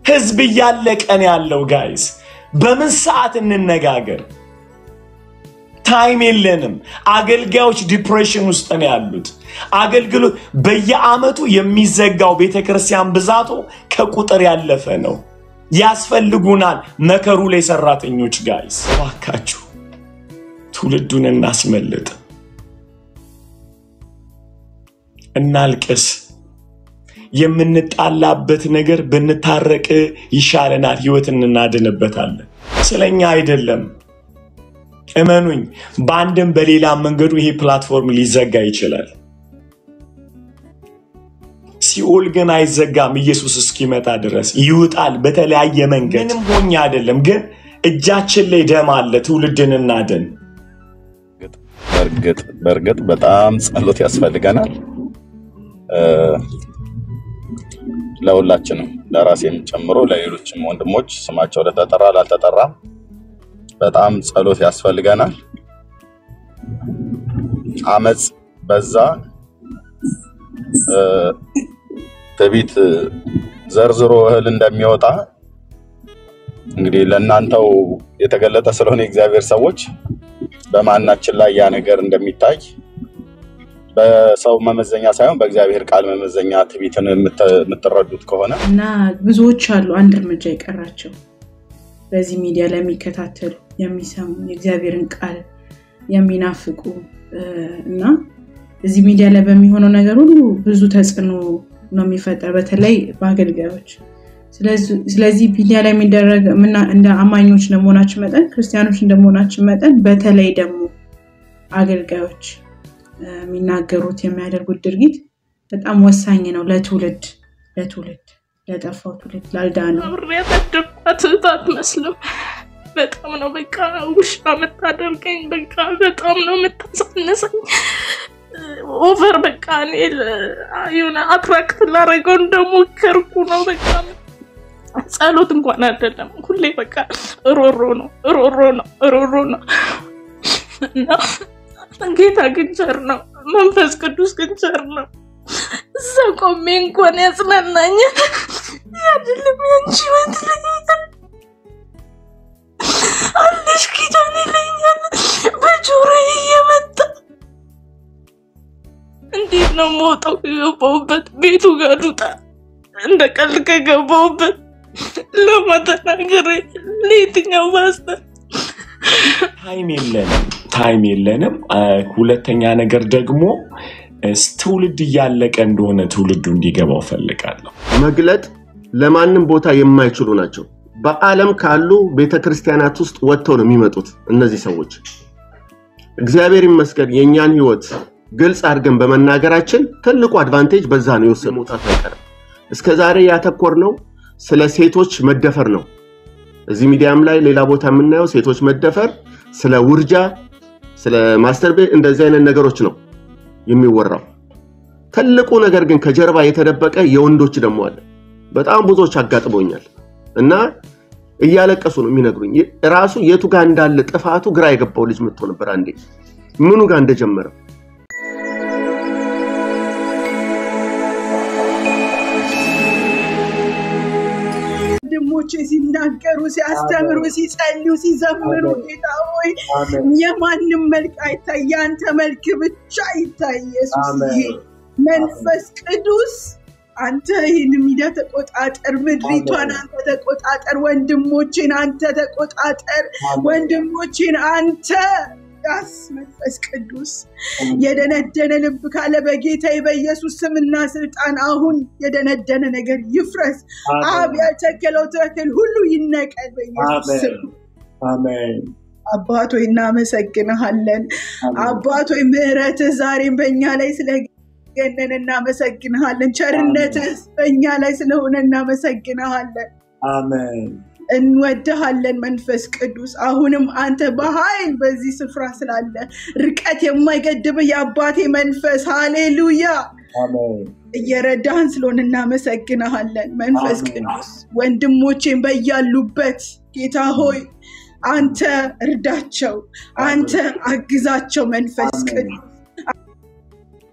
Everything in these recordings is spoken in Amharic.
ህዝብ እያለቀን ያለው ጋይስ፣ በምን ሰዓት እንነጋገር? ታይም የለንም። አገልጋዮች ዲፕሬሽን ውስጥ ነው ያሉት። አገልግሎት በየአመቱ የሚዘጋው ቤተ ክርስቲያን ብዛቱ ከቁጥር ያለፈ ነው። ያስፈልጉናል መከሩ ላይ ሰራተኞች ጋይስ፣ እባካችሁ ትውልዱን እናስመልጥ፣ እናልቅስ። የምንጣላበት ነገር ብንታረቅ ይሻለናል፣ ህይወት እናድንበታለን። ስለኛ አይደለም። እመኑኝ፣ በአንድም በሌላ መንገዱ ይሄ ፕላትፎርም ሊዘጋ ይችላል። ሲኦል ግን አይዘጋም። ኢየሱስ እስኪመጣ ድረስ ይውጣል በተለያየ መንገድ። ምንም ሆኜ አይደለም፣ ግን እጃችን ላይ ደም አለ። ትውልድን እናድን። በእርግጥ በእርግጥ በጣም ጸሎት ያስፈልገናል ለሁላችንም፣ ለራሴም ጨምሮ ለሌሎችም ወንድሞች ስማቸው ለተጠራ ላልተጠራ በጣም ጸሎት ያስፈልገናል። አመፅ በዛ፣ ትዕቢት ዘርዝሮ እህል እንደሚወጣ እንግዲህ ለእናንተው የተገለጠ ስለሆነ የእግዚአብሔር ሰዎች በማናችን ላይ ያ ነገር እንደሚታይ በሰው መመዘኛ ሳይሆን በእግዚአብሔር ቃል መመዘኛ ትዕቢትን የምትረዱት ከሆነ እና ብዙዎች አሉ አንድ እርምጃ የቀራቸው በዚህ ሚዲያ ላይ የሚከታተሉ የሚሰሙ የእግዚአብሔርን ቃል የሚናፍቁ እና እዚህ ሚዲያ ላይ በሚሆነው ነገር ሁሉ ብዙ ተጽዕኖ ነው የሚፈጠር በተለይ በአገልጋዮች። ስለዚህ ሚዲያ ላይ የሚደረግ እንደ አማኞች እንደመሆናችን መጠን ክርስቲያኖች እንደመሆናችን መጠን በተለይ ደግሞ አገልጋዮች የሚናገሩት የሚያደርጉት ድርጊት በጣም ወሳኝ ነው ለትውልድ ለትውልድ ለጠፋው ትውልድ ላልዳነው አብሬ ያሳደግኳት እህት አትመስልም። በጣም ነው በቃ ውሻ የምታደርገኝ። በቃ በጣም ነው የምታሳንሰኝ። ኦቨር በቃ እኔ የሆነ አትራክት ላደርገው እንደሞከርኩ ነው። በቃ ጸሎት እንኳን አይደለም፣ ሁሌ በቃ ሮሮ ነው ሮሮ ነው ሮሮ ነው እና ጌታ ግን ቸር ነው፣ መንፈስ ቅዱስ ግን ቸር ነው። እዛ ቆሜ እንኳን ያጽናናኛል። ያድልም ያንቺ ወት አለሽ ኪዳን ይለኛል በጆሮ እየመጣ እንዴት ነው መውጣው? ከገባሁበት ቤቱ ጋር ልውጣ እንደ ቀልድ ከገባሁበት ለመተናገር ለየትኛው ማስተር ታይም የለንም፣ ታይም የለንም። ሁለተኛ ነገር ደግሞ ትውልድ እያለቀ እንደሆነ ትውልዱ እንዲገባው ፈልጋለሁ። መግለጥ ለማንም ቦታ የማይችሉ ናቸው። በዓለም ካሉ ቤተ ክርስቲያናት ውስጥ ወጥተው ነው የሚመጡት እነዚህ ሰዎች። እግዚአብሔር ይመስገን የእኛን ህይወት ግልጽ አድርገን በመናገራችን ትልቁ አድቫንቴጅ በዛ ነው የወሰድ መውጣት አይቀርም። እስከ ዛሬ ያተኮርነው ስለ ሴቶች መደፈር ነው። እዚህ ሚዲያም ላይ ሌላ ቦታ የምናየው ሴቶች መደፈር፣ ስለ ውርጃ፣ ስለ ማስተርቤት እንደዚህ አይነት ነገሮች ነው የሚወራው። ትልቁ ነገር ግን ከጀርባ የተደበቀ የወንዶች ደግሞ አለ። በጣም ብዙዎች አጋጥሞኛል እና እያለቀሱ ነው የሚነግሩኝ። ራሱ የቱ ጋር እንዳለ ጥፋቱ ግራ የገባው ልጅ መጥቶ ነበር አንዴ ምኑ ጋር እንደጀመረ ወንድሞቼ ሲናገሩ፣ ሲያስተምሩ፣ ሲጸልዩ፣ ሲዘምሩ ጌታ ሆይ የማንም መልክ አይታይ፣ ያንተ መልክ ብቻ ይታይ። ኢየሱስ መንፈስ ቅዱስ አንተ ይህን ሚዲያ ተቆጣጠር፣ ምድሪቷን አንተ ተቆጣጠር፣ ወንድሞቼን አንተ ተቆጣጠር፣ ወንድሞቼን አንተ ያስ መንፈስ ቅዱስ የደነደነ ልብ ካለ በጌታ በኢየሱስ ስምና ስልጣን አሁን የደነደነ ነገር ይፍረስ። አብ ያልተከለው ተክል ሁሉ ይነቀል በኢየሱስ ስም። አባቶይ እናመሰግንሃለን። አባቶይ ምሕረትህ ዛሬም በእኛ ላይ ስለገነን እናመሰግንሃለን። ቸርነትህ በእኛ ላይ ስለሆነ እናመሰግንሃለን። አሜን። እንወድሃለን መንፈስ ቅዱስ። አሁንም አንተ በኃይል በዚህ ስፍራ ስላለ ርቀት የማይገድብህ የአባቴ መንፈስ ሃሌሉያ እየረዳህን ስለሆነ እናመሰግንሃለን መንፈስ ቅዱስ። ወንድሞቼን በያሉበት ጌታ ሆይ አንተ እርዳቸው፣ አንተ አግዛቸው መንፈስ ቅዱስ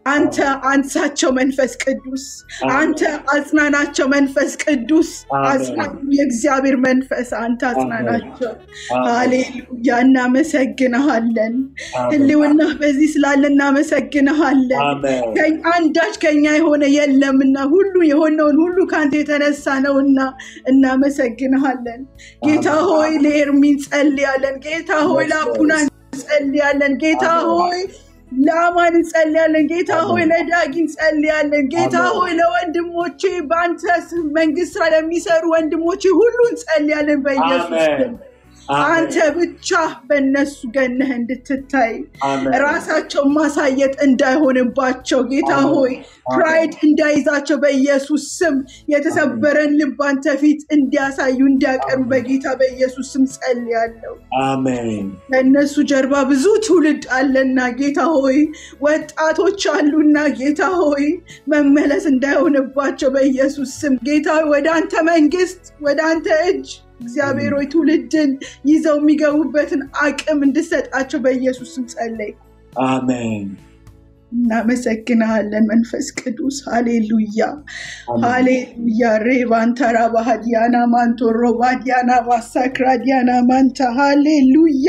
አንተ አንሳቸው መንፈስ ቅዱስ፣ አንተ አጽናናቸው መንፈስ ቅዱስ። አጽናኙ የእግዚአብሔር መንፈስ አንተ አጽናናቸው። ሃሌሉያ እናመሰግንሃለን። ህልውና በዚህ ስላለ እናመሰግንሃለን። ከኝ- አንዳች ከኛ የሆነ የለምና ሁሉ የሆነውን ሁሉ ከአንተ የተነሳ ነውና እናመሰግንሃለን። ጌታ ሆይ ለኤርሚ እንጸልያለን። ጌታ ሆይ ለአቡና እንጸልያለን። ጌታ ሆይ ለአማን እንጸልያለን። ጌታ ሆይ ለዳጊ እንጸልያለን። ጌታ ሆይ ለወንድሞቼ በአንተ ስም መንግስት ስራ ለሚሰሩ ወንድሞቼ ሁሉ እንጸልያለን በኢየሱስ ስም። አንተ ብቻ በእነሱ ገነህ እንድትታይ ራሳቸው ማሳየት እንዳይሆንባቸው ጌታ ሆይ ፕራይድ እንዳይዛቸው በኢየሱስ ስም የተሰበረን ልብ አንተ ፊት እንዲያሳዩ እንዲያቀርቡ በጌታ በኢየሱስ ስም ጸልያለሁ። አሜን ከእነሱ ጀርባ ብዙ ትውልድ አለና ጌታ ሆይ ወጣቶች አሉና ጌታ ሆይ መመለስ እንዳይሆንባቸው በኢየሱስ ስም ጌታ ሆይ ወደ አንተ መንግስት ወደ አንተ እጅ እግዚአብሔር ሆይ ትውልድን ይዘው የሚገቡበትን አቅም እንድሰጣቸው በኢየሱስ ስም ጸለይ። አሜን እናመሰግንሃለን መንፈስ ቅዱስ ሃሌሉያ ሃሌሉያ ሬባንታራ ባህዲያና ማንቶሮ ባዲያና ባሳክራ ዲያና ማንታ ሃሌሉያ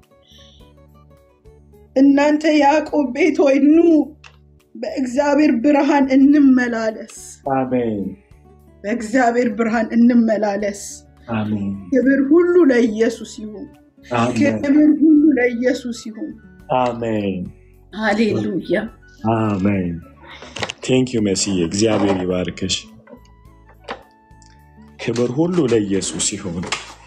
እናንተ ያዕቆብ ቤት ሆይ ኑ በእግዚአብሔር ብርሃን እንመላለስ አሜን በእግዚአብሔር ብርሃን እንመላለስ አሜን ክብር ሁሉ ለኢየሱስ ይሁን አሜን ክብር ሁሉ ለኢየሱስ ይሁን አሜን ሃሌሉያ አሜን ቴንክ ዩ መስዬ እግዚአብሔር ይባርክሽ ክብር ሁሉ ለኢየሱስ ይሁን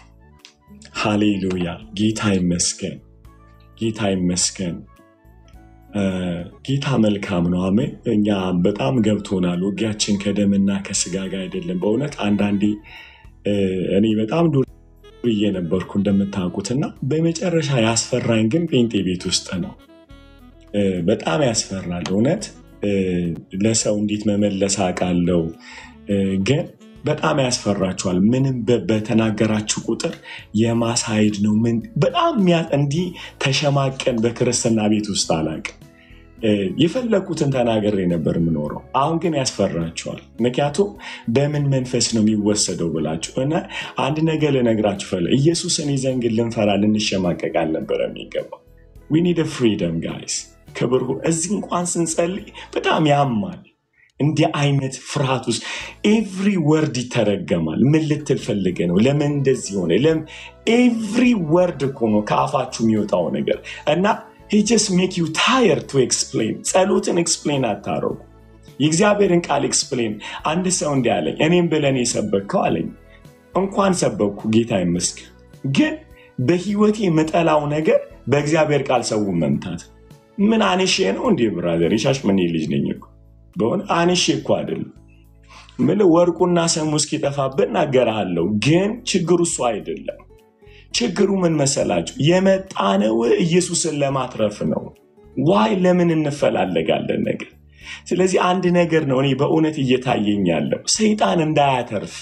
ሃሌሉያ ጌታ ይመስገን ጌታ ይመስገን እ፣ ጌታ መልካም ነው አሜን እኛ በጣም ገብቶናል ውጊያችን ከደምና ከስጋ ጋር አይደለም በእውነት አንዳንዴ እ፣ እኔ በጣም ዱርዬ ነበርኩ እንደምታውቁት እና በመጨረሻ ያስፈራኝ ግን ጴንጤ ቤት ውስጥ ነው እ፣ በጣም ያስፈራል እውነት እ፣ ለሰው እንዴት መመለስ አውቃለሁ እ፣ ግን በጣም ያስፈራችኋል ምንም በ- በተናገራችሁ ቁጥር የማሳይድ ነው ምን በጣም የሚያ- እንዲህ ተሸማቀን በክርስትና ቤት ውስጥ አላውቅም እ፣ የፈለግኩትን ተናግሬ ነበር የምኖረው አሁን ግን ያስፈራችኋል ምክንያቱም በምን መንፈስ ነው የሚወሰደው ብላችሁ እና አንድ ነገር ልነግራችሁ ፈለ ኢየሱስን ይዘን ግን ልንፈራ ልንሸማቀቅ አልነበረ የሚገባው ዊ ኒድ ፍሪደም ጋይስ ክብር ሁ- እዚህ እንኳን ስንጸልይ በጣም ያማል እንዲህ አይነት ፍርሃት ውስጥ ኤቭሪ ወርድ ይተረገማል ምን ልትል ፈልገ ነው ለምን እንደዚህ ሆነ ለምን ኤቭሪ ወርድ እኮ ነው ከአፋችሁ የሚወጣው ነገር እና ጀስ ሜክ ዩ ታየር ቱ ኤክስፕሌን ጸሎትን ኤክስፕሌን አታረጉ የእግዚአብሔርን ቃል ኤክስፕሌን አንድ ሰው እንዲህ አለኝ እኔም ብለን የሰበከው አለኝ እንኳን ሰበኩ ጌታ ይመስገን ግን በህይወቴ የምጠላው ነገር በእግዚአብሔር ቃል ሰውን መምታት ምን አንሼ ነው እንዲህ ብራዘር የሻሸመኔ ልጅ ነኝ እኮ በሆነ አንሼ እኮ አይደለም ምን ወርቁና ሰሙ እስኪጠፋብን እናገርሃለሁ ግን ችግሩ እሱ አይደለም ችግሩ ምን መሰላችሁ የመጣነው ኢየሱስን ለማትረፍ ነው ዋይ ለምን እንፈላለጋለን ነገር ስለዚህ አንድ ነገር ነው እኔ በእውነት እየታየኝ ያለው ሰይጣን እንዳያተርፍ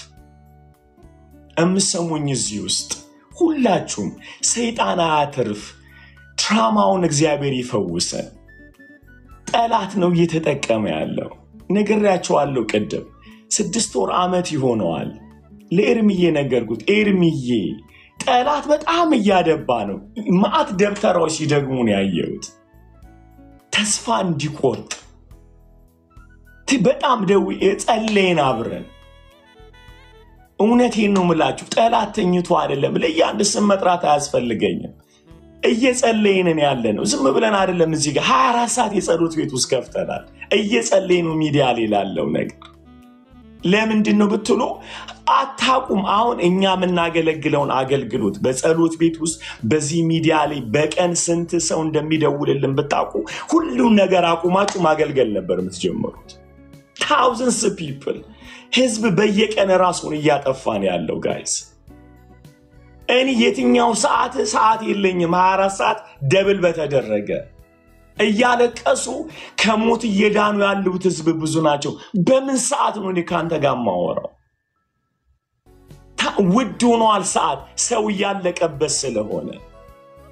እምሰሙኝ እዚህ ውስጥ ሁላችሁም ሰይጣን አያትርፍ ትራማውን እግዚአብሔር ይፈውሰን ጠላት ነው እየተጠቀመ ያለው ነግሬያቸዋለሁ ቅድም ስድስት ወር ዓመት ይሆነዋል ለኤርምዬ ነገርኩት ኤርምዬ ጠላት በጣም እያደባ ነው ማአት ደብተራዎች ሲደግሙ ነው ያየሁት ተስፋ እንዲቆርጥ ት- በጣም ደው ጸለይን አብረን እውነቴን ነው ምላችሁ ጠላት ተኝቶ አይደለም ለእያንድ ስም መጥራት አያስፈልገኝም እየጸለይንን ያለ ነው ዝም ብለን አይደለም እዚህ ጋር 24 ሰዓት የጸሎት ቤት ውስጥ ከፍተናል እየጸለይ ነው ሚዲያ ላይ ላለው ነገር ለምንድን ነው ብትሉ አታቁም አሁን እኛ የምናገለግለውን አገልግሎት በጸሎት ቤት ውስጥ በዚህ ሚዲያ ላይ በቀን ስንት ሰው እንደሚደውልልን ብታውቁ ሁሉም ነገር አቁማችሁ ማገልገል ነበር የምትጀምሩት ታውዘንስ ፒፕል ህዝብ በየቀን ራሱን እያጠፋን ያለው ጋይስ እኔ የትኛው ሰዓት ሰዓት የለኝም 24 ሰዓት ደብል በተደረገ እያለቀሱ ከሞት እየዳኑ ያሉት ህዝብ ብዙ ናቸው በምን ሰዓት ነው እኔ ከአንተ ጋር ማወራው ታ- ውድ ሆኗል ሰዓት ሰው እያለቀበት ስለሆነ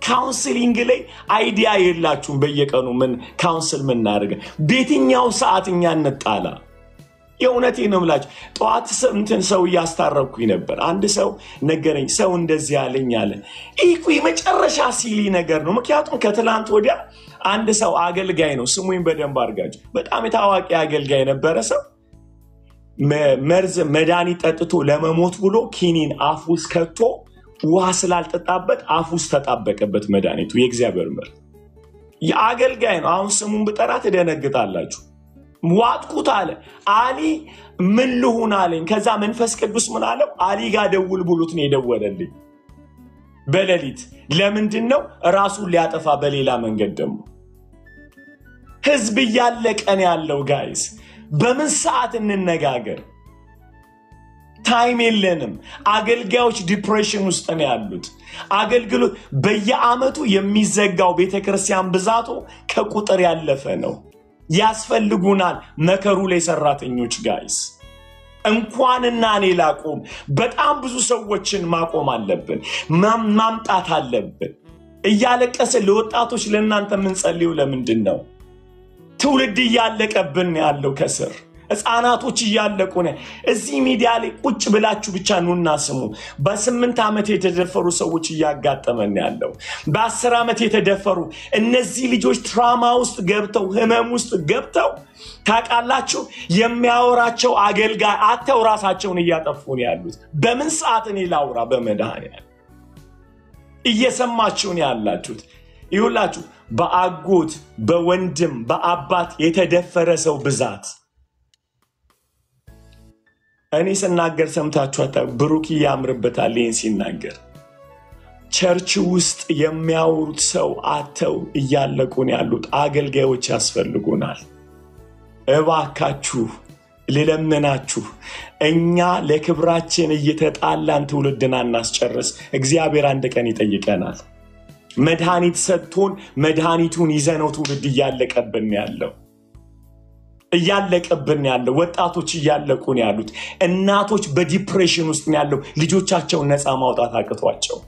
ካውንስሊንግ ላይ አይዲያ የላችሁም። በየቀኑ ምን ካውንስል ምናደርገ በየትኛው ሰዓት እኛ እንጣላ? የእውነቴ ነው የምላችሁ። ጠዋት ስ- እንትን ሰው እያስታረኩኝ ነበር። አንድ ሰው ነገረኝ። ሰው እንደዚህ ያለኝ አለ። ይህ እኮ የመጨረሻ ሲሊ ነገር ነው። ምክንያቱም ከትላንት ወዲያ አንድ ሰው አገልጋይ ነው፣ ስሙኝ በደንብ አድርጋችሁ። በጣም የታዋቂ አገልጋይ የነበረ ሰው መ- መርዝ መድኃኒት ጠጥቶ ለመሞት ብሎ ኪኒን አፍ ውስጥ ከቶ ውሃ ስላልጠጣበት አፍ ውስጥ ተጣበቀበት መድኃኒቱ። የእግዚአብሔር ምር የአገልጋይ ነው። አሁን ስሙን ብጠራ ትደነግጣላችሁ። ዋጥኩት አለ። አሊ ምን ልሁን አለኝ። ከዛ መንፈስ ቅዱስ ምን አለው? አሊ ጋር ደውል ብሉት ነው የደወለልኝ በሌሊት። ለምንድን ነው ራሱን ሊያጠፋ በሌላ መንገድ ደግሞ ህዝብ እያለቀን ያለው ጋይስ፣ በምን ሰዓት እንነጋገር? ታይም የለንም። አገልጋዮች ዲፕሬሽን ውስጥ ነው ያሉት። አገልግሎት በየአመቱ የሚዘጋው ቤተክርስቲያን ብዛቱ ከቁጥር ያለፈ ነው። ያስፈልጉናል መከሩ ላይ ሰራተኞች ጋይስ እንኳንና እኔ ላቆም በጣም ብዙ ሰዎችን ማቆም አለብን፣ ማም- ማምጣት አለብን። እያለቀስን ለወጣቶች ለእናንተ የምንጸልዩ ለምንድን ነው? ትውልድ እያለቀብን ነው ያለው ከስር ህፃናቶች እያለቁ ነው። እዚህ ሚዲያ ላይ ቁጭ ብላችሁ ብቻ ኑና ስሙ። በስምንት ዓመት የተደፈሩ ሰዎች እያጋጠመን ነው ያለው። በአስር ዓመት የተደፈሩ እነዚህ ልጆች ትራማ ውስጥ ገብተው ህመም ውስጥ ገብተው ታውቃላችሁ፣ የሚያወራቸው አገልጋይ አተው ራሳቸውን እያጠፉ ነው ያሉት። በምን ሰዓት እኔ ላውራ? በመድኃኒዓለም እየሰማችሁ ነው ያላችሁት። ይሁላችሁ በአጎት በወንድም በአባት የተደፈረ ሰው ብዛት እኔ ስናገር ሰምታችሁ አታ ብሩክ ያምርበታል ይህን ሲናገር ቸርች ውስጥ የሚያወሩት ሰው አተው እያለቁ ነው ያሉት አገልጋዮች ያስፈልጉናል እባካችሁ ልለምናችሁ እኛ ለክብራችን እየተጣላን ትውልድን አናስጨርስ እግዚአብሔር አንድ ቀን ይጠይቀናል መድኃኒት ሰጥቶን መድኃኒቱን ይዘነው ትውልድ እያለቀብን ያለው እያለቀብን ያለው ወጣቶች እያለቁ ነው ያሉት። እናቶች በዲፕሬሽን ውስጥ ነው ያለው ልጆቻቸውን ነፃ ማውጣት አቅቷቸው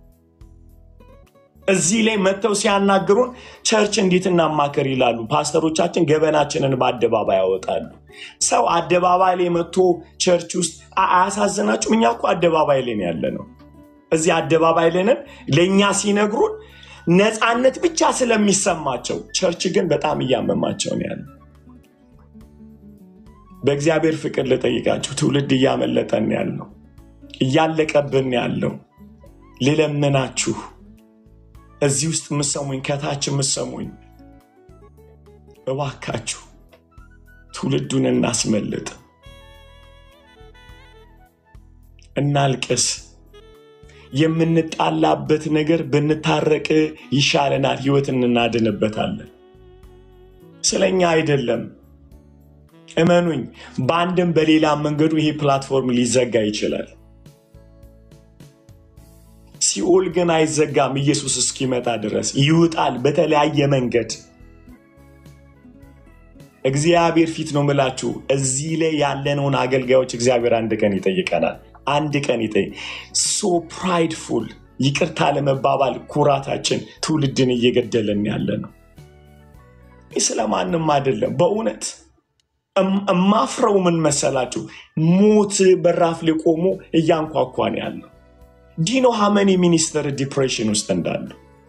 እዚህ ላይ መጥተው ሲያናግሩን ቸርች እንዴት እናማከር ይላሉ። ፓስተሮቻችን ገበናችንን በአደባባይ ያወጣሉ። ሰው አደባባይ ላይ መጥቶ ቸርች ውስጥ አ- አያሳዝናችሁም? እኛ እኮ አደባባይ ላይ ነው ያለ ነው። እዚህ አደባባይ ላይ ነን። ለእኛ ሲነግሩን ነፃነት ብቻ ስለሚሰማቸው፣ ቸርች ግን በጣም እያመማቸው ነው ያለ በእግዚአብሔር ፍቅር ልጠይቃችሁ፣ ትውልድ እያመለጠን ያለው እያለቀብን ያለው ልለምናችሁ፣ እዚህ ውስጥ ምሰሙኝ፣ ከታች ምሰሙኝ፣ እባካችሁ ትውልዱን እናስመልጥ፣ እናልቅስ። የምንጣላበት ነገር ብንታረቅ ይሻለናል፣ ህይወት እናድንበታለን። ስለኛ አይደለም። እመኑኝ፣ በአንድም በሌላ መንገዱ ይሄ ፕላትፎርም ሊዘጋ ይችላል። ሲኦል ግን አይዘጋም። ኢየሱስ እስኪመጣ ድረስ ይውጣል በተለያየ መንገድ። እግዚአብሔር ፊት ነው ምላችሁ። እዚህ ላይ ያለነውን አገልጋዮች እግዚአብሔር አንድ ቀን ይጠይቀናል። አንድ ቀን ይጠይቅ። ሶ ፕራይድፉል ይቅርታ ለመባባል ኩራታችን ትውልድን እየገደለን ያለ ነው። ይህ ስለማንም አይደለም በእውነት እም- እማፍረው ምን መሰላችሁ? ሞት በራፍ ላይ ቆሞ እያንኳኳን ያለው ዲኖ ሀመኒ ሚኒስተር ዲፕሬሽን ውስጥ እንዳሉ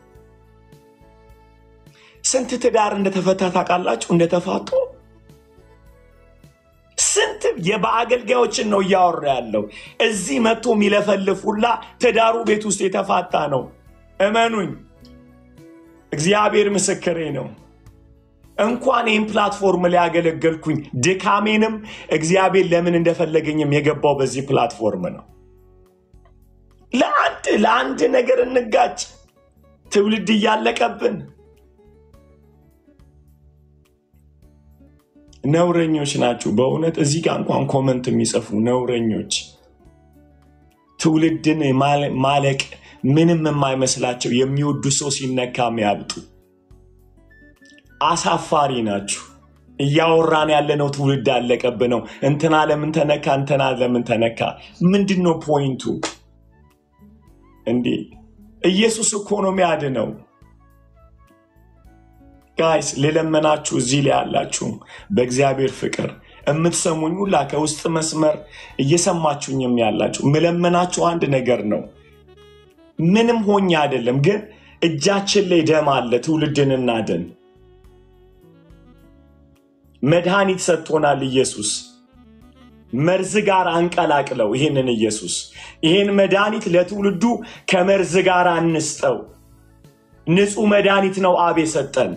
ስንት ትዳር እንደተፈታ ታውቃላችሁ? እንደተፋቱ ስንት የበአገልጋዮችን ነው እያወራ ያለው። እዚህ መጥቶ የሚለፈልፍ ሁላ ትዳሩ ቤት ውስጥ የተፋታ ነው። እመኑኝ፣ እግዚአብሔር ምስክሬ ነው። እንኳን ይህን ፕላትፎርም ላይ ያገለገልኩኝ ድካሜንም እግዚአብሔር ለምን እንደፈለገኝም የገባው በዚህ ፕላትፎርም ነው። ለአንድ ለአንድ ነገር እንጋጭ፣ ትውልድ እያለቀብን ነውረኞች ናችሁ። በእውነት እዚህ ጋር እንኳን ኮመንት የሚጽፉ ነውረኞች፣ ትውልድን ማለ- ማለቅ ምንም የማይመስላቸው የሚወዱ ሰው ሲነካ የሚያብጡ አሳፋሪ ናችሁ። እያወራን ያለነው ትውልድ አለቀብ ነው። እንትና ለምን ተነካ፣ እንትና ለምን ተነካ? ምንድን ነው ፖይንቱ? እንዴ ኢየሱስ እኮ ነው የሚያድነው። ጋይስ ልለመናችሁ፣ እዚህ ላይ ያላችሁም በእግዚአብሔር ፍቅር የምትሰሙኝ ሁላ ከውስጥ መስመር እየሰማችሁኝም ያላችሁ ምለመናችሁ አንድ ነገር ነው። ምንም ሆኜ አይደለም፣ ግን እጃችን ላይ ደም አለ። ትውልድን እናድን። መድኃኒት ሰጥቶናል ኢየሱስ። መርዝ ጋር አንቀላቅለው ይህንን ኢየሱስ ይህን መድኃኒት ለትውልዱ ከመርዝ ጋር አንስጠው። ንጹህ መድኃኒት ነው አብ የሰጠን።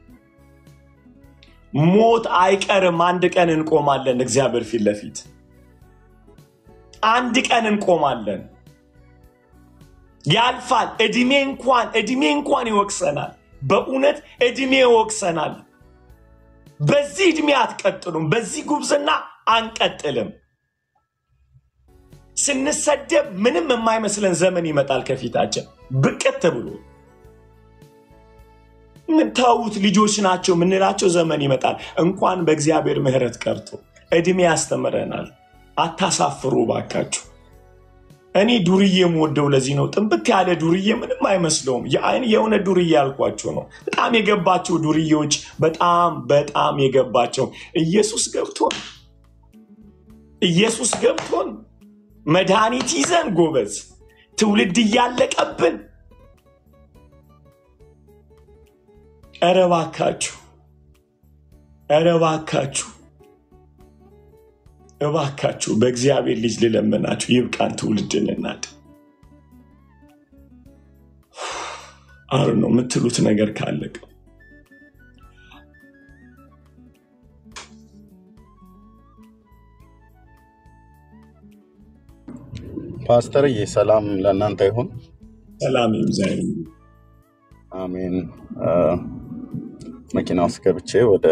ሞት አይቀርም። አንድ ቀን እንቆማለን እግዚአብሔር ፊት ለፊት አንድ ቀን እንቆማለን። ያልፋል። እድሜ እንኳን እድሜ እንኳን ይወቅሰናል። በእውነት እድሜ ይወቅሰናል። በዚህ እድሜ አትቀጥሉም። በዚህ ጉብዝና አንቀጥልም። ስንሰደብ ምንም የማይመስለን ዘመን ይመጣል ከፊታችን ብቅት ብሎ ምታዩት ልጆች ናቸው የምንላቸው ዘመን ይመጣል። እንኳን በእግዚአብሔር ምሕረት ቀርቶ እድሜ ያስተምረናል። አታሳፍሩ ባካችሁ። እኔ ዱርዬ የምወደው ለዚህ ነው። ጥንብት ያለ ዱርዬ ምንም አይመስለውም። የአይን የሆነ ዱርዬ ያልኳቸው ነው። በጣም የገባቸው ዱርዬዎች፣ በጣም በጣም የገባቸው ኢየሱስ ገብቶን ኢየሱስ ገብቶን መድኃኒት ይዘን ጎበዝ፣ ትውልድ እያለቀብን ኧረ እባካችሁ ኧረ እባካችሁ እባካችሁ በእግዚአብሔር ልጅ ልለምናችሁ፣ ይብቃን። ትውልድን እናድ አር ነው የምትሉት ነገር ካለቀ ፓስተርዬ ሰላም ለእናንተ ይሁን። ሰላም ይብዛኝ። አሜን። አ፣ መኪና ውስጥ ገብቼ ወደ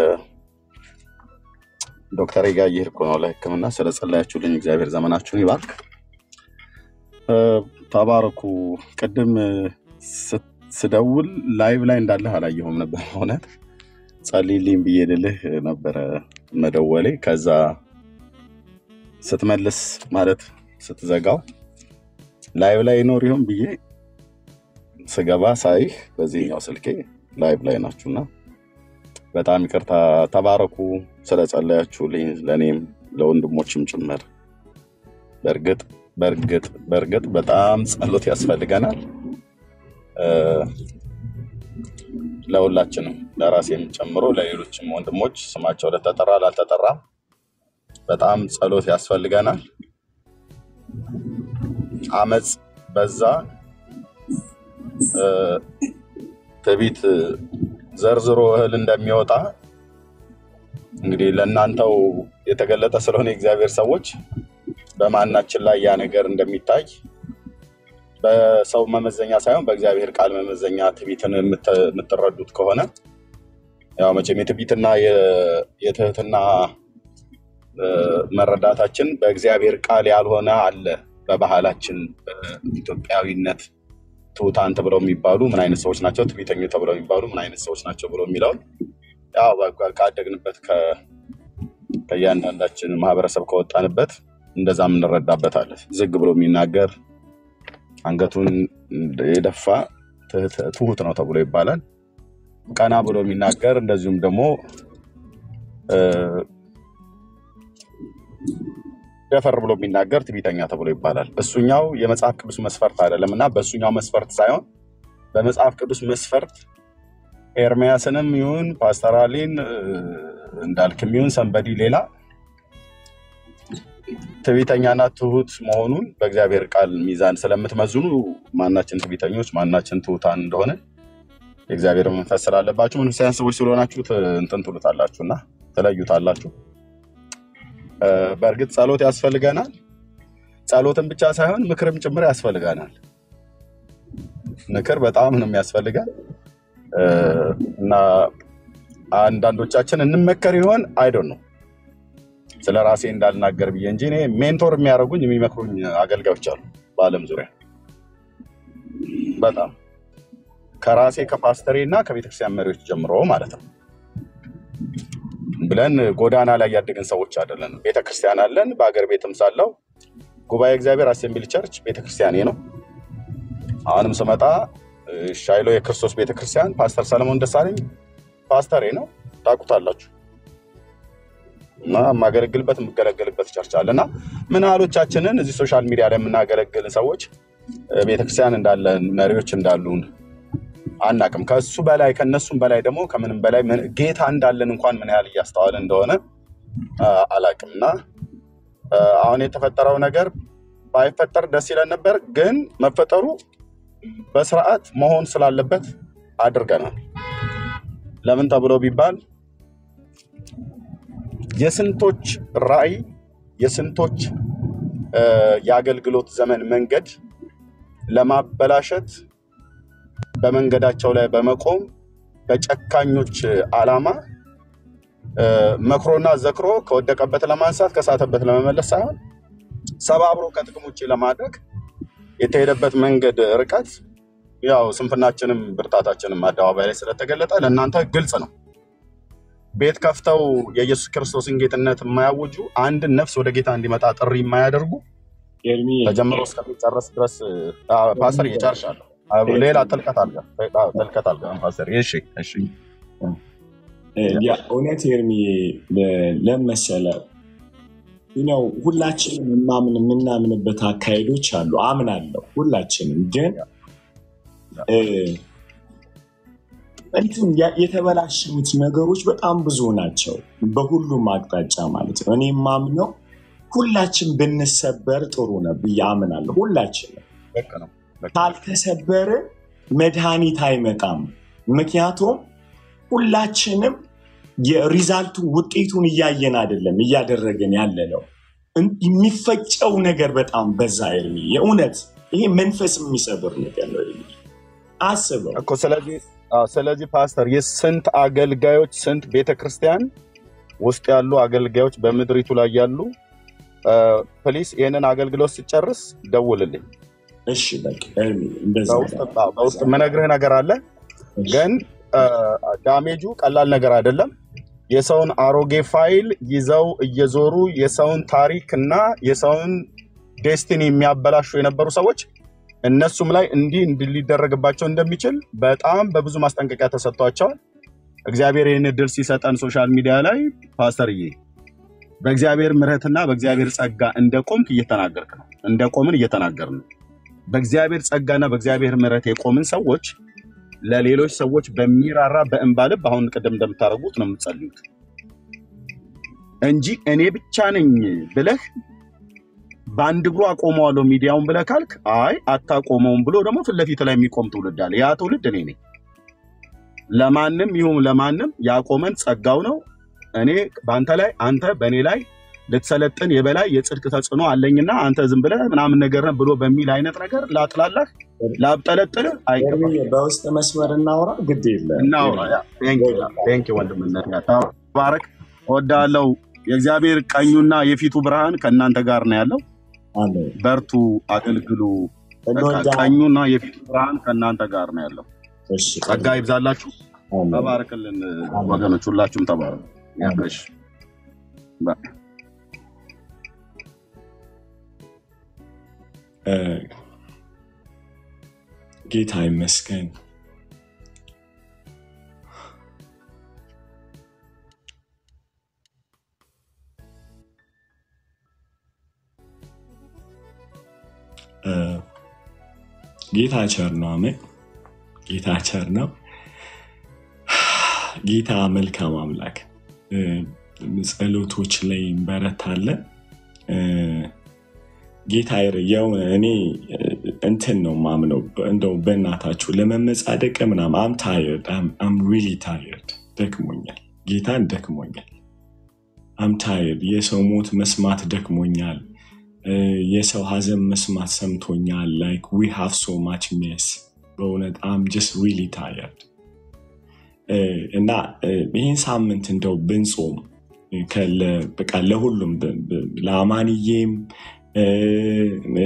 ዶክተር ጋ እየሄድኩ ነው ለሕክምና። ስለ ጸለያችሁልኝ እግዚአብሔር ዘመናችሁን ይባርክ። አ፣ ተባረኩ። ቅድም ስ- ስደውል ላይቭ ላይ እንዳለህ አላየሁም ነበር። እውነት ጸልይልኝ ብዬ ልልህ ነበረ መደወሌ። ከዛ ስትመልስ ማለት ስትዘጋው ላይቭ ላይ ይኖር ይሆን ብዬ ስገባ ሳይህ በዚህኛው ስልኬ ላይቭ ላይ ናችሁና በጣም ይቅርታ። ተባረኩ ስለጸለያችሁልኝ ለእኔም ለወንድሞችም ጭምር። በእርግጥ በእርግጥ በእርግጥ በጣም ጸሎት ያስፈልገናል እ፣ ለሁላችንም ለራሴም ጨምሮ ለሌሎችም ወንድሞች ስማቸው ለተጠራ ላልተጠራ በጣም ጸሎት ያስፈልገናል። አመፅ በዛ፣ እ፣ ትዕቢት ዘርዝሮ እህል እንደሚወጣ እንግዲህ ለእናንተው የተገለጠ ስለሆነ የእግዚአብሔር ሰዎች በማናችን ላይ ያ ነገር እንደሚታይ በሰው መመዘኛ ሳይሆን በእግዚአብሔር ቃል መመዘኛ ትዕቢትን የምት- የምትረዱት ከሆነ ያው መቼም የትዕቢትና የ- የትህትና እ፣ መረዳታችን በእግዚአብሔር ቃል ያልሆነ አለ። በባህላችን በኢትዮጵያዊነት ትሑታን ተብለው የሚባሉ ምን አይነት ሰዎች ናቸው፣ ትዕቢተኞች ተብለው የሚባሉ ምን አይነት ሰዎች ናቸው ብለው የሚለውን ያው በቃ ካደግንበት ከ- ከእያንዳንዳችን ማህበረሰብ ከወጣንበት እንደዛ የምንረዳበታለን። ዝግ ብሎ የሚናገር አንገቱን የደፋ ትህት- ትሁት ነው ተብሎ ይባላል። ቀና ብሎ የሚናገር እንደዚሁም ደግሞ እ፣ ደፈር ብሎ የሚናገር ትዕቢተኛ ተብሎ ይባላል። እሱኛው የመጽሐፍ ቅዱስ መስፈርት አይደለም እና በእሱኛው መስፈርት ሳይሆን በመጽሐፍ ቅዱስ መስፈርት ኤርሚያስንም ይሁን ፓስተራሊን እ፣ እንዳልክም ይሁን ሰንበዲ ሌላ ትዕቢተኛና ትሁት መሆኑን በእግዚአብሔር ቃል ሚዛን ስለምትመዝኑ ማናችን ትዕቢተኞች ማናችን ትሁታን እንደሆነ የእግዚአብሔር መንፈስ ስላለባችሁ መንፈሳውያን ሰዎች ስለሆናችሁ ት- እንትን ትሉታላችሁ እና ትለዩታላችሁ። እ፣ በእርግጥ ጸሎት ያስፈልገናል። ጸሎትን ብቻ ሳይሆን ምክርም ጭምር ያስፈልገናል። ምክር በጣም ነው የሚያስፈልገን እ፣ እና አንዳንዶቻችን እንመከር ይሆን አይዶን ነው ስለ ራሴ እንዳልናገር ብዬ እንጂ እኔ ሜንቶር የሚያደርጉኝ የሚመክሩኝ አገልጋዮች አሉ በዓለም ዙሪያ በጣም ከራሴ ከፓስተሬ እና ከቤተክርስቲያን መሪዎች ጀምሮ ማለት ነው ብለን ጎዳና ላይ ያደግን ሰዎች አይደለን። ቤተክርስቲያን አለን። በአገር ቤትም ሳለው ጉባኤ እግዚአብሔር አሴምብሊ ቸርች ቤተክርስቲያኔ ነው። አሁንም ስመጣ እ፣ ሻይሎ የክርስቶስ ቤተክርስቲያን ፓስተር ሰለሞን ደሳለኝ ፓስተሬ ነው፣ ታውቁታላችሁ። እና የማገለግልበት የምገለገልበት ቸርች አለ እና ምን ያህሎቻችንን እዚህ ሶሻል ሚዲያ ላይ የምናገለግልን ሰዎች እ፣ ቤተክርስቲያን እንዳለን መሪዎች እንዳሉን አናቅም። ከሱ በላይ ከነሱም በላይ ደግሞ ከምንም በላይ ምን- ጌታ እንዳለን እንኳን ምን ያህል እያስተዋልን እንደሆነ አ፣ አላቅም እና አ፣ አሁን የተፈጠረው ነገር ባይፈጠር ደስ ይለን ነበር፣ ግን መፈጠሩ በስርዓት መሆን ስላለበት አድርገናል። ለምን ተብሎ ቢባል የስንቶች ራዕይ የስንቶች አ፣ የአገልግሎት ዘመን መንገድ ለማበላሸት በመንገዳቸው ላይ በመቆም በጨካኞች ዓላማ አ፣ መክሮና ዘክሮ ከወደቀበት ለማንሳት ከሳተበት ለመመለስ ሳይሆን ሰባብሮ ከጥቅም ውጭ ለማድረግ የተሄደበት መንገድ ርቀት ያው ስንፍናችንም ብርታታችንም አደባባይ ላይ ስለተገለጠ ለእናንተ ግልጽ ነው። ቤት ከፍተው የኢየሱስ ክርስቶስን ጌትነት የማያውጁ አንድን ነፍስ ወደ ጌታ እንዲመጣ ጥሪ የማያደርጉ ኤርሚ ተጀምሮ እስከሚጨረስ ድረስ አ፣ ፓስተር እየጨርሻለሁ። አ፣ ሌላ ጥልቀት አልጋ ጥልቀት አልጋ ፓስተር። እሺ እሺ ያ እውነት ኤርሚ ለመሰለ ነው ሁላችንም የማምን የምናምንበት አካሄዶች አሉ። አምናለሁ ሁላችንም ግን እ፣ እንትን ያ- የተበላሸኑት ነገሮች በጣም ብዙ ናቸው፣ በሁሉም አቅጣጫ ማለት ነው። እኔ የማምነው ሁላችን ብንሰበር ጥሩ ነው ብዬ አምናለሁ። ሁላችንም ልክ ነው ልክ ነው። ካልተሰበረ መድኃኒት አይመጣም። ምክንያቱም ሁላችንም የሪዛልቱን ውጤቱን እያየን አይደለም እያደረገን ያለ ነው። እን- የሚፈጨው ነገር በጣም በዛ። ኤርሚ የእውነት ይሄ መንፈስ የሚሰብር ነገር ነው። ኤርሚ አስበው። እኮ ስለዚህ አዎ፣ ስለዚህ ፓስተር የስንት አገልጋዮች ስንት ቤተ ክርስቲያን ውስጥ ያሉ አገልጋዮች በምድሪቱ ላይ ያሉ ፕሊስ ይህንን አገልግሎት ሲጨርስ ደውልልኝ። እሺ በቃ ኤርሚ እንደዛ በውስጥ አዎ፣ በውስጥ የምነግርህ ነገር አለ፣ ግን አ፣ ዳሜጁ ቀላል ነገር አይደለም። የሰውን አሮጌ ፋይል ይዘው እየዞሩ የሰውን ታሪክ እና የሰውን ዴስቲኒ የሚያበላሹ የነበሩ ሰዎች እነሱም ላይ እንዲህ እንዲህ ሊደረግባቸው እንደሚችል በጣም በብዙ ማስጠንቀቂያ ተሰጥቷቸዋል። እግዚአብሔር ይህን እድል ሲሰጠን ሶሻል ሚዲያ ላይ ፓስተርዬ በእግዚአብሔር ምሕረትና በእግዚአብሔር ጸጋ እንደ ቆምክ እየተናገርክ ነው። እንደ ቆምን እየተናገር ነው። በእግዚአብሔር ጸጋና በእግዚአብሔር ምሕረት የቆምን ሰዎች ለሌሎች ሰዎች በሚራራ በእንባ ልብ አሁን ቅድም እንደምታደርጉት ነው የምትጸልዩት እንጂ እኔ ብቻ ነኝ ብለህ በአንድ እግሩ አቆመዋለሁ ሚዲያውን ብለህ ካልክ አይ አታቆመውም ብሎ ደግሞ ፊት ለፊት ላይ የሚቆም ትውልድ አለ። ያ ትውልድ እኔ ነኝ። ለማንም ይሁን ለማንም ያቆመን ጸጋው ነው። እኔ በአንተ ላይ አንተ በእኔ ላይ ልትሰለጥን የበላይ የጽድቅ ተጽዕኖ አለኝና አንተ ዝም ብለህ ምናምን ነገር ነህ ብሎ በሚል አይነት ነገር ላጥላላህ ላብጠለጥልህ አይገባም። ኤርሚ በውስጥ መስመር እናውራ፣ ግድ የለም እናውራ። ያ፣ ቴንክ ዩ፣ ቴንክ ዩ ወንድምነት፣ ያ፣ ተባረክ። እወዳለሁ። የእግዚአብሔር ቀኙና የፊቱ ብርሃን ከእናንተ ጋር ነው ያለው። አሜን። በርቱ፣ አገልግሉ። በቃ እንወዳ ቀኙና የፊቱ ብርሃን ከእናንተ ጋር ነው ያለው። እሺ ጸጋ ይብዛላችሁ። አሜን። ተባረክልን ወገኖች፣ ሁላችሁም ተባረኩ። ያ፣ አሜን። እሺ፣ በ- እ፣ ጌታ ይመስገን። እ፣ ጌታ ቸር ነው። አሜን። ጌታ ቸር ነው። ጌታ መልካም አምላክ እ፣ ጸሎቶች ላይ እንበረታለን። እ፣ ጌታ ይር- የሆነ እኔ እ፣ እንትን ነው ማምነው እንደው በእናታችሁ ለመመጻደቅ ምናምን አም ታየርድ አም ሪሊ ታየርድ ደክሞኛል። ጌታን ደክሞኛል። አም ታየርድ የሰው ሞት መስማት ደክሞኛል። እ፣ የሰው ሀዘን መስማት ሰምቶኛል። ላይክ ዊ ሃቭ ሶ ማች ሜስ በእውነት አም ጀስት ሪሊ ታየርድ እና እ፣ ይህን ሳምንት እንደው ብንጾም እ፣ ከለ- በቃ ለሁሉም ብ- ብ- ለአማንዬም እ፣ እ፣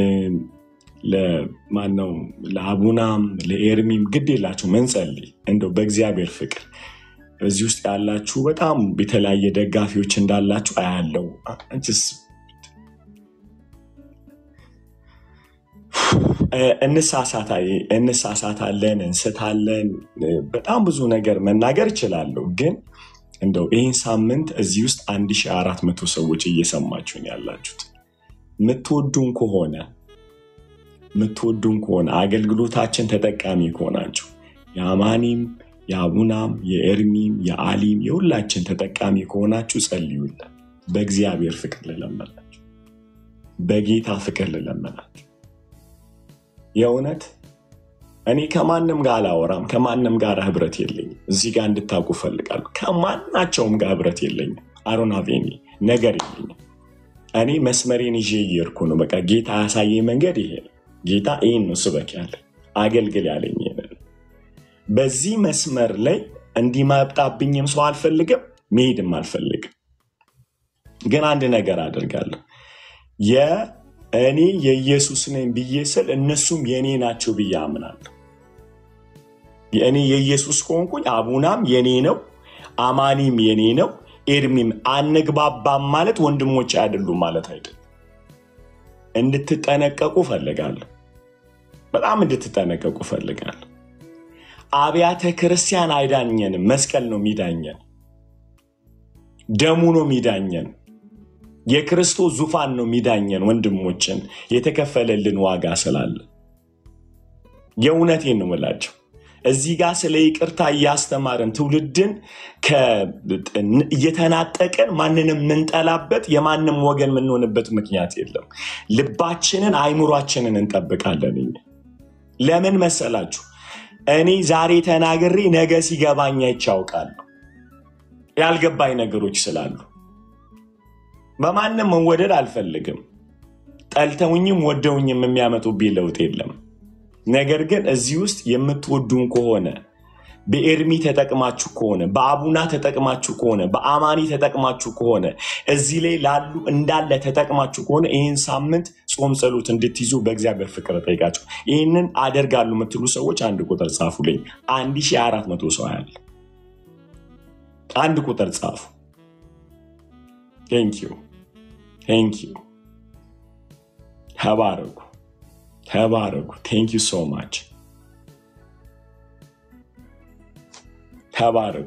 ለማነው ለአቡናም ለኤርሚም ግድ የላችሁ መንጸልይ እንደው በእግዚአብሔር ፍቅር እዚህ ውስጥ ያላችሁ በጣም የተለያየ ደጋፊዎች እንዳላችሁ አያለው። አንቺስ እ፣ እንሳሳታ- እንሳሳታለን፣ እንስታለን። እ፣ በጣም ብዙ ነገር መናገር እችላለሁ፣ ግን እንደው ይህን ሳምንት እዚህ ውስጥ 1400 ሰዎች እየሰማችሁን ያላችሁት የምትወዱን ከሆነ የምትወዱን ከሆነ አገልግሎታችን ተጠቃሚ ከሆናችሁ የአማኒም የአቡናም የኤርሚም የአሊም የሁላችን ተጠቃሚ ከሆናችሁ ጸልዩልን። በእግዚአብሔር ፍቅር ልለመናችሁ፣ በጌታ ፍቅር ልለመናችሁ። የእውነት እኔ ከማንም ጋር አላወራም፣ ከማንም ጋር ህብረት የለኝም። እዚህ ጋር እንድታውቁ እፈልጋለሁ። ከማናቸውም ጋር ህብረት የለኝም። አሮናቬኒ ነገር የለኝም። እኔ መስመሬን ይዤ እየሄድኩ ነው። በቃ ጌታ ያሳየኝ መንገድ ይሄ ነው። ጌታ ይህን ነው ስበክ ያለ አገልግል ያለኝ ይሄንን ነው። በዚህ መስመር ላይ እንዲመጣብኝም ሰው አልፈልግም፣ መሄድም አልፈልግም። ግን አንድ ነገር አደርጋለሁ። የእኔ የኢየሱስ ነኝ ብዬ ስል እነሱም የእኔ ናቸው ብዬ አምናለሁ። የእኔ የኢየሱስ ከሆንኩኝ አቡናም የኔ ነው፣ አማኒም የኔ ነው፣ ኤርሚም አንግባባም ማለት ወንድሞች አይደሉም ማለት አይደለም። እንድትጠነቀቁ ፈልጋለሁ። በጣም እንድትጠነቀቁ ፈልጋለሁ። አብያተ ክርስቲያን አይዳኘንም። መስቀል ነው የሚዳኘን፣ ደሙ ነው የሚዳኘን፣ የክርስቶስ ዙፋን ነው የሚዳኘን። ወንድሞችን የተከፈለልን ዋጋ ስላለ የእውነቴን ነው የምላቸው። እዚህ ጋር ስለ ይቅርታ እያስተማርን ትውልድን ከ- እየተናጠቅን ማንንም የምንጠላበት የማንም ወገን የምንሆንበት ምክንያት የለም። ልባችንን አይምሯችንን እንጠብቃለን። እኛ ለምን መሰላችሁ? እኔ ዛሬ ተናግሬ ነገ ሲገባኝ አይቼ አውቃለሁ። ያልገባኝ ነገሮች ስላሉ በማንም መወደድ አልፈልግም። ጠልተውኝም ወደውኝም የሚያመጡብኝ ለውጥ የለም። ነገር ግን እዚህ ውስጥ የምትወዱን ከሆነ በኤርሚ ተጠቅማችሁ ከሆነ በአቡና ተጠቅማችሁ ከሆነ በአማኒ ተጠቅማችሁ ከሆነ እዚህ ላይ ላሉ እንዳለ ተጠቅማችሁ ከሆነ ይህን ሳምንት ጾም ጸሎት እንድትይዙ በእግዚአብሔር ፍቅር ጠይቃችሁ ይህንን አደርጋሉ የምትሉ ሰዎች አንድ ቁጥር ጻፉልኝ። አንድ ሺህ አራት መቶ ሰው ያለ አንድ ቁጥር ጻፉ። ቴንኪዩ ቴንኪዩ። ተባረኩ ተባረኩ። ቴንኪዩ ሶ ማች ተባረኩ።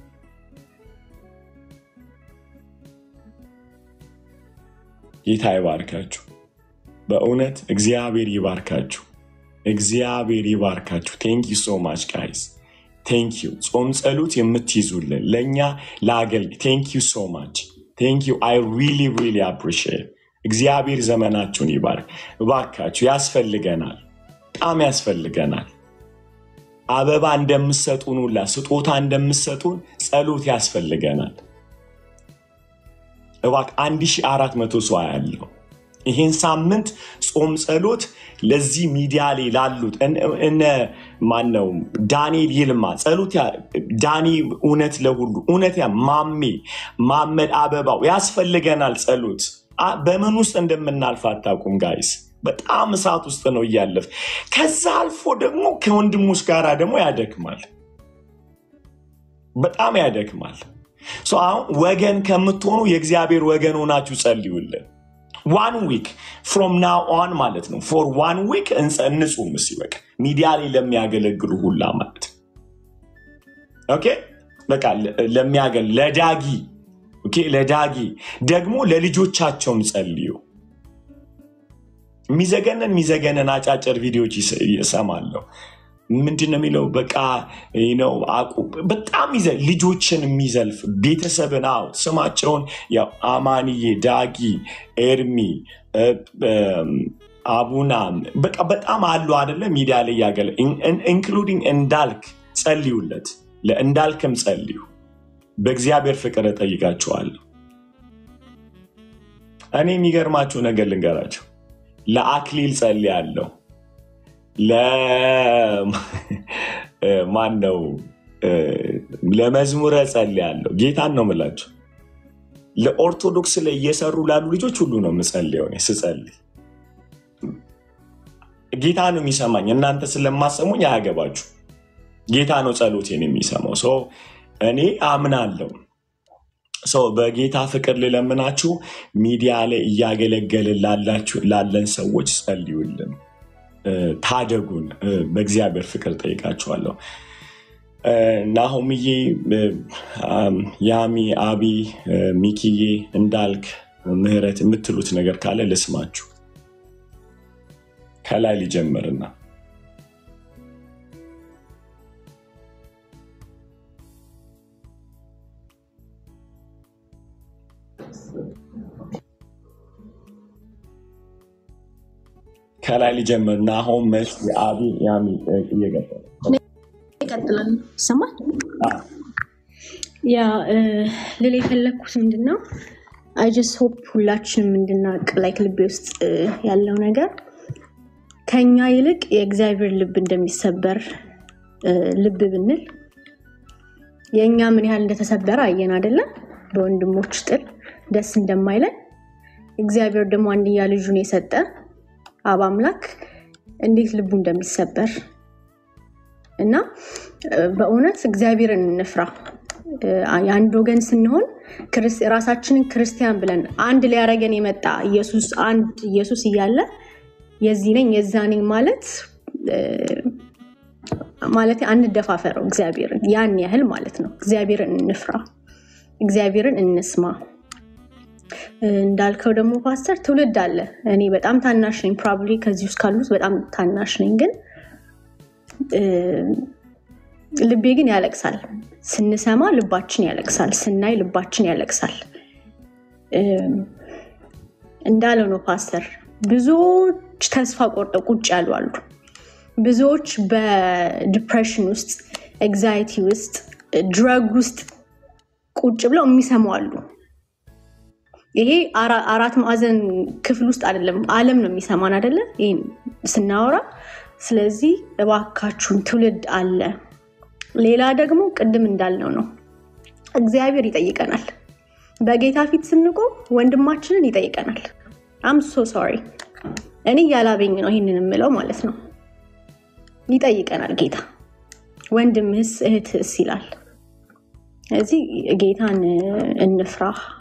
ጌታ ይባርካችሁ። በእውነት እግዚአብሔር ይባርካችሁ። እግዚአብሔር ይባርካችሁ። ቴንክ ዩ ሶ ማች ጋይስ ቴንክ ዩ። ጾም ጸሎት የምትይዙልን ለእኛ ለአገልግ ቴንክ ዩ ሶ ማች ቴንክ ዩ አይ ሪሊ ሪሊ አፕሪሺየት። እግዚአብሔር ዘመናችሁን ይባርክ። እባካችሁ ያስፈልገናል፣ በጣም ያስፈልገናል። አበባ እንደምሰጡን ሁላ ስጦታ እንደምሰጡን ጸሎት ያስፈልገናል። እባክ አንድ ሺህ አራት መቶ ሰው ያለው ይህን ሳምንት ጾም ጸሎት ለዚህ ሚዲያ ላይ ላሉት እነ እነ ማነው ዳንኤል ይልማ ጸሎት ያ- ዳኒ እውነት ለሁሉ እውነት ያ ማሜ ማመድ አበባው ያስፈልገናል ጸሎት አ- በምን ውስጥ እንደምናልፍ አታውቁም ጋይስ በጣም እሳት ውስጥ ነው እያለፍ ከዛ አልፎ ደግሞ ከወንድሞች ጋር ደግሞ ያደክማል በጣም ያደክማል ሶ አሁን ወገን ከምትሆኑ የእግዚአብሔር ወገን ሆናችሁ ጸልዩልን ዋን ዊክ ፍሮም ናው ኦን ማለት ነው ፎር ዋን ዊክ እንጹም እስኪ በቃ ሚዲያ ላይ ለሚያገለግሉ ሁላ ማለት ነው ኦኬ በቃ ለ- ለሚያገል ለዳጊ ኦኬ ለዳጊ ደግሞ ለልጆቻቸውም ጸልዩ የሚዘገነን የሚዘገነን አጫጭር ቪዲዮዎች ይስ- ይሰማለሁ ምንድን ነው የሚለው በቃ ይህ ነው አቁ በጣም ይዘ- ልጆችን የሚዘልፍ ቤተሰብን አው ስማቸውን ያው አማንዬ ዳጊ ኤርሚ እ፣ እም፣ አቡናም በቃ በጣም አሉ አደለ ሚዲያ ላይ ያገለ ኢንክሉዲንግ እንዳልክ ጸልዩለት ለእንዳልክም ጸልዩ በእግዚአብሔር ፍቅር እጠይቃችኋለሁ እኔ የሚገርማችሁ ነገር ልንገራቸው ለአክሊል ጸልያለሁ ለማን ነው ለመዝሙረ ጸልያለሁ ጌታን ነው ምላቸው ለኦርቶዶክስ ላይ እየሰሩ ላሉ ልጆች ሁሉ ነው የምጸልየው እኔ ስጸልይ ጌታ ነው የሚሰማኝ እናንተ ስለማሰሙኝ አያገባችሁ ጌታ ነው ጸሎቴን የሚሰማው ሰው እኔ አምናለሁ ሰው በጌታ ፍቅር ልለምናችሁ ሚዲያ ላይ እያገለገልን ላላችሁ ላለን ሰዎች ጸልዩልን እ፣ ታደጉን እ፣ በእግዚአብሔር ፍቅር ጠይቃችኋለሁ። እ፣ ናሆምዬ፣ እ፣ አም፣ ያሚ፣ አቢ፣ እ፣ ሚኪዬ፣ እንዳልክ፣ ምህረት የምትሉት ነገር ካለ ልስማችሁ። ከላይ ሊጀምርና ከላይ ሊጀምር ናሆም፣ መስ፣ አቢ፣ ያሚ እ፣ እየቀጠለ ይቀጥላል። ይሰማል። አ፣ ያ እ፣ ልል የፈለግኩት ምንድን ነው አይ ጀስት ሆፕ ሁላችንም እንድናቅ ላይክ ልቤ ውስጥ እ፣ ያለው ነገር ከኛ ይልቅ የእግዚአብሔር ልብ እንደሚሰበር እ፣ ልብ ብንል የእኛ ምን ያህል እንደተሰበረ አየን አይደለም? በወንድሞች ጥል ደስ እንደማይለን እግዚአብሔር ደግሞ አንድያ ልጁን የሰጠ አብ አምላክ እንዴት ልቡ እንደሚሰበር እና እ፣ በእውነት እግዚአብሔርን እንፍራ። እ፣ የአንድ ወገን ስንሆን ክርስ- ራሳችንን ክርስቲያን ብለን አንድ ሊያደርገን የመጣ ኢየሱስ አንድ ኢየሱስ እያለ የዚህ ነኝ የዛ ነኝ ማለት እ፣ ማለት አንደፋፈረው እግዚአብሔርን ያን ያህል ማለት ነው። እግዚአብሔርን እንፍራ፣ እግዚአብሔርን እንስማ። እ፣ እንዳልከው ደግሞ ፓስተር ትውልድ አለ። እኔ በጣም ታናሽ ነኝ፣ ፕሮባብሊ ከዚህ ውስጥ ካሉት በጣም ታናሽ ነኝ ግን እ፣ ልቤ ግን ያለቅሳል። ስንሰማ ልባችን ያለቅሳል፣ ስናይ ልባችን ያለቅሳል። እ፣ እንዳለው ነው ፓስተር፣ ብዙዎች ተስፋ ቆርጠው ቁጭ ያሉ አሉ። ብዙዎች በዲፕሬሽን ውስጥ፣ ኤግዛይቲ ውስጥ፣ ድረግ ውስጥ ቁጭ ብለው የሚሰሙ አሉ። ይሄ አራ- አራት ማዕዘን ክፍል ውስጥ አይደለም፣ ዓለም ነው የሚሰማን አይደለ? ይህን ስናወራ። ስለዚህ እባካችሁን ትውልድ አለ። ሌላ ደግሞ ቅድም እንዳልነው ነው፣ እግዚአብሔር ይጠይቀናል። በጌታ ፊት ስንቆም ወንድማችንን ይጠይቀናል። አም ሶ ሶሪ እኔ ያላበኝ ነው ይህንን የምለው ማለት ነው። ይጠይቀናል ጌታ ወንድምህስ እህትህስ ይላል። ስለዚህ ጌታን እንፍራ፣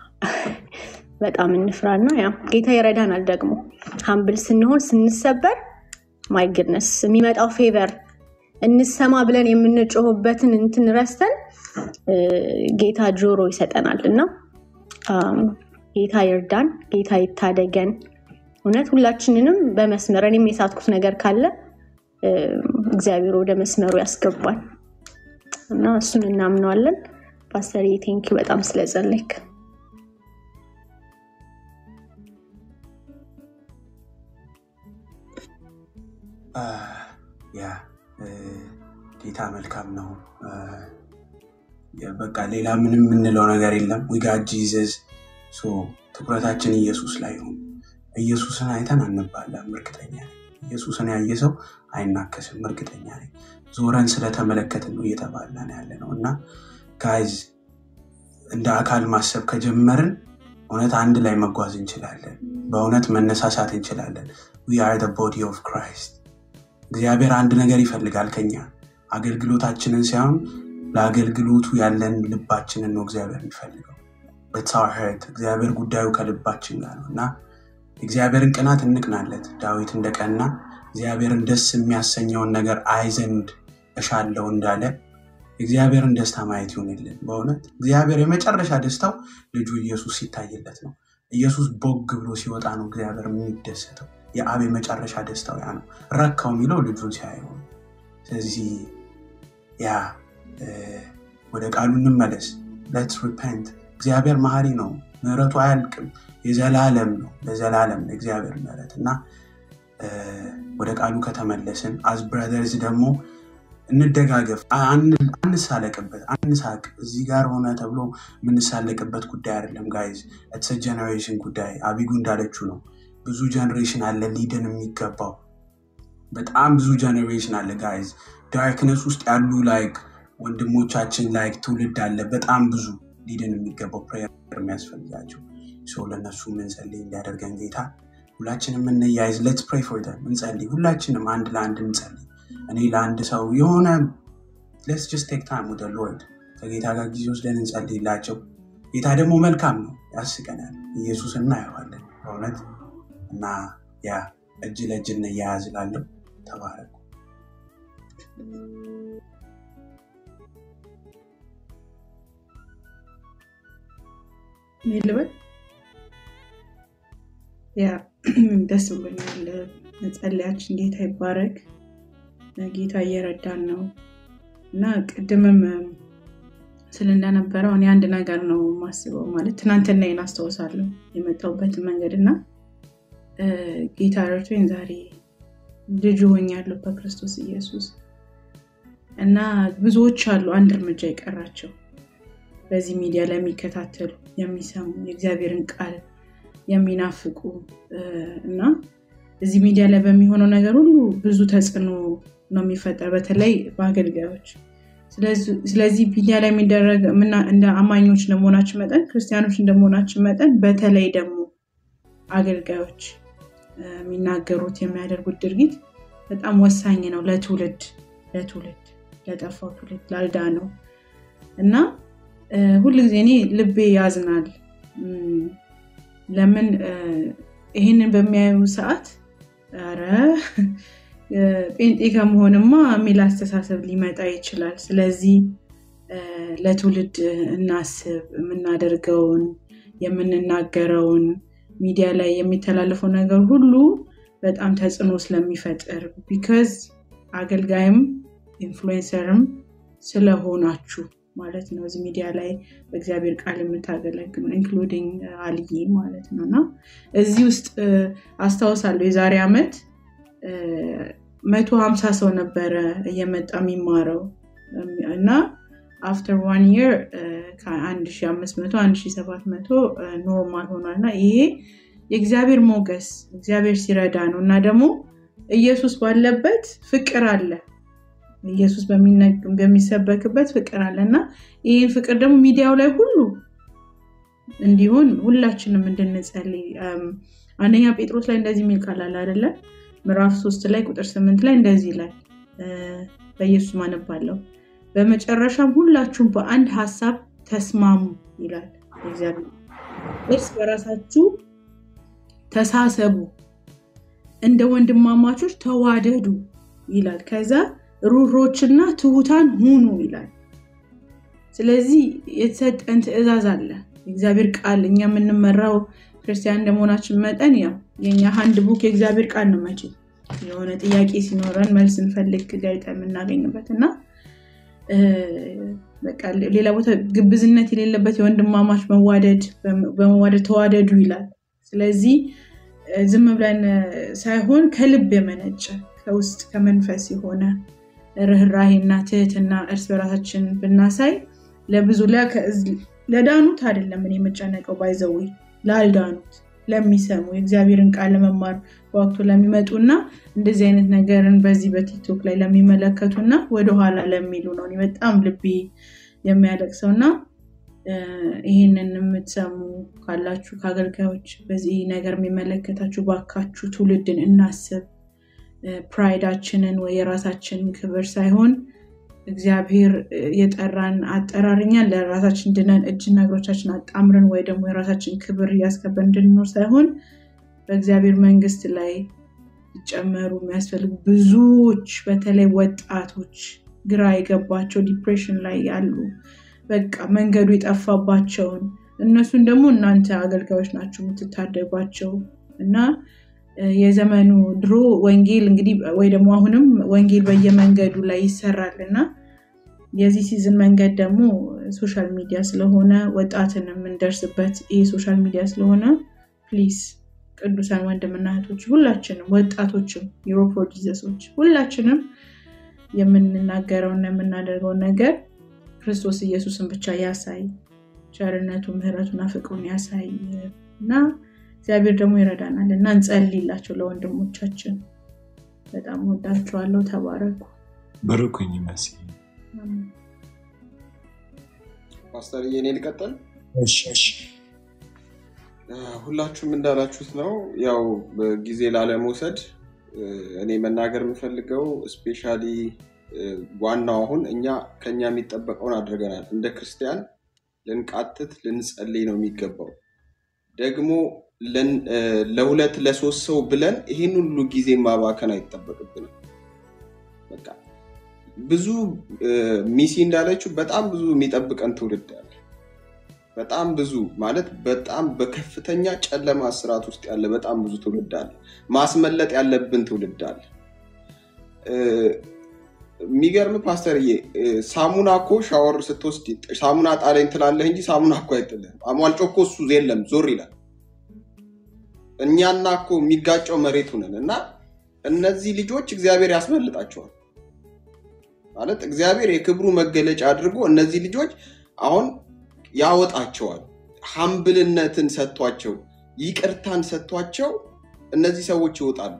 በጣም እንፍራ እና ያ ጌታ ይረዳናል። ደግሞ ሀምብል ስንሆን ስንሰበር ማይ ግድነስ የሚመጣው ፌቨር እንሰማ ብለን የምንጮህበትን እንትን ረስተን እ፣ ጌታ ጆሮ ይሰጠናል እና አም፣ ጌታ ይርዳን፣ ጌታ ይታደገን። እውነት ሁላችንንም በመስመር እኔም የሳትኩት ነገር ካለ እ፣ እግዚአብሔር ወደ መስመሩ ያስገባል እና እሱን እናምነዋለን። ፓስተር ቴንኪ በጣም ስለጸለይክ። አ፣ ያ እ፣ ጌታ መልካም ነው። አ፣ ያ፣ በቃ ሌላ ምንም የምንለው ነገር የለም። ዊጋ ጂዘዝ ትኩረታችን ኢየሱስ ላይ ይሁን። ኢየሱስን አይተን አንባላም፣ እርግጠኛ ነኝ። ኢየሱስን ያየ ሰው አይናከስም፣ እርግጠኛ ነኝ። ዞረን ስለተመለከትን ነው እየተባለን ያለ ነው እና ጋይዝ እንደ አካል ማሰብ ከጀመርን እውነት አንድ ላይ መጓዝ እንችላለን። በእውነት መነሳሳት እንችላለን። ዊ አር ዘ ቦዲ ኦፍ ክራይስት። እግዚአብሔር አንድ ነገር ይፈልጋል ከኛ አገልግሎታችንን ሳይሆን ለአገልግሎቱ ያለን ልባችንን ነው እግዚአብሔር የሚፈልገው። It's our heart። እግዚአብሔር ጉዳዩ ከልባችን ጋር ነው እና እግዚአብሔርን ቅናት እንቅናለት። ዳዊት እንደቀና እግዚአብሔርን ደስ የሚያሰኘውን ነገር አይ ዘንድ እሻለው እንዳለ እግዚአብሔርን ደስታ ማየት ይሆንልን። በእውነት እግዚአብሔር የመጨረሻ ደስታው ልጁ ኢየሱስ ሲታይለት ነው። ኢየሱስ ቦግ ብሎ ሲወጣ ነው እግዚአብሔር የሚደሰተው። የአብ የመጨረሻ ደስታው ያ ነው። ረካው የሚለው ልጁን ሲያየው ነው። ስለዚህ ያ እ፣ ወደ ቃሉ እንመለስ። ሌትስ ሪፐንት። እግዚአብሔር መሀሪ ነው፣ ምሕረቱ አያልቅም፣ የዘላለም ነው። ለዘላለም ነው እግዚአብሔር ምሕረት እና እ፣ ወደ ቃሉ ከተመለስን አዝ ብራዘርዝ ደግሞ እንደጋገፍ፣ አን- አንሳለቅበት፣ አንሳቅ። እዚህ ጋር ሆነ ተብሎ የምንሳለቅበት ጉዳይ አይደለም ጋይዝ። ኢትስ ጀኔሬሽን ጉዳይ። አቢጉ እንዳለችው ነው። ብዙ ጀኔሬሽን አለ ሊድን የሚገባው በጣም ብዙ ጀኔሬሽን አለ ጋይዝ። ዳርክነስ ውስጥ ያሉ ላይክ ወንድሞቻችን ላይክ ትውልድ አለ በጣም ብዙ ሊድን የሚገባው ፕሬየር የሚያስፈልጋቸው ሰው ለእነሱ ምንጸልይ እንዲያደርገን ጌታ ሁላችንም እንያይዝ። ሌትስ ፕሬይ ፎር ደም እንጸልይ። ሁላችንም አንድ ለአንድ እንጸልይ። እኔ ለአንድ ሰው የሆነ ሌትስ ጀስት ቴክ ታይም ወደ ሎርድ ከጌታ ጋር ጊዜ ወስደን እንጸልይላቸው። ጌታ ደግሞ መልካም ነው፣ ያስቀናል። ኢየሱስ እናየዋለን በእውነት እና ያ እጅ ለእጅ እንያያዝ እላለሁ። ተባረኩ። እኔ ልበል ያ ደስ ብሎኛል። መጸለያችን ጌታ ይባረክ። ጌታ እየረዳን ነው እና ቅድምም ስል እንደነበረው እኔ አንድ ነገር ነው የማስበው ማለት ትናንትና ይህን አስታውሳለሁ የመጣሁበትን መንገድ እና ጌታ ረድቶኝ ዛሬ ልጁ ሆኛለሁ በክርስቶስ ኢየሱስ እና ብዙዎች አሉ አንድ እርምጃ የቀራቸው በዚህ ሚዲያ ላይ የሚከታተሉ የሚሰሙ የእግዚአብሔርን ቃል የሚናፍቁ እና እዚህ ሚዲያ ላይ በሚሆነው ነገር ሁሉ ብዙ ተጽዕኖ ነው የሚፈጠር በተለይ በአገልጋዮች ስለዚህ ሚዲያ ላይ የሚደረግ እንደ አማኞች እንደመሆናችን መጠን ክርስቲያኖች እንደመሆናችን መጠን በተለይ ደግሞ አገልጋዮች የሚናገሩት የሚያደርጉት ድርጊት በጣም ወሳኝ ነው ለትውልድ ለትውልድ ለጠፋው ትውልድ ላልዳ ነው እና ሁልጊዜ እኔ ልቤ ያዝናል ለምን ይህንን በሚያዩ ሰዓት ረ ጴንጤ ከመሆንማ የሚል አስተሳሰብ ሊመጣ ይችላል ስለዚህ ለትውልድ እናስብ የምናደርገውን የምንናገረውን ሚዲያ ላይ የሚተላለፈው ነገር ሁሉ በጣም ተጽዕኖ ስለሚፈጥር ቢካዝ አገልጋይም ኢንፍሉዌንሰርም ስለሆናችሁ ማለት ነው እዚህ ሚዲያ ላይ በእግዚአብሔር ቃል የምታገለግሉ ኢንክሉዲንግ አልዬ ማለት ነው እና እዚህ ውስጥ አስታውሳለሁ የዛሬ ዓመት መቶ ሀምሳ ሰው ነበረ እየመጣ የሚማረው እና አፍተር ዋን የር ከአንድ ሺ አምስት መቶ አንድ ሺ ሰባት መቶ ኖርማል ሆኗል እና ይሄ የእግዚአብሔር ሞገስ እግዚአብሔር ሲረዳ ነው እና ደግሞ ኢየሱስ ባለበት ፍቅር አለ ኢየሱስ በሚሰበክበት ፍቅር አለ እና ይህን ፍቅር ደግሞ ሚዲያው ላይ ሁሉ እንዲሆን ሁላችንም እንድንጸልይ አንደኛ ጴጥሮስ ላይ እንደዚህ የሚል ቃል አለ አይደለ ምዕራፍ ሶስት ላይ ቁጥር ስምንት ላይ እንደዚህ ይላል በኢየሱስ ማነባለው በመጨረሻም ሁላችሁም በአንድ ሀሳብ ተስማሙ ይላል እግዚአብሔር እርስ በራሳችሁ ተሳሰቡ እንደ ወንድማማቾች ተዋደዱ ይላል ከዛ ሩሮችና ትሁታን ሁኑ ይላል ስለዚህ የተሰጠን ትእዛዝ አለ የእግዚአብሔር ቃል እኛ የምንመራው ክርስቲያን እንደመሆናችን መጠን ያው የኛ ሀንድ ቡክ የእግዚአብሔር ቃል ነው መቼ የሆነ ጥያቄ ሲኖረን መልስ እንፈልግ ጋዜጣ የምናገኝበት እና ሌላ ቦታ ግብዝነት የሌለበት የወንድማማች መዋደድ በመዋደድ ተዋደዱ ይላል ስለዚህ ዝም ብለን ሳይሆን ከልብ የመነጨ ከውስጥ ከመንፈስ የሆነ ርኅራሄና ትህትና እርስ በራሳችን ብናሳይ ለብዙ ለዳኑት አይደለም እኔ የምጨነቀው ባይዘዊ ላልዳኑት ለሚሰሙ የእግዚአብሔርን ቃል ለመማር በወቅቱ ለሚመጡ እና እንደዚህ አይነት ነገርን በዚህ በቲክቶክ ላይ ለሚመለከቱ እና ወደኋላ ለሚሉ ነው በጣም ልቤ የሚያለቅሰው እና ይህንን የምትሰሙ ካላችሁ ከአገልጋዮች በዚህ ነገር የሚመለከታችሁ ባካችሁ ትውልድን እናስብ ፕራይዳችንን ወይ የራሳችን ክብር ሳይሆን እግዚአብሔር የጠራን አጠራርኛን ለራሳችን ድነን እጅና እግሮቻችን አጣምረን ወይ ደግሞ የራሳችን ክብር እያስከበር እንድንኖር ሳይሆን በእግዚአብሔር መንግስት ላይ ሊጨመሩ የሚያስፈልጉ ብዙዎች በተለይ ወጣቶች ግራ የገባቸው ዲፕሬሽን ላይ ያሉ በቃ መንገዱ የጠፋባቸውን እነሱን ደግሞ እናንተ አገልጋዮች ናቸው የምትታደጓቸው እና የዘመኑ ድሮ ወንጌል እንግዲህ ወይ ደግሞ አሁንም ወንጌል በየመንገዱ ላይ ይሰራል እና የዚህ ሲዝን መንገድ ደግሞ ሶሻል ሚዲያ ስለሆነ ወጣትን የምንደርስበት ይህ ሶሻል ሚዲያ ስለሆነ ፕሊዝ ቅዱሳን ወንድምና እህቶች ሁላችንም ወጣቶችም ዩሮፖ ጂዘሶች ሁላችንም የምንናገረውና የምናደርገውን ነገር ክርስቶስ ኢየሱስን ብቻ ያሳይ ቸርነቱ ምህረቱና ፍቅሩን ያሳይ እና እግዚአብሔር ደግሞ ይረዳናል እና እንጸልይላቸው ለወንድሞቻችን በጣም ወዳችኋለሁ ተባረኩ በርኩኝ መሲ ፓስተር የኔ ልቀጥል ሁላችሁም እንዳላችሁት ነው ያው ጊዜ ላለመውሰድ እኔ መናገር የምፈልገው ስፔሻሊ ዋናው አሁን እኛ ከኛ የሚጠበቀውን አድርገናል እንደ ክርስቲያን ልንቃትት ልንጸልይ ነው የሚገባው ደግሞ ለሁለት ለሶስት ሰው ብለን ይህን ሁሉ ጊዜ ማባከን አይጠበቅብንም በቃ ብዙ እ፣ ሚሲ እንዳለችው በጣም ብዙ የሚጠብቀን ትውልድ አለ። በጣም ብዙ ማለት በጣም በከፍተኛ ጨለማ ስርዓት ውስጥ ያለ በጣም ብዙ ትውልድ አለ። ማስመለጥ ያለብን ትውልድ አለ። እ፣ የሚገርም ፓስተርዬ እ፣ ሳሙና እኮ ሻወር ስትወስድ ሳሙና ጣለኝ ትላለህ እንጂ ሳሙና እኮ አይጥልህም። አሟልጮ እኮ እሱ የለም ዞር ይላል። እኛና እኮ የሚጋጨው መሬቱ ነን እና እነዚህ ልጆች እግዚአብሔር ያስመልጣቸዋል ማለት እግዚአብሔር የክብሩ መገለጫ አድርጎ እነዚህ ልጆች አሁን ያወጣቸዋል። ሀምብልነትን ሰጥቷቸው ይቅርታን ሰጥቷቸው እነዚህ ሰዎች ይወጣሉ።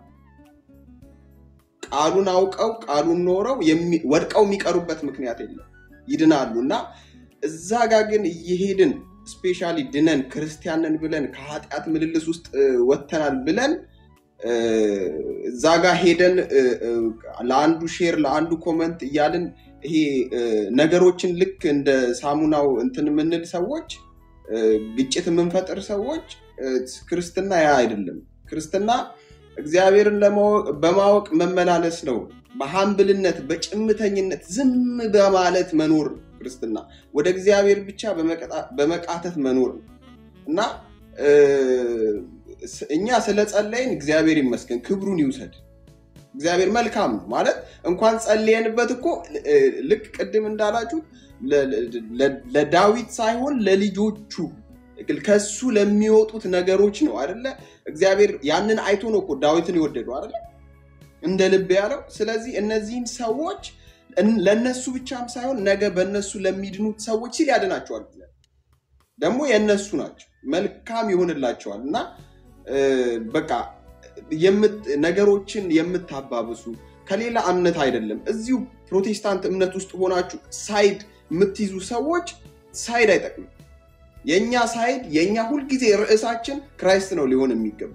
ቃሉን አውቀው ቃሉን ኖረው የሚ- ወድቀው የሚቀሩበት ምክንያት የለም፣ ይድናሉ። እና እዛ ጋ ግን እየሄድን ስፔሻሊ ድነን ክርስቲያንን ብለን ከኃጢአት ምልልስ ውስጥ እ፣ ወጥተናል ብለን እ፣ እዛ ጋ ሄደን እ፣ እ፣ ለአንዱ ሼር ለአንዱ ኮመንት እያልን ይሄ እ፣ ነገሮችን ልክ እንደ ሳሙናው እንትን የምንል ሰዎች እ፣ ግጭት የምንፈጥር ሰዎች እ፣ ክርስትና ያ አይደለም። ክርስትና እግዚአብሔርን ለማወቅ- በማወቅ መመላለስ ነው። በሀምብልነት በጭምተኝነት ዝም በማለት መኖር ነው ክርስትና። ወደ እግዚአብሔር ብቻ በመቀጣ- በመቃተት መኖር ነው እና እ፣ ስ- እኛ ስለጸለይን እግዚአብሔር ይመስገን ክብሩን ይውሰድ። እግዚአብሔር መልካም ነው ማለት እንኳን ጸልየንበት እኮ እ፣ ልክ ቅድም እንዳላችሁት ለ- ለ- ለዳዊት ሳይሆን ለልጆቹ ከሱ ለሚወጡት ነገሮች ነው አይደለ? እግዚአብሔር ያንን አይቶ ነው እኮ ዳዊትን የወደደው አይደለ? እንደ ልብ ያለው። ስለዚህ እነዚህን ሰዎች እን- ለእነሱ ብቻም ሳይሆን ነገ በእነሱ ለሚድኑት ሰዎች ሲል ያድናቸዋል። እግዚአብሔር ደግሞ የእነሱ ናቸው፣ መልካም ይሆንላቸዋል እና እ፣ በቃ የምት- ነገሮችን የምታባብሱ ከሌላ እምነት አይደለም። እዚሁ ፕሮቴስታንት እምነት ውስጥ ሆናችሁ ሳይድ የምትይዙ ሰዎች ሳይድ አይጠቅምም። የእኛ ሳይድ የእኛ ሁልጊዜ ርዕሳችን ክራይስት ነው ሊሆን የሚገባ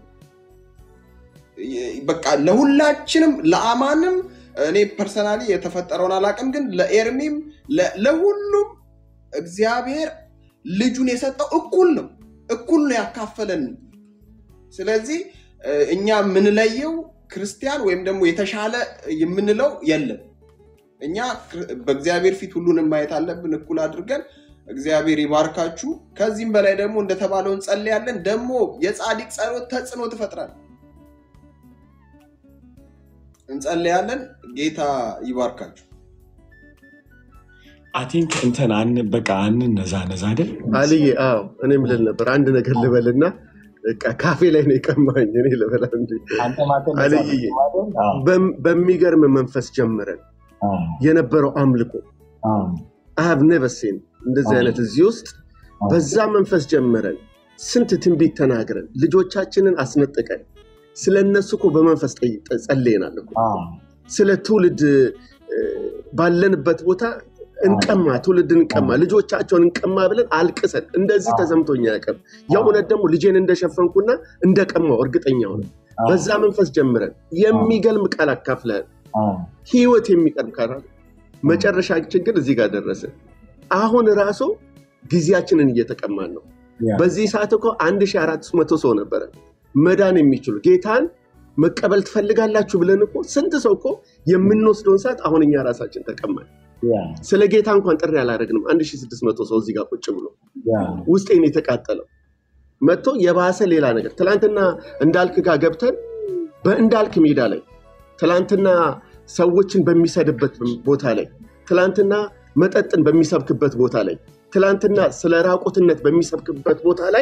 በቃ ለሁላችንም ለአማንም እኔ ፐርሰናሊ የተፈጠረውን አላውቅም፣ ግን ለኤርሚም ለ- ለሁሉም እግዚአብሔር ልጁን የሰጠው እኩል ነው፣ እኩል ነው ያካፈለን። ስለዚህ እ፣ እኛ የምንለየው ክርስቲያን ወይም ደግሞ የተሻለ የምንለው የለም። እኛ ክር- በእግዚአብሔር ፊት ሁሉንም ማየት አለብን እኩል አድርገን። እግዚአብሔር ይባርካችሁ። ከዚህም በላይ ደግሞ እንደተባለው እንጸልያለን። ደግሞ የጻድቅ ጸሎት ተጽዕኖ ትፈጥራል። እንጸልያለን። ጌታ ይባርካችሁ። አይ ቲንክ እንትን አን በቃ አንነዛ ነዛ አይደል አልዬ አዎ እኔም ልል ነበር አንድ ነገር ልበልና በቃ ካፌ ላይ ነው የቀማኝ እኔ ልበላ እንጂ አንተ ማተነሳ አልዬ በም- በሚገርም መንፈስ ጀምረን የነበረው አምልኮ አሀብ ነበሴን እንደዚህ አይነት እዚህ ውስጥ በዛ መንፈስ ጀምረን ስንት ትንቢት ተናግረን ልጆቻችንን አስነጥቀን ስለ እነሱ እኮ በመንፈስ ጠይ- ጸልየናል እኮ ስለ ትውልድ እ፣ ባለንበት ቦታ እንቀማ ትውልድ እንቀማ ልጆቻቸውን እንቀማ ብለን አልቅሰን እንደዚህ ተሰምቶኛ ያቀም የእውነት ደግሞ ልጄን እንደሸፈንኩና እንደቀማው እርግጠኛ ሆነ በዛ መንፈስ ጀምረን የሚገልም ቃል አካፍለን ህይወት የሚቀርብ ቃል መጨረሻችን ግን እዚህ ጋር ደረሰ አሁን ራሱ ጊዜያችንን እየተቀማን ነው በዚህ ሰዓት እኮ 1400 ሰው ነበረ መዳን የሚችሉ ጌታን መቀበል ትፈልጋላችሁ ብለን እኮ ስንት ሰው እኮ የምንወስደውን ሰዓት አሁን እኛ ራሳችን ተቀማን ስለ ጌታ እንኳን ጥሪ አላደረግንም 1600 ሰው እዚህ ጋር ቁጭ ብሎ ውስጤን የተቃጠለው መጥቶ የባሰ ሌላ ነገር ትላንትና እንዳልክ ጋር ገብተን በእንዳልክ ሜዳ ላይ ትላንትና ሰዎችን በሚሰድበት ቦታ ላይ ትላንትና መጠጥን በሚሰብክበት ቦታ ላይ ትላንትና ስለ ራቁትነት በሚሰብክበት ቦታ ላይ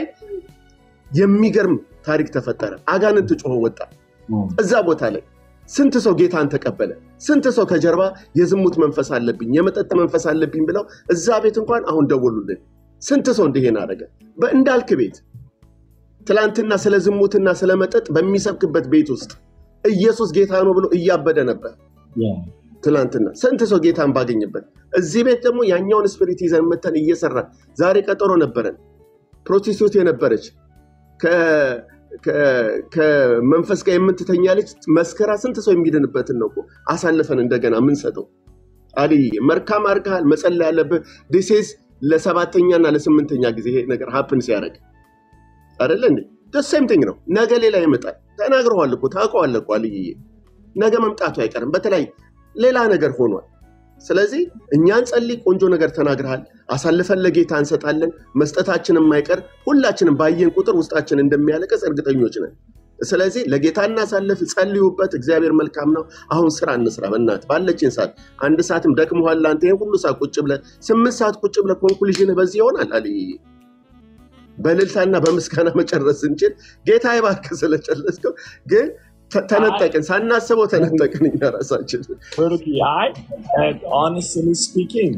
የሚገርም ታሪክ ተፈጠረ አጋንንት ጮሆ ወጣ እዛ ቦታ ላይ ስንት ሰው ጌታን ተቀበለ ስንት ሰው ከጀርባ የዝሙት መንፈስ አለብኝ የመጠጥ መንፈስ አለብኝ ብለው እዛ ቤት እንኳን አሁን ደወሉልን ስንት ሰው እንዲሄን አደረገ በእንዳልክ ቤት ትላንትና ስለ ዝሙትና ስለ መጠጥ በሚሰብክበት ቤት ውስጥ ኢየሱስ ጌታ ነው ብሎ እያበደ ነበር ትላንትና ስንት ሰው ጌታን ባገኝበት እዚህ ቤት ደግሞ ያኛውን ስፒሪት ይዘን መተን እየሰራን ዛሬ ቀጠሮ ነበረን ፕሮቴስቶት የነበረች ከ- ከ- ከመንፈስ ጋር የምትተኛ ልጅ መስከራ ስንት ሰው የሚድንበትን ነው እኮ አሳልፈን እንደገና የምንሰጠው አልይ መልካም አድርገሃል መጸለይ ያለብህ ዲሴዝ ለሰባተኛና ለስምንተኛ ጊዜ ይሄ ነገር ሀፕን ሲያደርግ አይደለ እንዴ ደሴም ቲንግ ነው ነገ ሌላ ይመጣል ተናግረዋል እኮ ታውቀዋለህ እኮ አልይዬ ነገ መምጣቱ አይቀርም በተለይ ሌላ ነገር ሆኗል። ስለዚህ እኛን ጸልይ፣ ቆንጆ ነገር ተናግረሃል፣ አሳልፈን ለጌታ እንሰጣለን። መስጠታችን የማይቀር ሁላችንም ባየን ቁጥር ውስጣችን እንደሚያለቀስ እርግጠኞች ነን። ስለዚህ ለጌታ እናሳልፍ፣ ጸልዩበት። እግዚአብሔር መልካም ነው። አሁን ስራ እንስራ። በእናትህ ባለችን ሰዓት አንድ ሰዓትም ደክሞሃል አንተ ይሄን ሁሉ ሰዓት ቁጭ ብለህ ስምንት ሰዓት ቁጭ ብለህ ኮንክሉዥን በዚህ ይሆናል አልይ በእልልታና በምስጋና መጨረስ ስንችል ጌታ እባክህ ስለጨረስከው ግን ተ- ተነጠቅን፣ ሳናስበው ተነጠቅን እኛ ራሳችን። ብሩክ አይ ሆነስትሊ ስፒኪንግ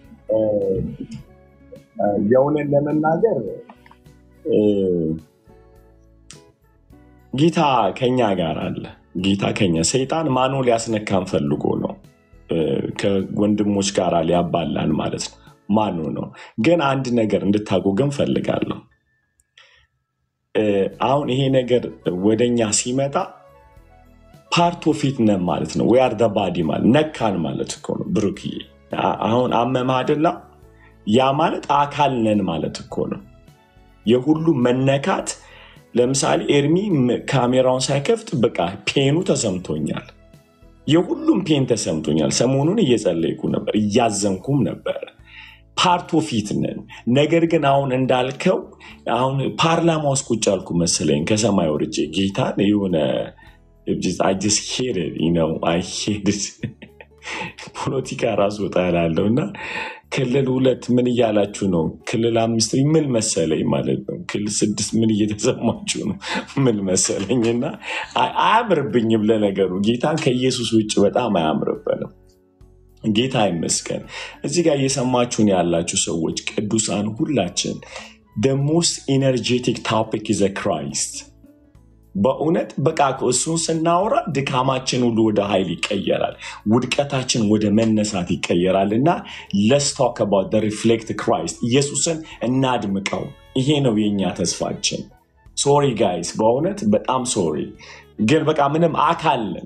የእውነት ለመናገር እ፣ ጌታ ከኛ ጋር አለ። ጌታ ከኛ ሰይጣን ማኖ ሊያስነካን ፈልጎ ነው እ፣ ከወንድሞች ጋር ሊያባላን ማለት ነው። ማኖ ነው። ግን አንድ ነገር እንድታውቁ ግን ፈልጋለሁ። እ፣ አሁን ይሄ ነገር ወደኛ ሲመጣ ፓርት ኦፍ ኢት ነን ማለት ነው። ዌአር ደ ባዲ ማለት ነካን ማለት እኮ ነው። ብሩክዬ አ- አሁን አመመህ አይደለ? ያ ማለት አካል ነን ማለት እኮ ነው። የሁሉም መነካት ለምሳሌ ኤርሚ ም- ካሜራውን ሳይከፍት በቃ ፔኑ ተሰምቶኛል። የሁሉም ፔን ተሰምቶኛል። ሰሞኑን እየጸለይኩ ነበር፣ እያዘንኩም ነበር። ፓርት ኦፍ ኢት ነን። ነገር ግን አሁን እንዳልከው አሁን ፓርላማ ውስጥ ቁጭ አልኩ መሰለኝ ከሰማይ ወርጄ ጌታን የሆነ I just hate it, you know, I hate it. ፖለቲካ ራሱ እጠላለሁ እና ክልል ሁለት ምን እያላችሁ ነው? ክልል አምስት ምን መሰለኝ ማለት ነው። ክልል ስድስት ምን እየተሰማችሁ ነው? ምን መሰለኝ እና አይ- አያምርብኝም። ለነገሩ ጌታን ከኢየሱስ ውጭ በጣም አያምርብንም። ጌታ ይመስገን። እዚህ ጋር እየሰማችሁን ያላችሁ ሰዎች ቅዱሳን ሁላችን the most energetic topic is a Christ በእውነት በቃ እሱን ስናወራ ድካማችን ሁሉ ወደ ኃይል ይቀየራል፣ ውድቀታችን ወደ መነሳት ይቀየራል እና ለስ ቶክ አባውት ሪፍሌክት ክራይስት ኢየሱስን እናድምቀው። ይሄ ነው የኛ ተስፋችን። ሶሪ ጋይስ፣ በእውነት በጣም ሶሪ። ግን በቃ ምንም አካልን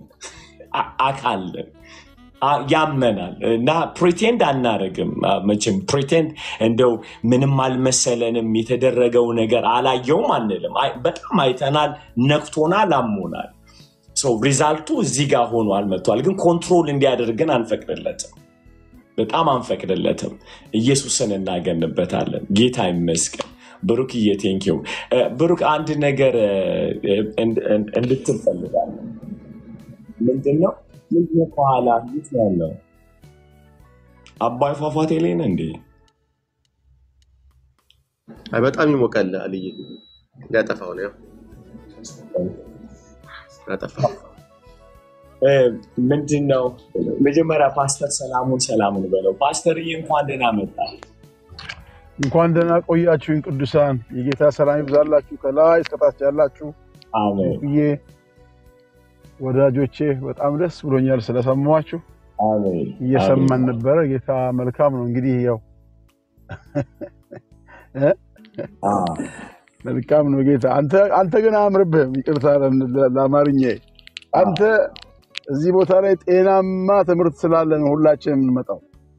አካልን አ- ያመናል እና ፕሪቴንድ አናደርግም። አ፣ መቼም ፕሪቴንድ እንደው ምንም አልመሰለንም የተደረገው ነገር አላየውም አንልም። አይ፣ በጣም አይተናል፣ ነክቶናል፣ አሞናል። ሰው ሪዛልቱ እዚህ ጋር ሆኗል መጥቷል። ግን ኮንትሮል እንዲያደርግን አንፈቅድለትም፣ በጣም አንፈቅድለትም። ኢየሱስን እናገንበታለን። ጌታ ይመስገን። ብሩክዬ ቴንኪው። ብሩክ አንድ ነገር እ፣ እንድ- እንድ- እንድትል ፈልጋለሁ። ምንድን ነው ምንድን ነው ከኋላ የት ነው ያለው? አባይ ፏፏቴ ላይ ነህ እንዴ? አይ በጣም ይሞቃል አልይ ሊያጠፋው ነው ያው ያጠፋው እ፣ ምንድን ነው መጀመሪያ ፓስተር ሰላሙን ሰላሙን በለው። ፓስተርዬ እንኳን ደህና መጣ። እንኳን ደህና ቆያችሁኝ ቅዱሳን። የጌታ ሰላም ይብዛላችሁ ከላይ እስከታች ያላችሁ አሜን ብዬ ወዳጆቼ በጣም ደስ ብሎኛል ስለሰማችሁ። አሜን አሜን እየሰማን ነበረ። ጌታ መልካም ነው። እንግዲህ ያው እ? አ፣ መልካም ነው ጌታ። አንተ አንተ ግን አያምርብህም። ይቅርታ ለ- ለአማርኛ አንተ እዚህ ቦታ ላይ ጤናማ ትምህርት ስላለ ነው ሁላችንም የምንመጣው።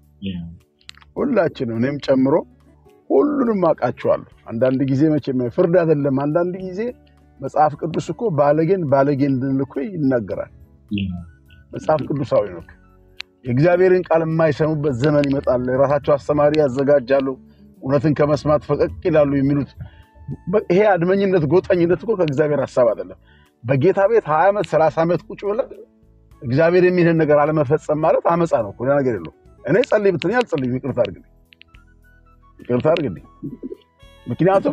ሁላችንም እኔም ጨምሮ ሁሉንም አውቃቸዋለሁ። አንዳንድ ጊዜ መቼም ፍርድ አይደለም። አንዳንድ ጊዜ መጽሐፍ ቅዱስ እኮ ባለጌን ባለጌ እንድንል እኮ ይናገራል። መጽሐፍ ቅዱሳዊ ነው። የእግዚአብሔርን ቃል የማይሰሙበት ዘመን ይመጣል። የራሳቸው አስተማሪ ያዘጋጃሉ፣ እውነትን ከመስማት ፈቀቅ ይላሉ የሚሉት በ- ይሄ አድመኝነት፣ ጎጠኝነት እኮ ከእግዚአብሔር ሀሳብ አይደለም። በጌታ ቤት ሀያ ዓመት ሰላሳ ዓመት ቁጭ ብለን እግዚአብሔር የሚልህን ነገር አለመፈጸም ማለት አመፃ ነው እኮ፣ ሌላ ነገር የለው። እኔ ጸልይ ብትለኝ አልጸልይም። ይቅርታ አድርግልኝ፣ ይቅርታ አድርግልኝ። ምክንያቱም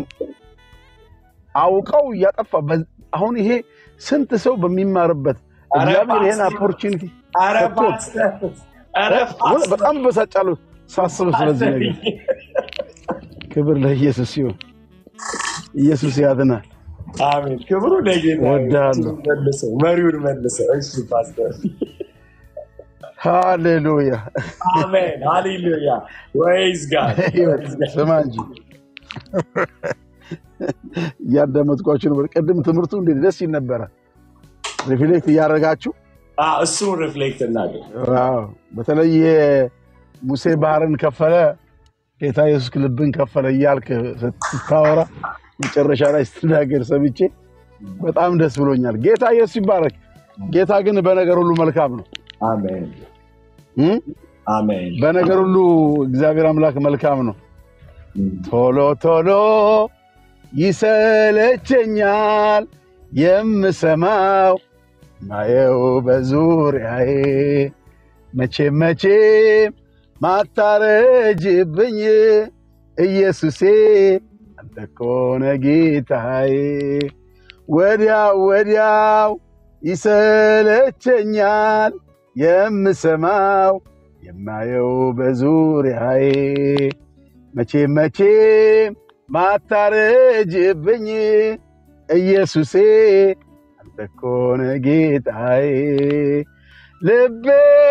አውቀው እያጠፋ በ- አሁን ይሄ ስንት ሰው በሚማርበት ኧረ እግዚአብሔር ይሄን ፓስተር፣ ኦፖርቹኒቲ ኧረ ሰጥቶት ፓስተር፣ ኧረ እ? ፓስተር፣ በጣም በሳጫለሁ ሳስብ ስለዚህ ፓስተርዬ፣ ነገር። ክብር ለኢየሱስ ሲሆን ኢየሱስ ያድናል። አሜን። ክብሩ ለጌታ ይሁን። እወድሃለሁ። እሱን መልሰው፣ መሪውን መልሰው። እሺ ፓስተር፣ ሃሌሉያ። አሜን፣ ሃሌሉያ። ወይዝ ጋድ ህይወት ስማ እንጂ እያዳመጥኳችሁ ነበር። ቅድም ትምህርቱ እንዴት ደስ ይል ነበረ። ሪፍሌክት እያደረጋችሁ እሱን ሪፍሌክት እናድርግ። ዋው! በተለይ ይሄ ሙሴ ባህርን ከፈለ ጌታ ኢየሱስ ልብን ከፈለ እያልክ ስታወራ መጨረሻ ላይ ስትናገር ሰምቼ በጣም ደስ ብሎኛል። ጌታ ኢየሱስ ይባረክ። ጌታ ግን በነገር ሁሉ መልካም ነው። አሜን እም? አሜን በነገር ሁሉ እግዚአብሔር አምላክ መልካም ነው። ቶሎ ቶሎ ይሰለቸኛል የምሰማው ማየው በዙሪያዬ መቼም መቼም ማታረጅብኝ ኢየሱሴ አንተ እኮ ነህ ጌታዬ። ወዲያው ወዲያው ይሰለቸኛል የምሰማው የማየው በዙሪያዬ መቼም መቼም ማታረጅብኝ ኢየሱሴ አንተ እኮ ነህ ጌታዬ። ልቤ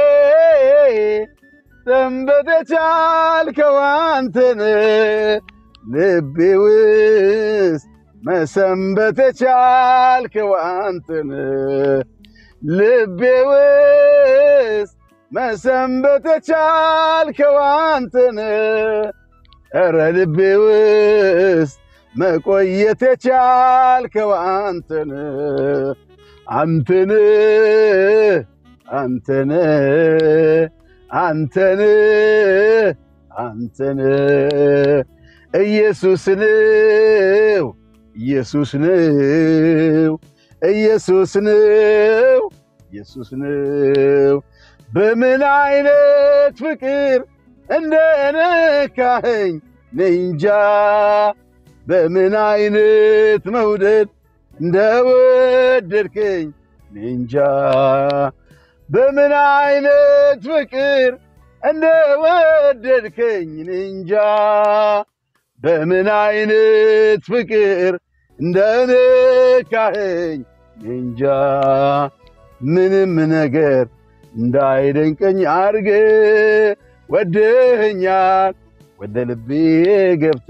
ሰንበተች አልከው አንተን ልቤ ውስጥ መሰንበት የቻልከው አንተን ልቤ ውስጥ መሰንበት የቻልከው አንተን ኧረ ልቤ ውስጥ መቆየት የቻልከው አንተን አንተን አንተን አንተን አንተን ኢየሱስ ነው ኢየሱስ ነው ኢየሱስ ነው ኢየሱስ ነው በምን አይነት ፍቅር እንደነካኸኝ ነንጃ በምን አይነት መውደድ እንደወደድከኝ ነንጃ በምን አይነት ፍቅር እንደወደድከኝ ነንጃ በምን አይነት ፍቅር እንደነካኸኝ ነንጃ ምንም ነገር እንዳይደንቀኝ አርገ ወደኸኛል ወደ ልቤ ገብተ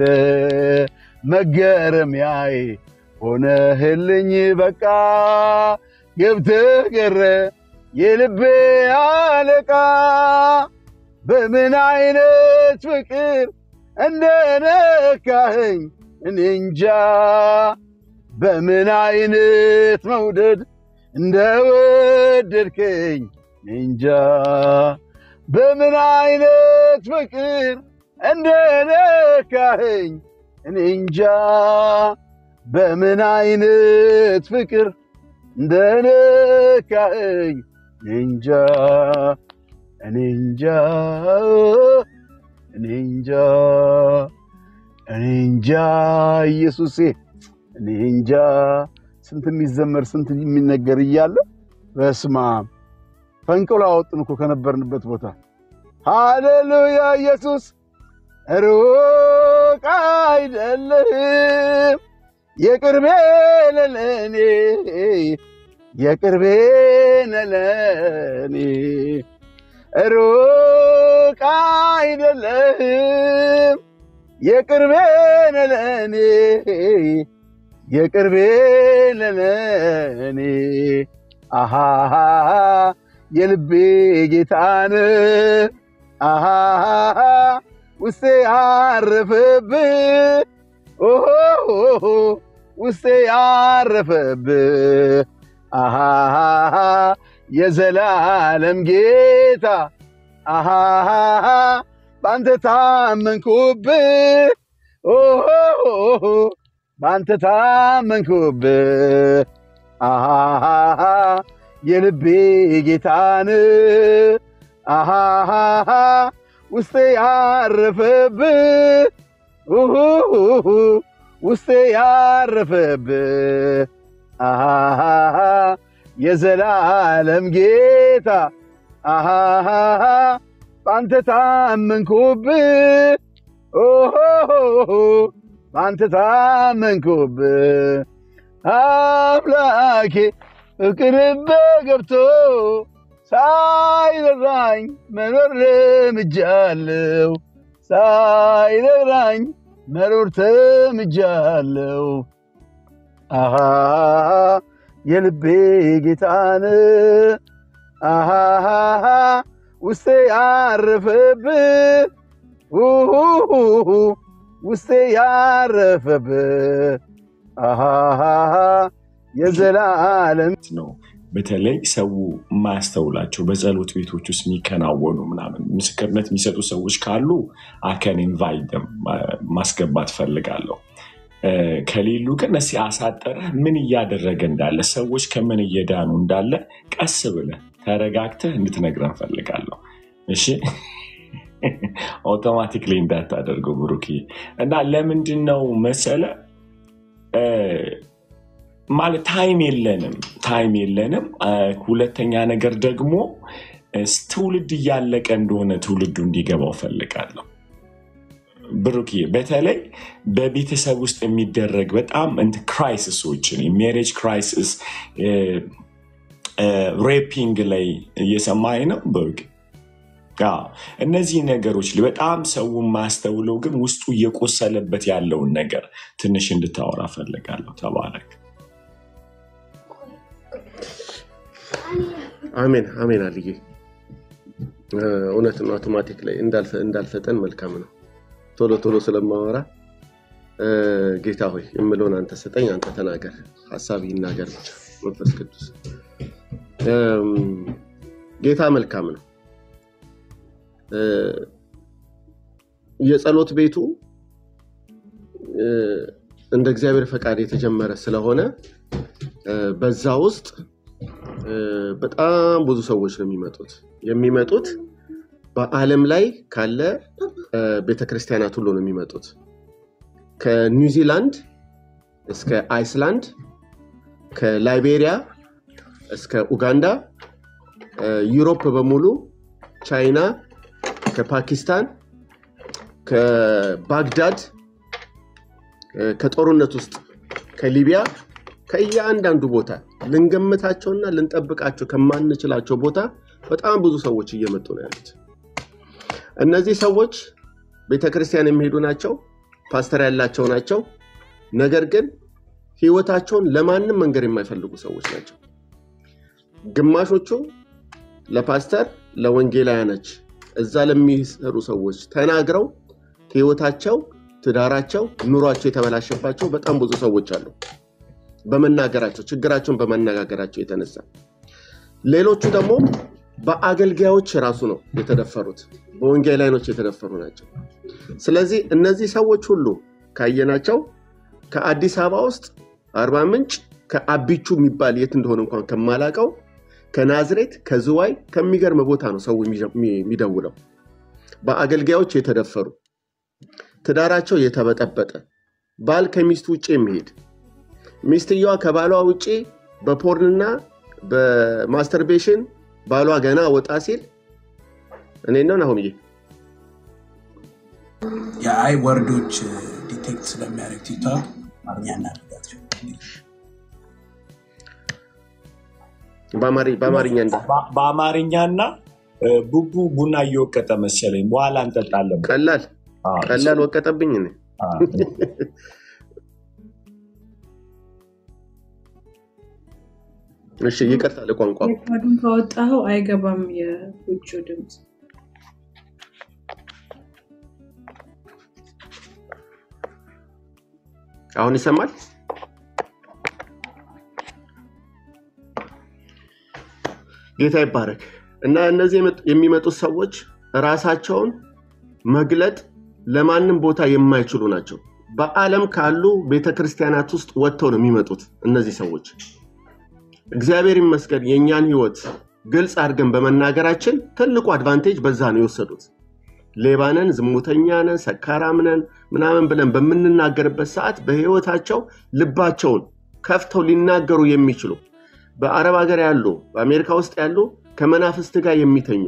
መገረሚያዬ ሆነህልኝ በቃ ገብተህ ገረ የልቤ አለቃ በምን አይነት ፍቅር እንደነካኸኝ እኔ እንጃ በምን አይነት መውደድ እንደወደድከኝ እኔ እንጃ በምን አይነት ፍቅር እንደነካኸኝ እኔ እንጃ በምን አይነት ፍቅር እንደነካኸኝ እኔ እንጃ እኔ እንጃ እኔ እንጃ እኔ እንጃ ኢየሱሴ እኔ እንጃ ስንት የሚዘመር ስንት የሚነገር እያለ በስማ ፈንቅሎ አወጡን እኮ ከነበርንበት ቦታ። ሃሌሉያ ኢየሱስ ሩቅ አይደለህም የቅርቤ ነህ ለእኔ የቅርቤ ነህ ለእኔ ሩቅ አይደለህም የቅርቤ ነህ ለእኔ የቅርቤ ነህ ለእኔ አሃ የልቤ ጌታን አሃ ውስጤ ያረፈብህ ኦሆ ውስጤ ያረፈብህ አሃ የዘላለም ጌታ አሃ በአንተ ታመንኩብህ ኦሆ በአንተ ታመንኩብህ አሃ የልቤ ጌታን አሃ ውስጤ ያረፈብህ ኡሁ ውስጤ ያረፈብህ አሃ የዘላለም ጌታ አሃ በአንተ ታመንኩብህ ኦሆ በአንተ ታመንኩብህ አምላኬ ፍቅርህ ገብቶ ሳይረራኝ መኖር ለምጃለው ሳይረራኝ መኖር ተምጃለው አሃ የልቤ ጌታን አሃ ውስጤ ያረፈብህ ኡሁ ውስጤ ያረፈብህ አሃ የዘላለም ነው በተለይ ሰው የማያስተውላቸው በጸሎት ቤቶች ውስጥ የሚከናወኑ ምናምን ምስክርነት የሚሰጡ ሰዎች ካሉ አከን ኢንቫይት ማስገባት ፈልጋለሁ። እ፣ ከሌሉ ግን እስኪ አሳጠረህ ምን እያደረገ እንዳለ ሰዎች ከምን እየዳኑ እንዳለ ቀስ ብለህ ተረጋግተህ እንድትነግረን ፈልጋለሁ። እሺ አውቶማቲክሊ እንዳታደርገው ብሩክ። እና ለምንድን ነው መሰለ እ፣ ማለት ታይም የለንም ታይም የለንም። እ፣ ሁለተኛ ነገር ደግሞ እ፣ ትውልድ እያለቀ እንደሆነ ትውልዱ እንዲገባው ፈልጋለሁ። ብሩክዬ በተለይ በቤተሰብ ውስጥ የሚደረግ በጣም እንትን ክራይሲሶችን የሜሬጅ ክራይሲስ ሬፒንግ ላይ እየሰማኝ ነው ብሩክ። አዎ፣ እነዚህ ነገሮች ላይ በጣም ሰው የማያስተውለው ግን ውስጡ እየቆሰለበት ያለውን ነገር ትንሽ እንድታወራ ፈልጋለሁ። ተባረክ። አሜን አሜን። አልዬ እ፣ እውነት ነው። አውቶማቲክ ላይ እንዳልፈ- እንዳልፈጠን መልካም ነው። ቶሎ ቶሎ ስለማወራ እ፣ ጌታ ሆይ የምለውን አንተ ስጠኝ፣ አንተ ተናገር፣ ሀሳብ ይናገር ብቻ መንፈስ ቅዱስ። እም፣ ጌታ መልካም ነው። እ፣ የጸሎት ቤቱ እ፣ እንደ እግዚአብሔር ፈቃድ የተጀመረ ስለሆነ እ፣ በዛ ውስጥ እ፣ በጣም ብዙ ሰዎች ነው የሚመጡት የሚመጡት በዓለም ላይ ካለ እ፣ ቤተክርስቲያናት ሁሉ ነው የሚመጡት ከኒውዚላንድ እስከ አይስላንድ ከላይቤሪያ እስከ ኡጋንዳ እ፣ ዩሮፕ በሙሉ ቻይና ከፓኪስታን ከባግዳድ እ፣ ከጦርነት ውስጥ ከሊቢያ ከእያንዳንዱ ቦታ ልንገምታቸውና ልንጠብቃቸው ከማንችላቸው ቦታ በጣም ብዙ ሰዎች እየመጡ ነው ያሉት። እነዚህ ሰዎች ቤተክርስቲያን የሚሄዱ ናቸው፣ ፓስተር ያላቸው ናቸው። ነገር ግን ህይወታቸውን ለማንም መንገር የማይፈልጉ ሰዎች ናቸው። ግማሾቹ ለፓስተር ለወንጌላውያኖች እዛ ለሚሰሩ ሰዎች ተናግረው ህይወታቸው፣ ትዳራቸው፣ ኑሯቸው የተበላሸባቸው በጣም ብዙ ሰዎች አሉ። በመናገራቸው ችግራቸውን በመነጋገራቸው የተነሳ ሌሎቹ ደግሞ በአገልጋዮች ራሱ ነው የተደፈሩት፣ በወንጌላውያኖች የተደፈሩ ናቸው። ስለዚህ እነዚህ ሰዎች ሁሉ ካየናቸው ከአዲስ አበባ ውስጥ አርባ ምንጭ ከአቢቹ የሚባል የት እንደሆነ እንኳን ከማላቀው ከናዝሬት ከዝዋይ ከሚገርም ቦታ ነው ሰው የሚደውለው። በአገልጋዮች የተደፈሩ ትዳራቸው የተበጠበጠ ባል ከሚስቱ ውጭ የሚሄድ ሚስትየዋ ከባሏ ውጭ በፖርንና በማስተርቤሽን ባሏ ገና ወጣ ሲል እኔ ነው ናሁምዬ የአይ ወርዶች ዲቴክት ስለሚያደርግ ቲክቶክ አማርኛ እናደርጋቸው። በአማሪ- በአማርኛ እንዳ በ- በአማርኛና እ፣ ቡቡ ቡና እየወቀጠ መሰለኝ። በኋላ እንጠጣለን። ቀላል አዎ፣ ቀላል ወቀጠብኝ እኔ አዎ። እሺ ይቅርታ ለቋንቋ ሬኮርዱን ካወጣኸው አይገባም የውጭው ድምፅ። አሁን ይሰማል ጌታ ይባረክ እና እነዚህ የመጡ- የሚመጡት ሰዎች ራሳቸውን መግለጥ ለማንም ቦታ የማይችሉ ናቸው በአለም ካሉ ቤተክርስቲያናት ውስጥ ወጥተው ነው የሚመጡት እነዚህ ሰዎች እግዚአብሔር ይመስገን የእኛን ህይወት ግልጽ አድርገን በመናገራችን ትልቁ አድቫንቴጅ በዛ ነው የወሰዱት ሌባነን ዝሙተኛነን ሰካራምነን ምናምን ብለን በምንናገርበት ሰዓት በህይወታቸው ልባቸውን ከፍተው ሊናገሩ የሚችሉ በአረብ ሀገር ያሉ በአሜሪካ ውስጥ ያሉ ከመናፍስት ጋር የሚተኙ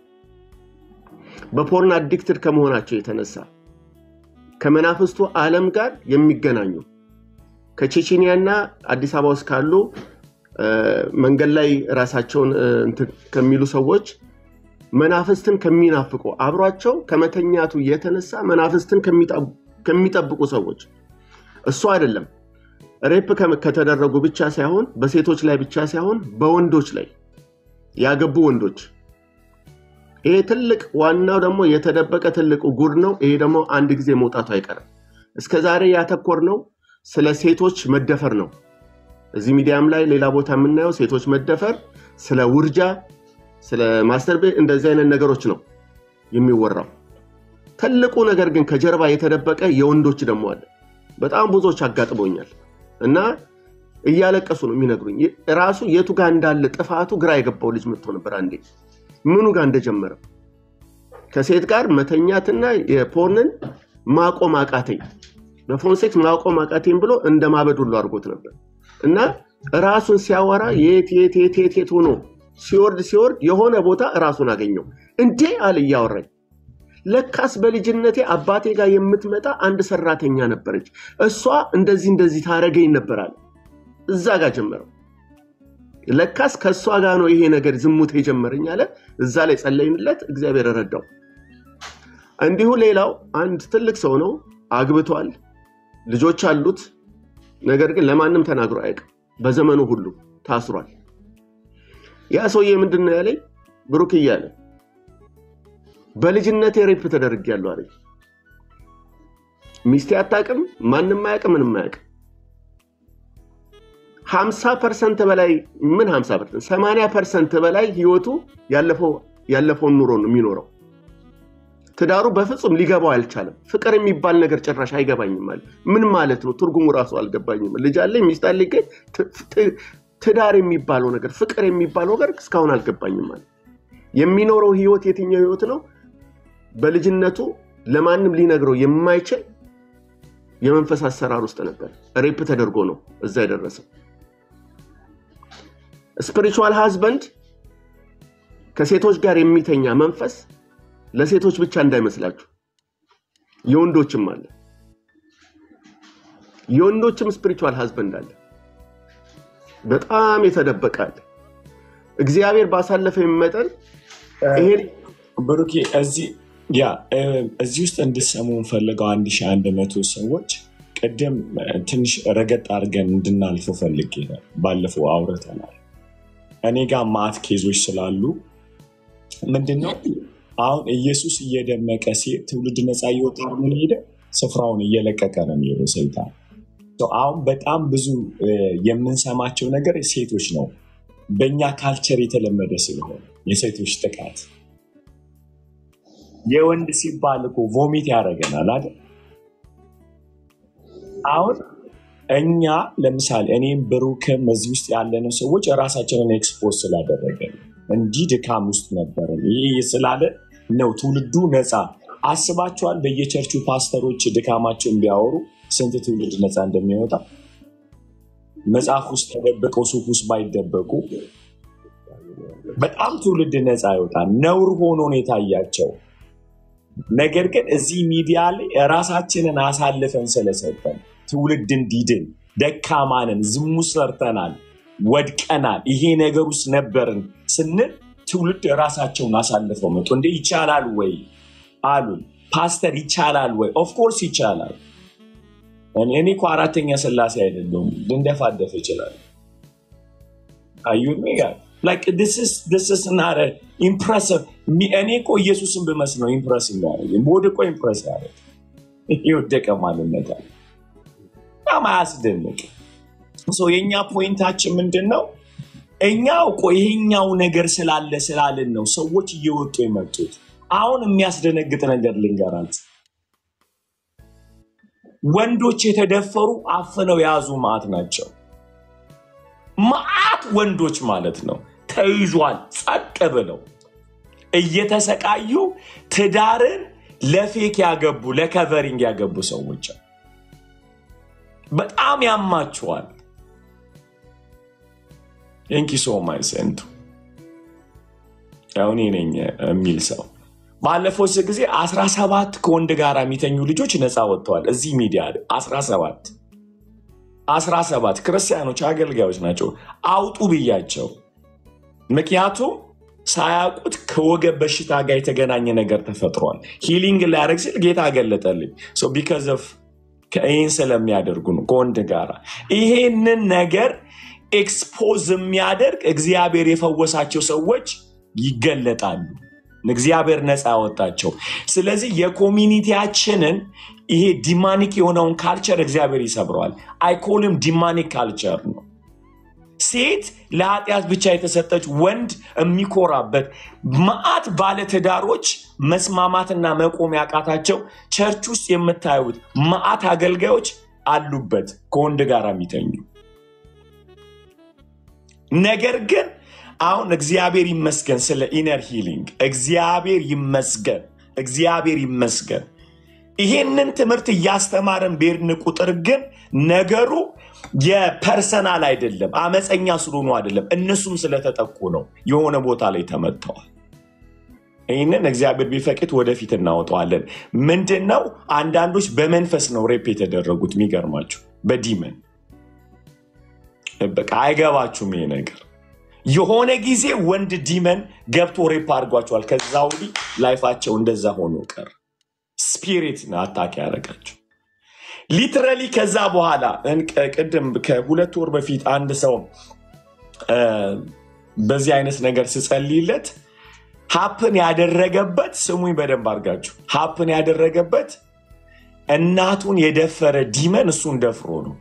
በፖርን አዲክትድ ከመሆናቸው የተነሳ ከመናፍስቱ ዓለም ጋር የሚገናኙ ከቼቼኒያና አዲስ አበባ ውስጥ ካሉ እ፣ መንገድ ላይ ራሳቸውን እ፣ እንትን ከሚሉ ሰዎች መናፍስትን ከሚናፍቁ አብሯቸው ከመተኛቱ የተነሳ መናፍስትን ከሚጠብ- ከሚጠብቁ ሰዎች እሱ አይደለም ሬፕ ከ- ከተደረጉ ብቻ ሳይሆን በሴቶች ላይ ብቻ ሳይሆን በወንዶች ላይ ያገቡ ወንዶች ይሄ ትልቅ ዋናው ደግሞ የተደበቀ ትልቁ ጉድ ነው። ይሄ ደግሞ አንድ ጊዜ መውጣቱ አይቀርም። እስከ ዛሬ ያተኮር ነው ስለ ሴቶች መደፈር ነው እዚህ ሚዲያም ላይ ሌላ ቦታ የምናየው ሴቶች መደፈር፣ ስለ ውርጃ፣ ስለ ማስተር ቤት እንደዚህ አይነት ነገሮች ነው የሚወራው። ትልቁ ነገር ግን ከጀርባ የተደበቀ የወንዶች ደግሞ አለ። በጣም ብዙዎች አጋጥሞኛል እና እያለቀሱ ነው የሚነግሩኝ። ራሱ የቱ ጋር እንዳለ ጥፋቱ ግራ የገባው ልጅ መጥቶ ነበር አንዴ ምኑ ጋር እንደጀመረ ከሴት ጋር መተኛትና የፖርንን ማቆም አቃተኝ፣ በፎን ሴክስ ማቆም አቃተኝ ብሎ እንደ ማበድ ሁሉ አድርጎት ነበር እና ራሱን ሲያወራ የት የት የት የት የት ሆኖ ሲወርድ ሲወርድ የሆነ ቦታ ራሱን አገኘው። እንዴ አለ እያወራኝ ለካስ በልጅነቴ አባቴ ጋር የምትመጣ አንድ ሰራተኛ ነበረች። እሷ እንደዚህ እንደዚህ ታረገኝ ነበር አለ። እዛ ጋር ጀመረው። ለካስ ከእሷ ጋር ነው ይሄ ነገር ዝሙት የጀመረኝ አለ። እዛ ላይ ጸለይንለት፣ እግዚአብሔር ረዳው። እንዲሁ ሌላው አንድ ትልቅ ሰው ነው፣ አግብቷል፣ ልጆች አሉት። ነገር ግን ለማንም ተናግሮ አያውቅም። በዘመኑ ሁሉ ታስሯል። ያ ሰውዬ ምንድን ነው ያለኝ? ብሩክ እያለ በልጅነቴ ሬፕ ተደርጌያለሁ አለኝ። ሚስቴ አታውቅም፣ ማንም አያውቅም፣ ምንም አያውቅም። ሀምሳ ፐርሰንት በላይ ምን ሀምሳ ፐርሰንት ሰማንያ ፐርሰንት በላይ ህይወቱ ያለፈውን ኑሮ ነው የሚኖረው። ትዳሩ በፍጹም ሊገባው አልቻለም። ፍቅር የሚባል ነገር ጭራሽ አይገባኝም አለ። ምን ማለት ነው? ትርጉሙ ራሱ አልገባኝም። ልጅ አለኝ ሚስት አለኝ፣ ግን ትዳር የሚባለው ነገር ፍቅር የሚባለው ነገር እስካሁን አልገባኝም አለ። የሚኖረው ህይወት የትኛው ህይወት ነው? በልጅነቱ ለማንም ሊነግረው የማይችል የመንፈስ አሰራር ውስጥ ነበር። ሬፕ ተደርጎ ነው እዛ የደረሰው። ስፒሪቹዋል ሃዝበንድ ከሴቶች ጋር የሚተኛ መንፈስ ለሴቶች ብቻ እንዳይመስላችሁ የወንዶችም አለ። የወንዶችም ስፒሪቹዋል ሃዝበንድ አለ። በጣም የተደበቀ አለ። እግዚአብሔር ባሳለፈ መጠን ይሄ ብሩኬ እዚህ ያ እዚህ ውስጥ እንድሰሙ እንፈልገው አንድ ሺህ አንድ መቶ ሰዎች ቅድም ትንሽ ረገጥ አድርገን እንድናልፈው ፈልጌ ነው። ባለፈው አውርተናል። እኔ ጋር ማት ኬዞች ስላሉ ምንድነው አሁን ኢየሱስ እየደመቀ ሲሄድ ትውልድ ነፃ እየወጣ ምን ሄደ ስፍራውን እየለቀቀ ነው የሚሄደው ሰይጣን። አሁን በጣም ብዙ የምንሰማቸው ነገር ሴቶች ነው። በእኛ ካልቸር የተለመደ ስለሆነ የሴቶች ጥቃት የወንድ ሲባል እኮ ቮሚት ያደርገናል አይደል? አሁን እኛ ለምሳሌ እኔም ብሩክም እዚህ ውስጥ ያለነው ሰዎች ራሳችንን ኤክስፖዝ ስላደረገን እንዲህ ድካም ውስጥ ነበርን። ይህ ስላለ ነው ትውልዱ ነፃ አስባችኋል? በየቸርቹ ፓስተሮች ድካማቸውን ቢያወሩ ስንት ትውልድ ነፃ እንደሚወጣ መጽሐፍ ውስጥ ተደብቀው ሱፍ ውስጥ ባይደበቁ በጣም ትውልድ ነፃ ይወጣል። ነውር ሆኖ ነው የታያቸው። ነገር ግን እዚህ ሚዲያ ላይ ራሳችንን አሳልፈን ስለሰጠን ትውልድ እንዲድን ደካማንን፣ ዝሙት ሰርተናል፣ ወድቀናል፣ ይሄ ነገር ውስጥ ነበርን ስንል ትውልድ ራሳቸውን አሳልፈው መጡ። እንደ ይቻላል ወይ አሉን። ፓስተር ይቻላል ወይ? ኦፍኮርስ ይቻላል። እኔ እኮ አራተኛ ስላሴ አይደለሁም፣ ልንደፋደፍ ይችላል። አዩን ጋር ኢምፕረሲቭ እኔ እኮ ኢየሱስን ብመስል ነው ኢምፕረስ የሚያደርግ ወድቆ ኢምፕረስ ያደርግ የወደቀ ማንነት አለ። በጣም አያስደንቅ። የእኛ ፖይንታችን ምንድን ነው? እኛ እኮ ይሄኛው ነገር ስላለ ስላልን ነው ሰዎች እየወጡ የመጡት። አሁን የሚያስደነግጥ ነገር ልንገራችሁ። ወንዶች የተደፈሩ አፍነው የያዙ ማዕት ናቸው። ማዕት ወንዶች ማለት ነው ተይዟል። ጸጥ ብለው እየተሰቃዩ ትዳርን ለፌክ ያገቡ ለከቨሪንግ ያገቡ ሰዎች በጣም ያማችኋል። ንኪ ሶ ማይ ሰንቱ አሁን ነኝ የሚል ሰው ባለፈው ጊዜ 17 ከወንድ ጋር የሚተኙ ልጆች ነፃ ወጥተዋል። እዚህ ሚዲያ 17 17 ክርስቲያኖች አገልጋዮች ናቸው። አውጡ ብያቸው ምክንያቱም ሳያውቁት ከወገብ በሽታ ጋር የተገናኘ ነገር ተፈጥሯል። ሂሊንግ ሊያደርግ ሲል ጌታ ገለጠልኝ። ቢካዝ ኦፍ ይህን ስለሚያደርጉ ነው ከወንድ ጋር ይሄንን ነገር ኤክስፖዝ የሚያደርግ እግዚአብሔር የፈወሳቸው ሰዎች ይገለጣሉ። እግዚአብሔር ነፃ ያወጣቸው። ስለዚህ የኮሚኒቲያችንን ይሄ ዲማኒክ የሆነውን ካልቸር እግዚአብሔር ይሰብረዋል። አይኮልም ዲማኒክ ካልቸር ነው። ሴት ለኃጢአት ብቻ የተሰጠች ወንድ የሚኮራበት መዓት ባለትዳሮች መስማማትና መቆም ያቃታቸው ቸርች ውስጥ የምታዩት መዓት አገልጋዮች አሉበት ከወንድ ጋር የሚተኙ ነገር ግን አሁን እግዚአብሔር ይመስገን ስለ ኢነር ሂሊንግ እግዚአብሔር ይመስገን እግዚአብሔር ይመስገን ይሄንን ትምህርት እያስተማረን በሄድን ቁጥር ግን ነገሩ የፐርሰናል አይደለም አመፀኛ ስለሆኑ አይደለም እነሱም ስለተጠቁ ነው የሆነ ቦታ ላይ ተመተዋል ይህንን እግዚአብሔር ቢፈቅድ ወደፊት እናወጣዋለን ምንድን ነው አንዳንዶች በመንፈስ ነው ሬፕ የተደረጉት የሚገርማችሁ በዲመን በቃ አይገባችሁም ይሄ ነገር የሆነ ጊዜ ወንድ ዲመን ገብቶ ሬፕ አድርጓቸዋል ከዛ ወዲህ ላይፋቸው እንደዛ ሆኖ ቀር ስፒሪት ነው አታክ ያደረጋቸው ሊትራሊ ከዛ በኋላ እንቅ- ቅድም ከሁለት ወር በፊት አንድ ሰው እ፣ በዚህ አይነት ነገር ስጸልይለት ሀፕን ያደረገበት ስሙኝ በደንብ አድርጋችሁ ሀፕን ያደረገበት እናቱን የደፈረ ዲመን እሱን ደፍሮ ነው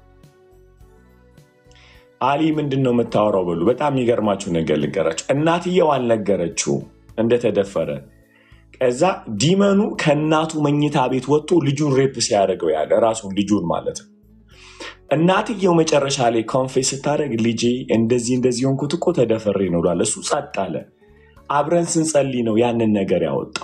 አሊ ምንድን ነው የምታወራው በሉ በጣም የሚገርማችሁ ነገር ልንገራችሁ እናትየው አልነገረችውም እንደተደፈረ ከዛ ዲመኑ ከእናቱ መኝታ ቤት ወጥቶ ልጁን ሬፕ ሲያደርገው ያለ ራሱን ልጁን ማለት ነው እናትየው መጨረሻ ላይ ኮንፌስ ስታደርግ ልጄ እንደዚህ እንደዚህ ሆንኩት እኮ ተደፈሬ ነው ብሏል እሱ ጸጥ አለ አብረን ስንጸልይ ነው ያንን ነገር ያወጣው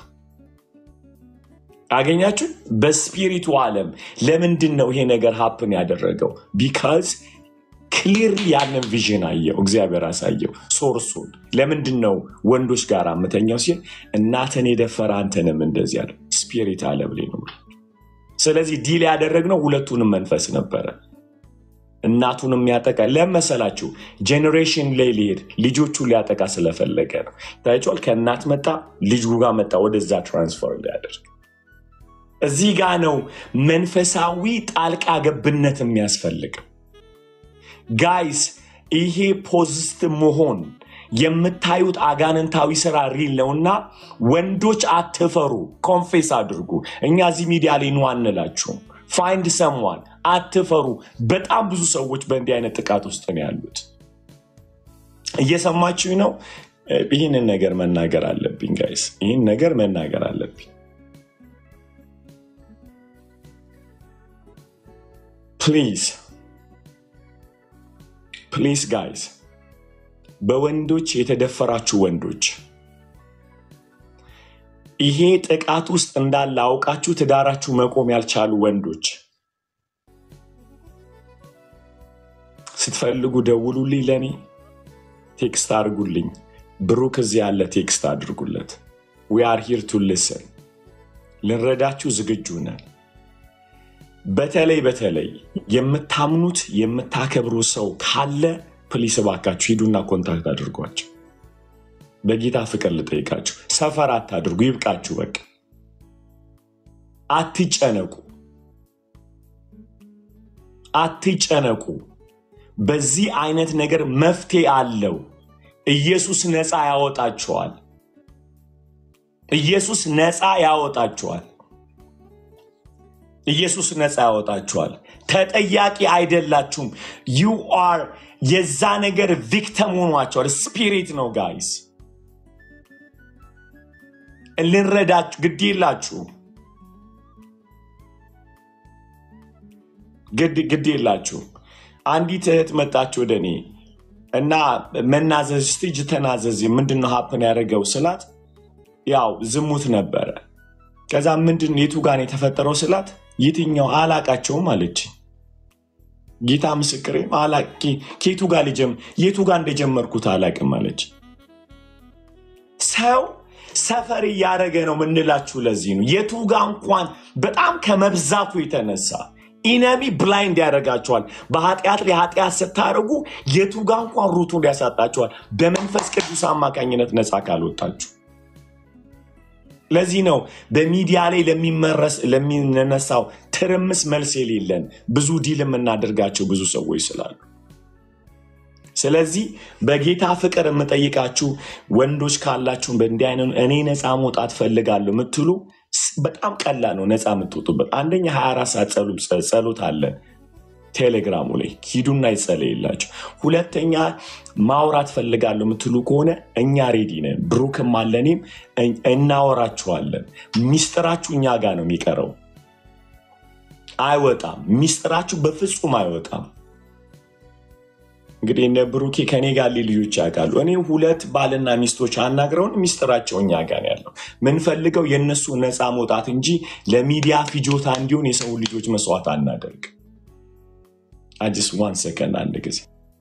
አገኛችሁ በስፒሪቱ ዓለም ለምንድን ነው ይሄ ነገር ሀፕን ያደረገው ቢካዝ ክሊር ያንን ቪዥን አየው እግዚአብሔር አሳየው ሶርሱን ለምንድን ነው ወንዶች ጋር አምተኛው ሲል እናትን የደፈረ አንተንም እንደዚህ ያለ ስፒሪት አለ ብሌ ነው ስለዚህ ዲል ያደረግነው ሁለቱንም መንፈስ ነበረ እናቱን የሚያጠቃ ለመሰላችሁ ጄኔሬሽን ላይ ሊሄድ ልጆቹን ሊያጠቃ ስለፈለገ ነው ታይቷል ከእናት መጣ ልጁ ጋር መጣ ወደዛ ትራንስፈር ሊያደርግ እዚህ ጋ ነው መንፈሳዊ ጣልቃ ገብነት የሚያስፈልገው ጋይስ ይሄ ፖዚቲቭ መሆን የምታዩት አጋንንታዊ ስራ ሪል ነውና ወንዶች አትፈሩ ኮንፌስ አድርጉ እኛ እዚህ ሚዲያ ላይ ኑ አንላችሁም ፋይንድ ሰሟን አትፈሩ በጣም ብዙ ሰዎች በእንዲህ አይነት ጥቃት ውስጥ ነው ያሉት እየሰማችሁ ነው እ፣ ይህንን ነገር መናገር አለብኝ ጋይስ ይህን ነገር መናገር አለብኝ ፕሊዝ ፕሊዝ ጋይስ በወንዶች የተደፈራችሁ ወንዶች ይሄ ጥቃት ውስጥ እንዳለ አውቃችሁ ትዳራችሁ መቆም ያልቻሉ ወንዶች ስትፈልጉ ደውሉልኝ ለእኔ ቴክስት አድርጉልኝ ብሩክ እዚህ ያለ ቴክስት አድርጉለት ዊ አር ሂር ቱ ልስን ልንረዳችሁ ዝግጁ ነን በተለይ በተለይ የምታምኑት የምታከብሩ ሰው ካለ ፕሊስ እባካችሁ ሂዱና ኮንታክት አድርጓቸው በጌታ ፍቅር ልጠይቃችሁ ሰፈር አታድርጉ ይብቃችሁ በቃ አትጨነቁ አትጨነቁ በዚህ አይነት ነገር መፍትሄ አለው ኢየሱስ ነፃ ያወጣችኋል ኢየሱስ ነፃ ያወጣችኋል ኢየሱስ ነፃ ያወጣችኋል ተጠያቂ አይደላችሁም ዩ አር የዛ ነገር ቪክተም ሆኗቸዋል ስፒሪት ነው ጋይስ ልንረዳችሁ ግድ የላችሁም ግድ ግድ የላችሁም አንዲት እህት መጣች ወደ እኔ እና መናዘዝ ስቲጅ ተናዘዝ ምንድን ነው ሀፕን ያደረገው ስላት ያው ዝሙት ነበረ ከዛ ምንድን የቱ ጋር ነው የተፈጠረው ስላት የትኛው አላቃቸውም አለች ጌታ ምስክሬም አላ- ኬ- ከየቱ ጋር ልጀም- የቱ ጋር እንደጀመርኩት አላቅም አለች ሰው ሰፈር እያደረገ ነው ምንላችሁ ለዚህ ነው የቱ ጋር እንኳን በጣም ከመብዛቱ የተነሳ ኢነሚ ብላይንድ ያደርጋቸዋል በኃጢአት ላይ ኃጢአት ስታደርጉ የቱ ጋር እንኳን ሩቱን ያሳጣቸዋል በመንፈስ ቅዱስ አማካኝነት ነፃ ካልወጣችሁ ለዚህ ነው በሚዲያ ላይ ለሚመረስ ለሚነሳው ትርምስ መልስ የሌለን ብዙ ዲል የምናደርጋቸው ብዙ ሰዎች ስላሉ ስለዚህ በጌታ ፍቅር የምጠይቃችሁ ወንዶች ካላችሁ በእንዲህ አይነት እኔ ነፃ መውጣት ፈልጋለሁ የምትሉ ስ- በጣም ቀላል ነው ነፃ የምትወጡበት አንደኛ 24 ሰዓት ጸሉ- ጸሎት አለን ቴሌግራሙ ላይ ሂዱና ይጸለይላችሁ። ሁለተኛ ማውራት ፈልጋለሁ የምትሉ ከሆነ እኛ ሬዲ ነን። ብሩክም አለ እኔም እን- እናወራችኋለን። ሚስጥራችሁ እኛ ጋር ነው የሚቀረው፣ አይወጣም። ሚስጥራችሁ በፍጹም አይወጣም። እንግዲህ እነ ብሩኬ ከኔ ጋር ያሉ ልጆች ያውቃሉ። እኔ ሁለት ባልና ሚስቶች አናግረውን ሚስጥራቸው እኛ ጋር ነው ያለው። ምንፈልገው የእነሱ ነፃ መውጣት እንጂ ለሚዲያ ፍጆታ እንዲሆን የሰው ልጆች መስዋዕት አናደርግ። አጅስ ዋን ሰከንድ አንድ ጊዜ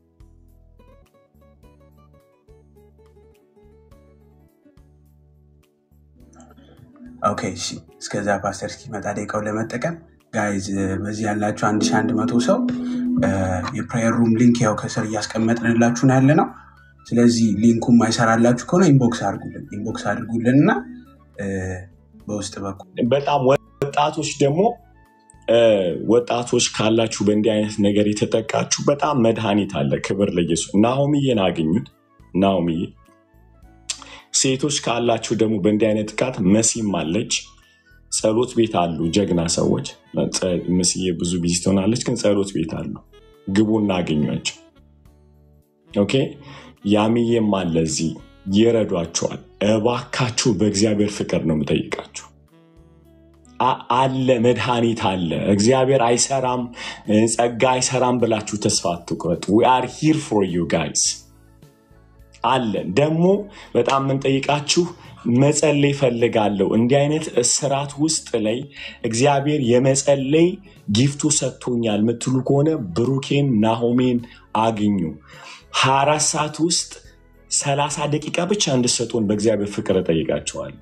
ኦኬ እሺ። እስከዛ ፓስተር እስኪመጣ ደቂቃው ለመጠቀም ጋይዝ፣ በዚህ ያላችሁ አንድ ሺ አንድ መቶ ሰው የፕሬየር ሩም ሊንክ ያው ከስር እያስቀመጥንላችሁ ነው ያለ ነው። ስለዚህ ሊንኩ ማይሰራላችሁ ከሆነ ኢንቦክስ አድርጉልን ኢንቦክስ አድርጉልን እና እ፣ በውስጥ በኩል በጣም ወጣቶች ደግሞ እ፣ ወጣቶች ካላችሁ በእንዲህ አይነት ነገር የተጠቃችሁ በጣም መድኃኒት አለ። ክብር ለኢየሱስ። ናሆምዬን አግኙት። ናሆምዬ ሴቶች ካላችሁ ደግሞ በእንዲህ አይነት ጥቃት መሲም አለች። ጸሎት ቤት አሉ ጀግና ሰዎች። ጸ- መስዬ ብዙ ቢዚ ትሆናለች፣ ግን ጸሎት ቤት አሉ። ግቡና አገኟቸው። ኦኬ ያምዬም አለ እዚህ ይረዷቸዋል። እባካችሁ በእግዚአብሔር ፍቅር ነው የምጠይቃችሁ። አ- አለ መድኃኒት አለ። እግዚአብሔር አይሰራም እ፣ ጸጋ አይሰራም ብላችሁ ተስፋ አትቁረጡ። ዊ አር ሂር ፎር ዩ ጋይስ አለን። ደግሞ በጣም የምንጠይቃችሁ መጸለይ ፈልጋለሁ። እንዲህ አይነት እስራት ውስጥ ላይ እግዚአብሔር የመጸለይ ጊፍቱ ሰጥቶኛል የምትሉ ከሆነ ብሩኬን ናሆሜን አግኙ። 24 ሰዓት ውስጥ 30 ደቂቃ ብቻ እንድሰጡን በእግዚአብሔር ፍቅር እጠይቃቸዋለሁ።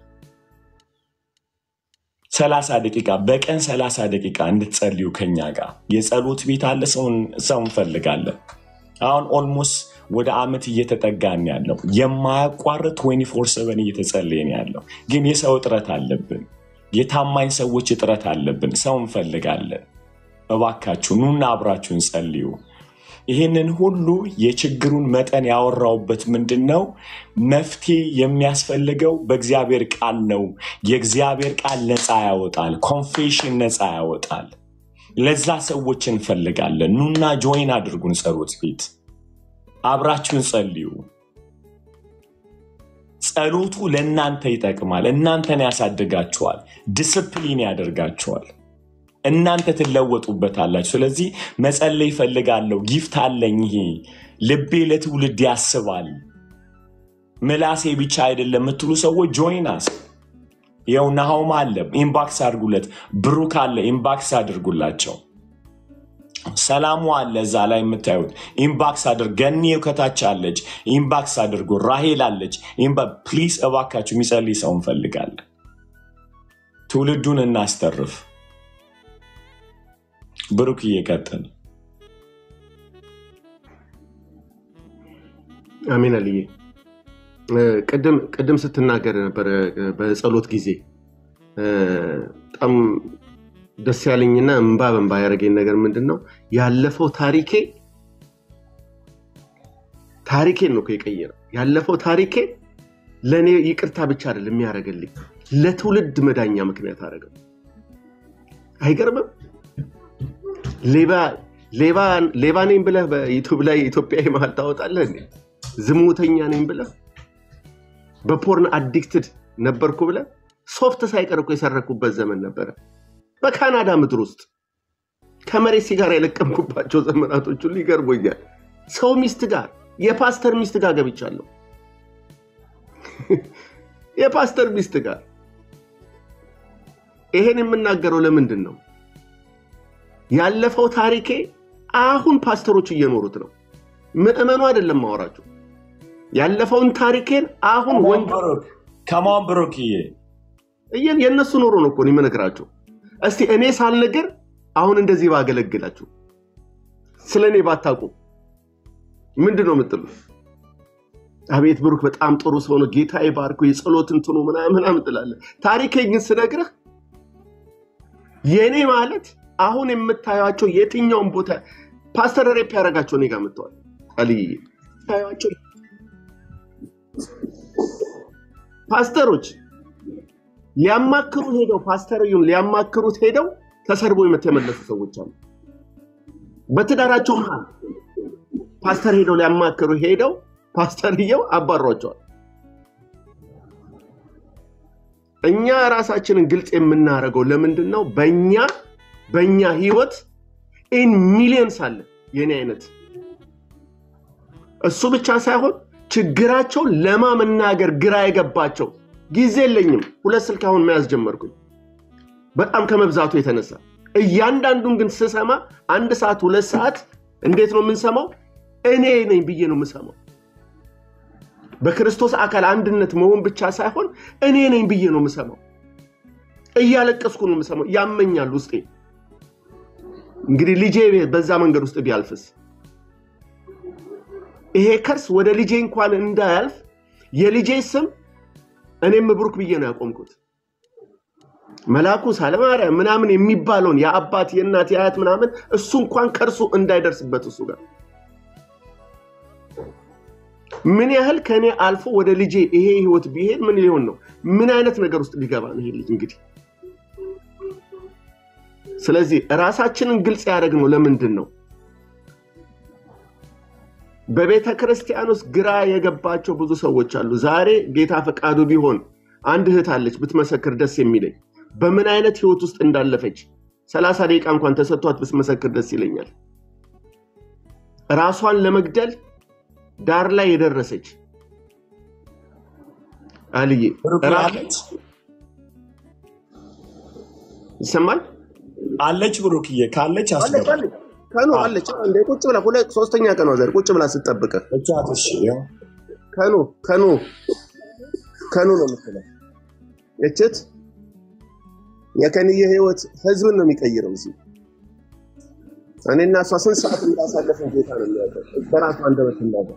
30 ደቂቃ በቀን 30 ደቂቃ እንድትጸልዩ ከኛ ጋር የጸሎት ቤት አለ። ሰውን ሰው እንፈልጋለን። አሁን ኦልሞስት ወደ አመት እየተጠጋን ያለው የማያቋርጥ 24/7 እየተጸለየን ያለው ግን የሰው እጥረት አለብን። የታማኝ ሰዎች እጥረት አለብን። ሰው እንፈልጋለን። እባካችሁ ኑና አብራችሁን ጸልዩ። ይህንን ሁሉ የችግሩን መጠን ያወራውበት ምንድን ነው? መፍትሄ የሚያስፈልገው በእግዚአብሔር ቃል ነው። የእግዚአብሔር ቃል ነፃ ያወጣል። ኮንፌሽን ነፃ ያወጣል። ለዛ ሰዎች እንፈልጋለን። ኑና ጆይን አድርጉን ጸሎት ቤት አብራችሁን ጸልዩ። ጸሎቱ ለእናንተ ይጠቅማል። እናንተን ያሳድጋችኋል። ዲስፕሊን ያደርጋችኋል። እናንተ ትለወጡበታላችሁ። ስለዚህ መጸለይ ይፈልጋለሁ። ጊፍት አለኝ። ይሄ ልቤ ለትውልድ ያስባል። ምላሴ ብቻ አይደለም የምትሉ ሰዎች ጆይናስ ይኸው ናሆም አለ፣ ኢምባክስ አድርጉለት። ብሩክ አለ፣ ኢምባክስ አድርጉላቸው። ሰላሙ አለ እዛ ላይ የምታዩት ኢምባክስ አድርግ። ገኒው ከታች አለች፣ ኢምባክስ አድርጉ። ራሄል አለች። ፕሊዝ እባካችሁ የሚጸልይ ሰው እንፈልጋለን። ትውልዱን እናስተርፍ። ብሩክ እየቀጥል አሜን አልዬ እ፣ ቅድም ቅድም ስትናገር ነበረ እ፣ በጸሎት ጊዜ እ፣ በጣም ደስ ያለኝና እንባ በንባ ያደረገኝ ነገር ምንድን ነው? ያለፈው ታሪኬ ታሪኬን ነው እኮ የቀየረው። ያለፈው ታሪኬ ለእኔ ይቅርታ ብቻ አይደለም የሚያደርግልኝ ለትውልድ መዳኛ ምክንያት አደረገው። አይገርምም? ሌባ ሌባ ሌባ ነኝ ብለህ በዩቱብ ላይ ኢትዮጵያዊ መሀል ታወጣለህ እንዴ? ዝሙተኛ ነኝ ብለህ በፖርን አዲክትድ ነበርኩ ብለህ ሶፍት ሳይቀር እኮ የሰረኩበት ዘመን ነበረ። በካናዳ ምድር ውስጥ ከመሬት ሲጋራ የለቀምኩባቸው ዘመናቶች ሁሉ ይገርሞኛል። ሰው ሚስት ጋር የፓስተር ሚስት ጋር ገብቻለሁ። የፓስተር ሚስት ጋር ይሄን የምናገረው ለምንድን ነው? ያለፈው ታሪኬ አሁን ፓስተሮች እየኖሩት ነው። ምዕመኑ አይደለም ማወራቸው። ያለፈውን ታሪኬን አሁን ወንጌል ከማን ብሩክዬ እየ- የእነሱ ኖሮ ነው እኮ እኔ የምነግራቸው። እስቲ እኔ ሳልነግር አሁን እንደዚህ ባገለግላችሁ ስለ እኔ ባታውቁ ምንድን ነው የምትሉት? አቤት ብሩክ በጣም ጥሩ ሰው ነው፣ ጌታ ይባርኩ፣ የጸሎት እንትኑ ምናምን ምናምን ትላለህ። ታሪኬን ግን ስነግርህ የእኔ ማለት አሁን የምታዩቸው የትኛውን ቦታ ፓስተር ሬፕ ያደረጋቸው እኔ ጋር መጥተዋል። አልይ ታዩቸው ፓስተሮች ሊያማክሩ ሄደው ፓስተርዩን ሊያማክሩት ሄደው ተሰርቦ የተመለሱ ሰዎች አሉ። በትዳራቸው መሀል ፓስተር ሄደው ሊያማክሩ ሄደው ፓስተርየው አባሯቸዋል። እኛ ራሳችንን ግልጽ የምናደርገው ለምንድን ነው? በእኛ በእኛ ህይወት ኢን ሚሊየንስ አለ የኔ አይነት እሱ ብቻ ሳይሆን ችግራቸው ለማ መናገር ግራ የገባቸው ጊዜ የለኝም። ሁለት ስልክ አሁን መያዝ ጀመርኩኝ በጣም ከመብዛቱ የተነሳ እያንዳንዱን ግን ስሰማ አንድ ሰዓት ሁለት ሰዓት እንዴት ነው የምንሰማው? እኔ ነኝ ብዬ ነው የምሰማው። በክርስቶስ አካል አንድነት መሆን ብቻ ሳይሆን እኔ ነኝ ብዬ ነው የምሰማው። እያለቀስኩ ነው የምሰማው። ያመኛል ውስጤ። እንግዲህ ልጄ በዛ መንገድ ውስጥ ቢያልፍስ ይሄ ከርስ ወደ ልጄ እንኳን እንዳያልፍ የልጄ ስም እኔም ብሩክ ብዬ ነው ያቆምኩት። መላኩ ሳለማርያም ምናምን የሚባለውን የአባት የእናት የአያት ምናምን እሱ እንኳን ከእርሱ እንዳይደርስበት እሱ ጋር ምን ያህል ከእኔ አልፎ ወደ ልጄ ይሄ ህይወት ቢሄድ ምን ሊሆን ነው? ምን አይነት ነገር ውስጥ ሊገባ ነው ይሄ ልጅ እንግዲህ። ስለዚህ ራሳችንን ግልጽ ያደረግነው ለምንድን ነው? በቤተ ክርስቲያን ውስጥ ግራ የገባቸው ብዙ ሰዎች አሉ። ዛሬ ጌታ ፈቃዱ ቢሆን አንድ እህት አለች ብትመሰክር ደስ የሚለኝ በምን አይነት ህይወት ውስጥ እንዳለፈች ሰላሳ ደቂቃ እንኳን ተሰጥቷት ብትመሰክር ደስ ይለኛል። ራሷን ለመግደል ዳር ላይ የደረሰች አልዬ ብሩክ ራ- አለች ይሰማል አለች ብሩክዬ ካለች አለች አስገባ አለች ከኑ አለች እንደ ቁጭ ብላ ሁለት ሶስተኛ ቀኗ ዛሬ ቁጭ ብላ ስጠብቅ እቻት እሺ ያው ከኑ ከኑ ከኑ ነው የምትለው እችት የከንየ ህይወት ህዝብን ነው የሚቀይረው እዚህ እኔና እሷ ስንት ሰዓት እንዳሳለፍን ጌታ ነው የሚያውቀው በራሱ አንደበት እንዳገር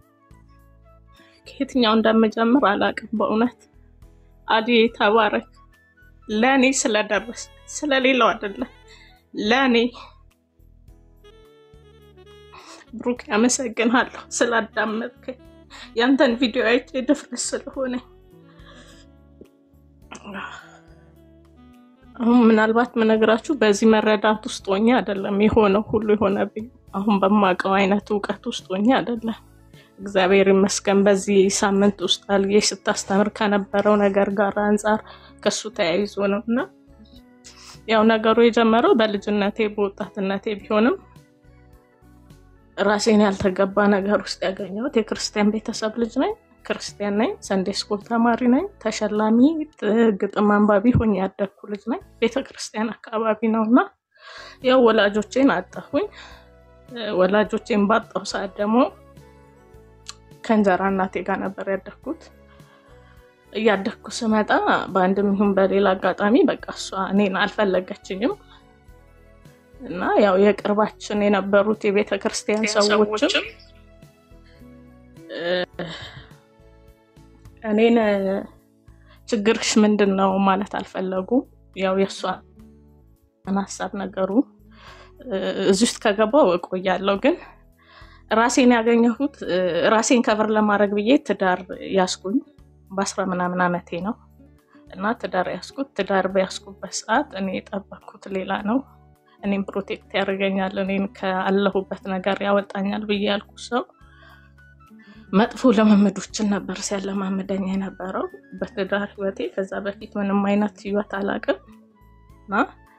ከየትኛው እንደምጀምር አላውቅም። በእውነት አዲ ተባረክ። ለእኔ ስለደረስ ስለሌላው አይደለም፣ ለእኔ ብሩክ ያመሰግናለሁ ስላዳመጥከኝ። ያንተን ቪዲዮ አይቼ ድፍረት ስለሆነ አሁን ምናልባት ምነግራችሁ በዚህ መረዳት ውስጥ ሆኜ አይደለም የሆነው ሁሉ የሆነብኝ። አሁን በማውቀው አይነት እውቀት ውስጥ ሆኜ አይደለም። እግዚአብሔር ይመስገን በዚህ ሳምንት ውስጥ አልጌ ስታስተምር ከነበረው ነገር ጋር አንጻር ከሱ ተያይዞ ነው እና ያው ነገሩ የጀመረው በልጅነቴ በወጣትነቴ ቢሆንም ራሴን ያልተገባ ነገር ውስጥ ያገኘሁት የክርስቲያን ቤተሰብ ልጅ ነኝ። ክርስቲያን ነኝ። ሰንዴ ስኩል ተማሪ ነኝ። ተሸላሚ ጥ- ግጥም አንባቢ ሆኜ ያደግኩ ልጅ ነኝ። ቤተ ክርስቲያን አካባቢ ነው እና ያው ወላጆቼን አጣሁኝ። እ፣ ወላጆቼን ባጣሁ ሰዓት ደግሞ ከእንጀራ እናቴ ጋር ነበር ያደግኩት። እያደግኩ ስመጣ በአንድም ይሁን በሌላ አጋጣሚ በቃ እሷ እኔን አልፈለገችኝም እና ያው የቅርባችን የነበሩት የቤተ ክርስቲያን ሰዎችም እ፣ እኔን እ፣ ችግርሽ ምንድን ነው ማለት አልፈለጉም። ያው የእሷን ሀሳብ ነገሩ እ፣ እዚህ ውስጥ ከገባው እቆያለሁ ግን ራሴን ያገኘሁት እ፣ ራሴን ከቨር ለማድረግ ብዬ ትዳር ያስኩኝ በአስራ ምናምን ዓመቴ ነው እና ትዳር ያስኩት ትዳር በያስኩበት ሰዓት እኔ የጠበቅኩት ሌላ ነው። እኔም ፕሮቴክት ያደርገኛል፣ እኔን ካለሁበት ነገር ያወጣኛል ብዬ ያልኩ ሰው መጥፎ ልምምዶችን ነበር ሲያለማምደኝ የነበረው በትዳር ህይወቴ። ከዛ በፊት ምንም አይነት ህይወት አላቅም እና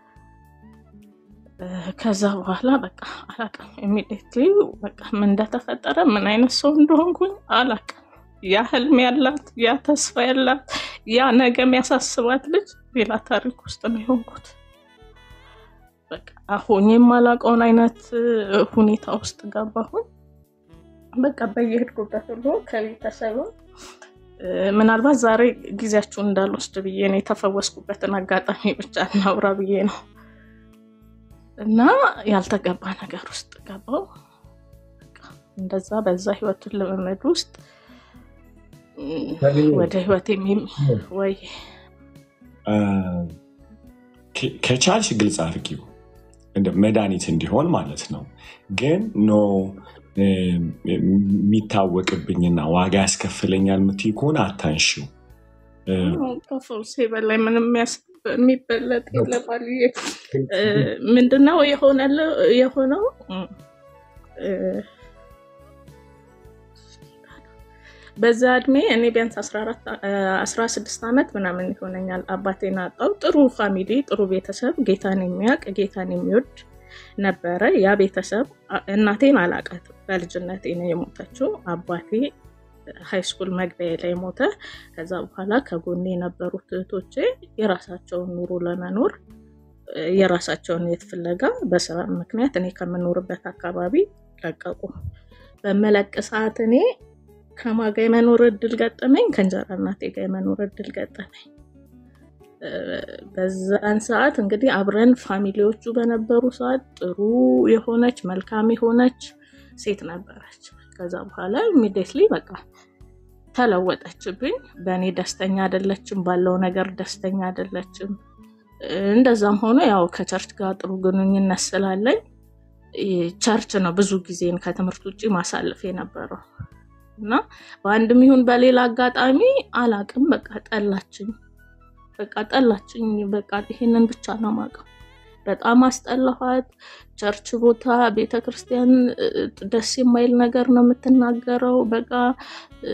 እ፣ ከዛ በኋላ በቃ አላቅም ኢሚዲየትሊ በቃ ምን እንደተፈጠረ ምን አይነት ሰው እንደሆንኩኝ አላቅም። ያ ህልም ያላት ያ ተስፋ ያላት ያ ነገ የሚያሳስባት ልጅ ሌላ ታሪክ ውስጥ ነው የሆንኩት። በቃ አሁን የማላውቀውን አይነት እ፣ ሁኔታ ውስጥ ገባሁኝ። በቃ በየሄድኩበት ሁሉ ከቤተሰብም እ፣ ምናልባት ዛሬ ጊዜያችሁን እንዳልወስድ ብዬ ነው የተፈወስኩበትን አጋጣሚ ብቻ እናውራ ብዬ ነው እና ያልተገባ ነገር ውስጥ ገባው። በቃ እንደዛ በዛ ህይወቱን ልምምድ ውስጥ እ፣ ወደ ህይወት የሚ ወይ አ፣ ከ- ከቻልሽ ግልጽ አድርጊው እንደ መድኃኒት እንዲሆን ማለት ነው። ግን ኖ እ፣ የሚታወቅብኝና ዋጋ ያስከፍለኛል የምትይ ከሆነ አታንሺው። እ፣ ከፈውሴ በላይ ምንም የሚያስ የሚበለጥ የለም አልዬ። እ፣ ምንድነው የሆነለው የሆነው እ፣ በዛ እድሜ እኔ ቢያንስ 14 አ- 16 ዓመት ምናምን ይሆነኛል አባቴን አጣው። ጥሩ ፋሚሊ፣ ጥሩ ቤተሰብ፣ ጌታን የሚያውቅ ጌታን የሚወድ ነበረ ያ ቤተሰብ። አ- እናቴን አላቃትም፣ በልጅነቴ ነው የሞተችው። አባቴ ሃይ ስኩል መግቢያ ላይ ሞተ። ከዛ በኋላ ከጎኔ የነበሩት እህቶቼ የራሳቸውን ኑሮ ለመኖር እ፣ የራሳቸውን የት ፍለጋ በስራ ምክንያት እኔ ከምኖርበት አካባቢ ለቀቁ። በመለቅ ሰዓት እኔ ከማን ጋር የመኖር እድል ገጠመኝ? ከእንጀራ እናቴ ጋር የመኖር እድል ገጠመኝ። እ፣ በዛን ሰዓት እንግዲህ አብረን ፋሚሊዎቹ በነበሩ ሰዓት ጥሩ የሆነች መልካም የሆነች ሴት ነበረች። ከዛ በኋላ ኢሚዲየትሊ በቃ ተለወጠችብኝ። በእኔ ደስተኛ አይደለችም፣ ባለው ነገር ደስተኛ አይደለችም። እ፣ እንደዛም ሆኖ ያው ከቸርች ጋር ጥሩ ግንኙነት ስላለኝ እ፣ ቸርች ነው ብዙ ጊዜን ከትምህርት ውጭ ማሳለፍ የነበረው እና በአንድም ይሁን በሌላ አጋጣሚ አላቅም፣ በቃ ጠላችኝ፣ በቃ ጠላችኝ። በቃ ይሄንን ብቻ ነው የማውቀው። በጣም አስጠላኋት። ቸርች ቦታ፣ ቤተ ክርስቲያን እ፣ ደስ የማይል ነገር ነው የምትናገረው። በቃ እ፣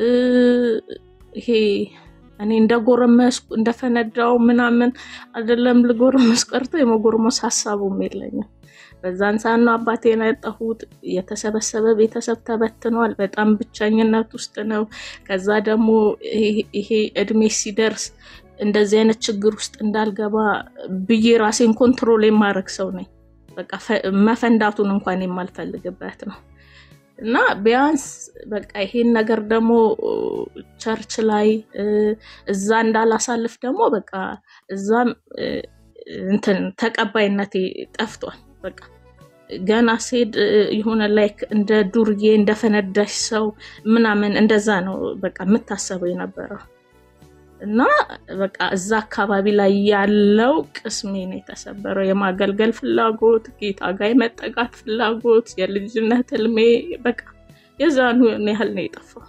ይሄ እኔ እንደጎረመስኩ እንደፈነዳው ምናምን አይደለም ልጎረመስ ቀርቶ የመጎርመስ ሀሳቡም የለኝም። በዛን ሰዓት ነው አባቴን ያጣሁት። የተሰበሰበ ቤተሰብ ተበትኗል። በጣም ብቸኝነት ውስጥ ነው። ከዛ ደግሞ ይሄ- ይሄ እድሜ ሲደርስ እንደዚህ አይነት ችግር ውስጥ እንዳልገባ ብዬ ራሴን ኮንትሮል የማድረግ ሰው ነኝ። በቃ ፈ- መፈንዳቱን እንኳን የማልፈልግበት ነው እና ቢያንስ በቃ ይሄን ነገር ደግሞ ቸርች ላይ እ፣ እዛ እንዳላሳልፍ ደግሞ በቃ እዛም እ፣ እንትን ተቀባይነቴ ጠፍቷል። በቃ ገና ሴድ የሆነ ላይክ እንደ ዱርዬ እንደፈነዳሽ ሰው ምናምን እንደዛ ነው በቃ የምታሰበው የነበረው እና በቃ እዛ አካባቢ ላይ ያለው ቅስሜ ነው የተሰበረው። የማገልገል ፍላጎት፣ ጌታ ጋር የመጠጋት ፍላጎት፣ የልጅነት ህልሜ በቃ የዛኑ ያህል ነው የጠፋው።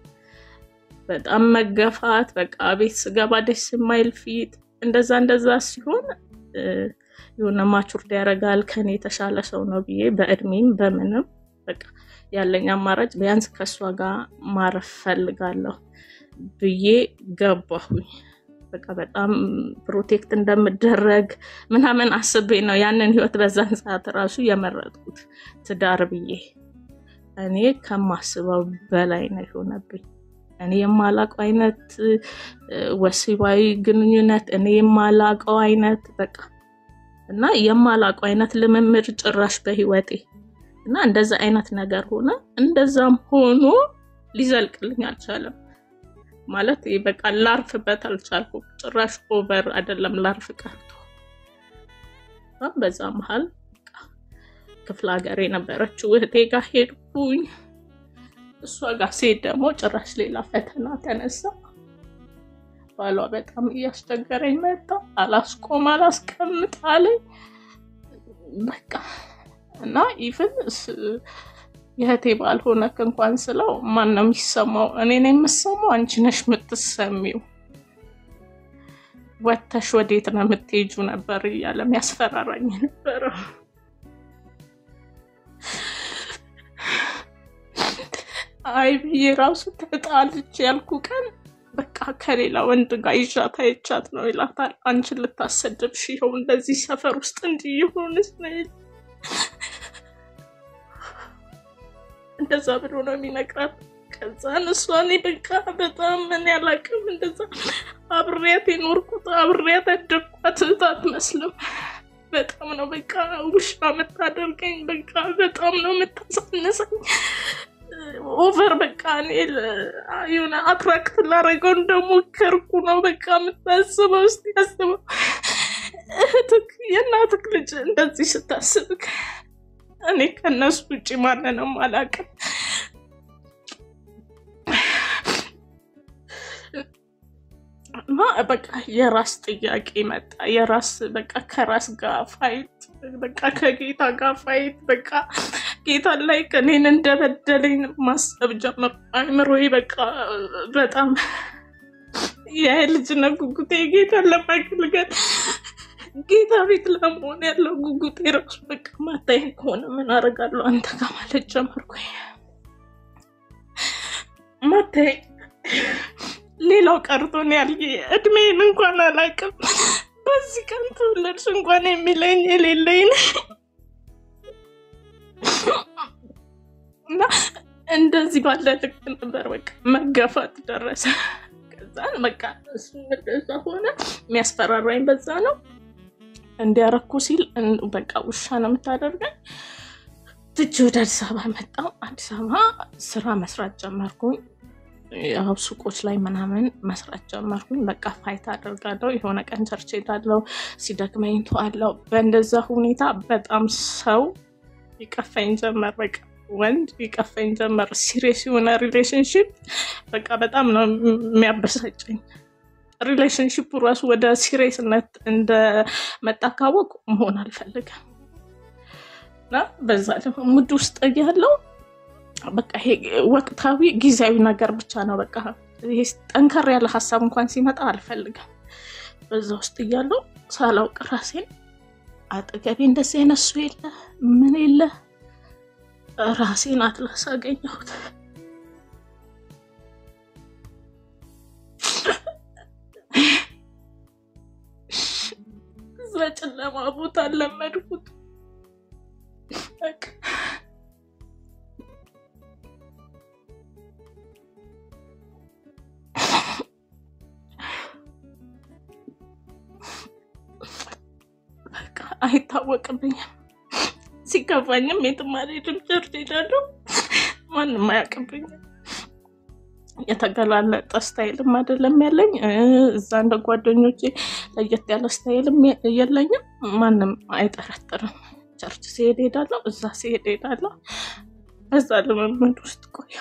በጣም መገፋት፣ በቃ ቤት ስገባ ደስ የማይል ፊት፣ እንደዛ እንደዛ ሲሆን እ፣ የሆነ ማቹርድ ያደርጋል ከኔ የተሻለ ሰው ነው ብዬ በእድሜም በምንም በቃ ያለኝ አማራጭ ቢያንስ ከእሷ ጋር ማረፍ ፈልጋለሁ ብዬ ገባሁኝ። በቃ በጣም ፕሮቴክት እንደምደረግ ምናምን አስቤ ነው ያንን ህይወት በዛን ሰዓት ራሱ የመረጥኩት ትዳር ብዬ። እኔ ከማስበው በላይ ነው የሆነብኝ። እኔ የማላቀው አይነት እ፣ ወሲባዊ ግንኙነት እኔ የማላቀው አይነት በቃ እና የማላቀው አይነት ልምምድ ጭራሽ በህይወቴ እና እንደዛ አይነት ነገር ሆነ። እንደዛም ሆኖ ሊዘልቅልኝ አልቻለም። ማለት ይሄ በቃ ላርፍበት አልቻልኩም። ጭራሽ ኦቨር አይደለም ላርፍ ቀርቶ እና በዛ መሀል በቃ ክፍለ ሀገር የነበረችው እህቴ ጋር ሄድኩኝ። እሷ ጋር ስሄድ ደግሞ ጭራሽ ሌላ ፈተና ተነሳ። ባሏ በጣም እያስቸገረኝ መጣ። አላስቆም አላስቀምጥ አለኝ። በቃ እና ኢቭን የእህቴ ባልሆነክ እንኳን ስለው ማን ነው የሚሰማው? እኔ ነው የምሰማው? አንቺ ነሽ የምትሰሚው። ወተሽ ወዴት ነው የምትሄጁ ነበር እያለ የሚያስፈራራኝ ነበረው። አይ ብዬ ራሱ ተጣልቼ ያልኩ ቀን በቃ ከሌላ ወንድ ጋር ይዣት አይቻት ነው ይላታል። አንቺን ልታሰድብሽ ይኸው እንደዚህ ሰፈር ውስጥ እንዲህ የሆንስ ነው ይል- እንደዛ ብሎ ነው የሚነግራት። ከዛን እሷ እኔ በቃ በጣም ምን ያላቅም እንደዛ አብሬያት የኖርኩት አብሬያት ያደግኳት እህት አትመስልም። በጣም ነው በቃ ውሻ የምታደርገኝ። በቃ በጣም ነው የምታሳንሰኝ። ኦቨር በቃ እኔ ለ- የሆነ አትራክት ላደረገው እንደሞከርኩ ነው በቃ የምታስበው። እስኪ ያስበው እህትክ የእናትክ ልጅ እንደዚህ ስታስብክ እኔ ከእነሱ ውጭ ማንንም አላውቅም። እና በቃ የራስ ጥያቄ መጣ። የራስ በቃ ከራስ ጋር ፋይት፣ በቃ ከጌታ ጋር ፋይት። በቃ ጌታ ላይ እኔን እንደበደለኝ ማሰብ ጀመር። አይምሮዬ በቃ በጣም የልጅነት ጉጉቴ ጌታን ለማገልገል ጌታ ቤት ለመሆን ያለው ጉጉቴ ራሱ በቃ ማታይን ከሆነ ምን አደርጋለሁ አንተ ጋር ማለት ጀመርኩኝ። ማታይ ሌላው ቀርቶ ነው ያልዬ እድሜን እንኳን አላውቅም። በዚህ ቀን ተወለድሽ እንኳን የሚለኝ የሌለኝ ነኝ። እና እንደዚህ ባለ ልክ ነበር በቃ መገፋት ደረሰ። ከዛን በቃ እሱ እንደዛ ሆነ። የሚያስፈራራኝ በዛ ነው። እንዲያረኩ ሲል እን- በቃ ውሻ ነው የምታደርገኝ። ትቼ ወደ አዲስ አበባ መጣሁ። አዲስ አበባ ስራ መስራት ጀመርኩኝ። ያው ሱቆች ላይ ምናምን መስራት ጀመርኩኝ። በቃ ፋይት አደርጋለሁ። የሆነ ቀን ቸርች ሄዳለሁ፣ ሲደክመኝ ተዋለሁ። በእንደዛ ሁኔታ በጣም ሰው ይቀፈኝ ጀመር። በቃ ወንድ ይቀፈኝ ጀመር። ሲሪየስ የሆነ ሪሌሽንሽፕ በቃ በጣም ነው የሚያበሳጨኝ። ሪሌሽንሽፑ ራሱ ወደ ሲሪየስነት እንደመጣ ካወቅ መሆን አልፈልግም እና በዛ ደግሞ ሙድ ውስጥ እያለው በቃ ይሄ ወቅታዊ ጊዜያዊ ነገር ብቻ ነው። በቃ ይሄ ጠንከር ያለ ሀሳብ እንኳን ሲመጣ አልፈልግም። በዛ ውስጥ እያለው ሳላውቅ ራሴን አጠገቤ እንደዚህ አይነት ሰው የለ ምን የለ ራሴን አትላስ አገኘሁት። እዛ ጨለማ ቦታ ለመድኩት። በቃ በቃ አይታወቅብኝም። ሲከፋኝም የትም አልሄድም፣ ቸርች ሄዳለሁ። ማንም አያውቅብኝም። የተገላለጠ ስታይልም አይደለም ያለኝ። እ፣ እዛ እንደ ጓደኞቼ ለየት ያለ ስታይልም የ- የለኝም። ማንም አይጠረጥርም። ቸርች ሲሄድ ሄዳለሁ፣ እዛ ሲሄድ ሄዳለሁ። በዛ ልምምድ ውስጥ ቆየ።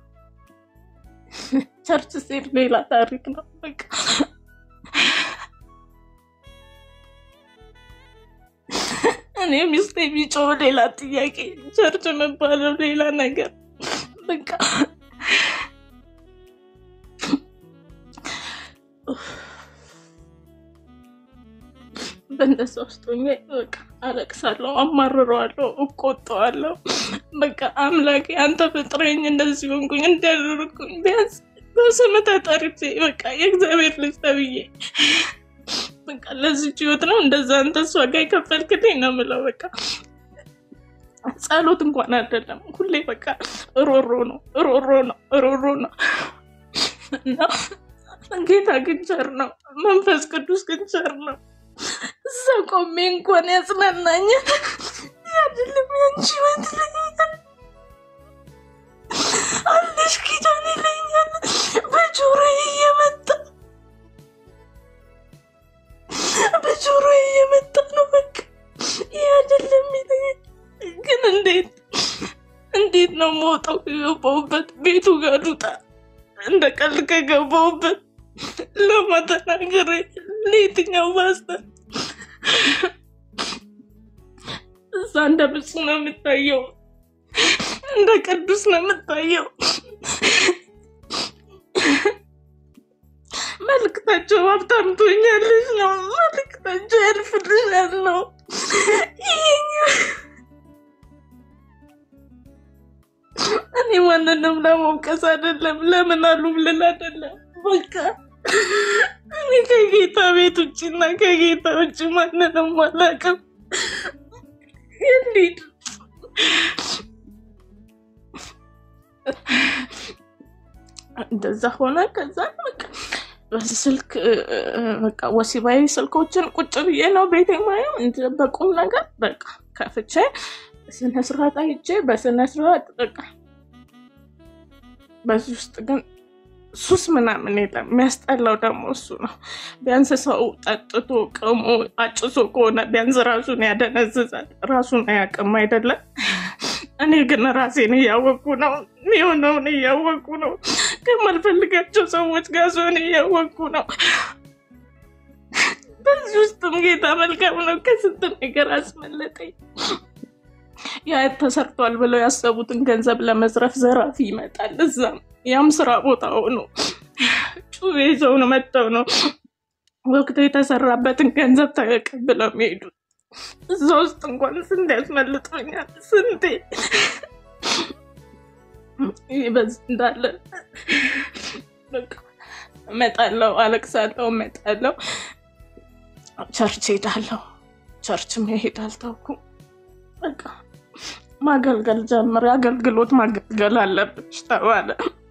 ቸርች ሲሄድ ሌላ ታሪክ ነው። በቃ እኔ ሚስቴ ቢጮህ ሌላ ጥያቄ፣ ቸርች መባለው ሌላ ነገር በቃ በእንደዛ ውስጥ ሆኜ በቃ አለቅሳለሁ፣ አማርረዋለሁ፣ እቆጠዋለሁ። በቃ አምላኬ አንተ ፍጥረኝ እንደዚህ ሆንኩኝ እንዲያደርግኩኝ ቢያንስ በስም ተጠርቼ በቃ የእግዚአብሔር ልጅ ተብዬ በቃ ለዚች ህይወት ነው እንደዛ አንተ እሷ ጋር የከፈልክልኝ ነው የምለው። በቃ ጸሎት እንኳን አይደለም ሁሌ በቃ ሮሮ ነው ሮሮ ነው ሮሮ ነው እና ጌታ ግን ቸር ነው፣ መንፈስ ቅዱስ ግን ቸር ነው። እዛ ቆሜ እንኳን ያጽናናኛል። አይደለም ያንቺ ህይወት ይለኛል፣ አለሽ ኪዳን ይለኛል በጆሮዬ እየመጣ በጆሮዬ እየመጣ ነው። በቃ ይህ አይደለም ይለኛል። ግን እንዴት እንዴት ነው መውጣው? ከገባሁበት ቤቱ ጋር ልውጣ እንደ ቀልድ ከገባሁበት ለማተናገር ለየትኛው ማስተር እዛ እንደ ብፁዕ ነው የምታየው፣ እንደ ቅዱስ ነው የምታየው። መልክታቸው ሀብታም ትሆኛለሽ ነው፣ መልክታቸው ያልፍልሻል ነው። ይሄኛው እኔ ማንንም ለመውቀስ አይደለም፣ ለምን አሉ ብልል አይደለም። በቃ እኔ ከጌታ ቤት ውጭ እና ከጌታ ውጭ ማንንም አላውቅም። እንዴት እንደዛ ሆነ። ከዛ በቃ በዚህ ስልክ እ፣ እ፣ በቃ ወሲባዊ ስልኮችን ቁጭ ብዬ ነው ቤቴ ማየው እንደ በቁም ነገር በቃ ከፍቼ በስነስርዓት አይቼ በስነስርዓት በቃ በዚህ ውስጥ ግን ሱስ ምናምን የለም። የሚያስጠላው ደግሞ እሱ ነው። ቢያንስ ሰው ጠጥቶ ቅሞ አጭሶ ከሆነ ቢያንስ ራሱን ያደነዝዛል። ራሱን አያውቅም አይደለም። እኔ ግን ራሴን እያወቁ ነው የሆነውን እያወቁ ነው። ከማልፈልጋቸው ሰዎች ጋር ሰሆን እያወቁ ነው። በዚህ ውስጥም ጌታ መልካም ነው። ከስንት ነገር አስመለጠኝ። ያ ተሰርቷል ብለው ያሰቡትን ገንዘብ ለመዝረፍ ዘራፊ ይመጣል። እዛም ያም ስራ ቦታ ሆኖ ጩቤ ይዘው ነው መጥተው ነው ወቅቱ የተሰራበትን ገንዘብ ተቀብለው የሚሄዱት። እዛ ውስጥ እንኳን ስንት ያስመልጦኛል፣ ስንቴ ይህ በዚህ እንዳለ በቃ እመጣለሁ፣ አለቅሳለሁ፣ እመጣለሁ፣ ቸርች ሄዳለሁ። ቸርች መሄድ አልተውኩም። በቃ ማገልገል ጀምር፣ አገልግሎት ማገልገል አለብሽ ተባለ።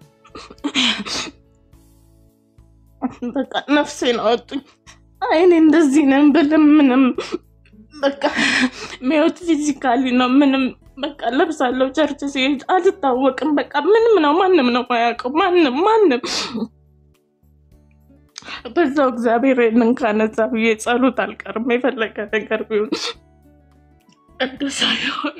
በቃ ነፍሴን አወጡኝ። አይ እኔ እንደዚህ ነን ብልም ምንም በቃ ሚወት ፊዚካሊ ነው ምንም በቃ ለብሳለሁ። ቸርች ሲሄድ አልታወቅም። በቃ ምንም ነው ማንም ነው ማያውቀው ማንም ማንም በዛው እግዚአብሔር ይህንን ካነሳ ብዬ ጸሎት አልቀርም። የፈለገ ነገር ቢሆን ቅዱሳ የሆነ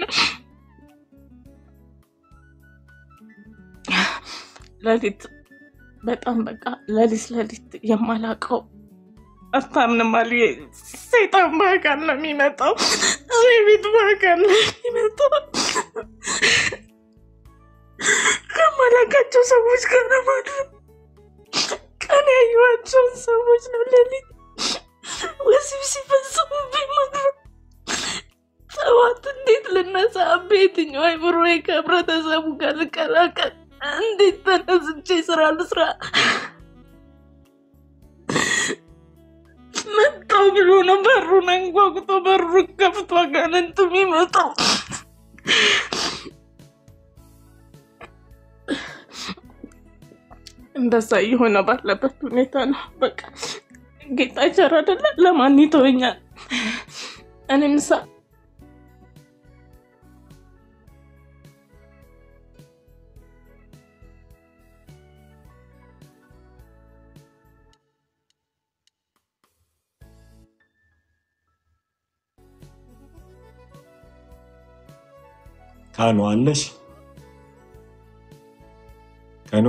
ሌሊት በጣም በቃ ሌሊት ሌሊት የማላውቀው አታምንም አሉ። ሰይጣን በአካል ነው የሚመጣው፣ እኔ ቤት በአካል ነው የሚመጣው። ከማላውቃቸው ሰዎች ጋር ነው ማለት ነው። ቀን ያየኋቸውን ሰዎች ነው ሌሊት ወሲብ ሲፈጽሙብኝ ማለት ነው። ጠዋት እንዴት ልነሳ? በየትኛው አይምሮዬ ከህብረተሰቡ ጋር ልቀላቀል? እንዴት ተነስቼ ስራ ልስራ? መጣው ብሎ ነው በሩን አንኳኩቶ በሩን ከፍቶ አጋንንት የሚመጣው። እንደዛ እየሆነ ባለበት ሁኔታ ነው በቃ ጌታ ቸር አይደለ? ለማን ይተወኛል? እኔም ሳ ካኑ አለሽ ከኑ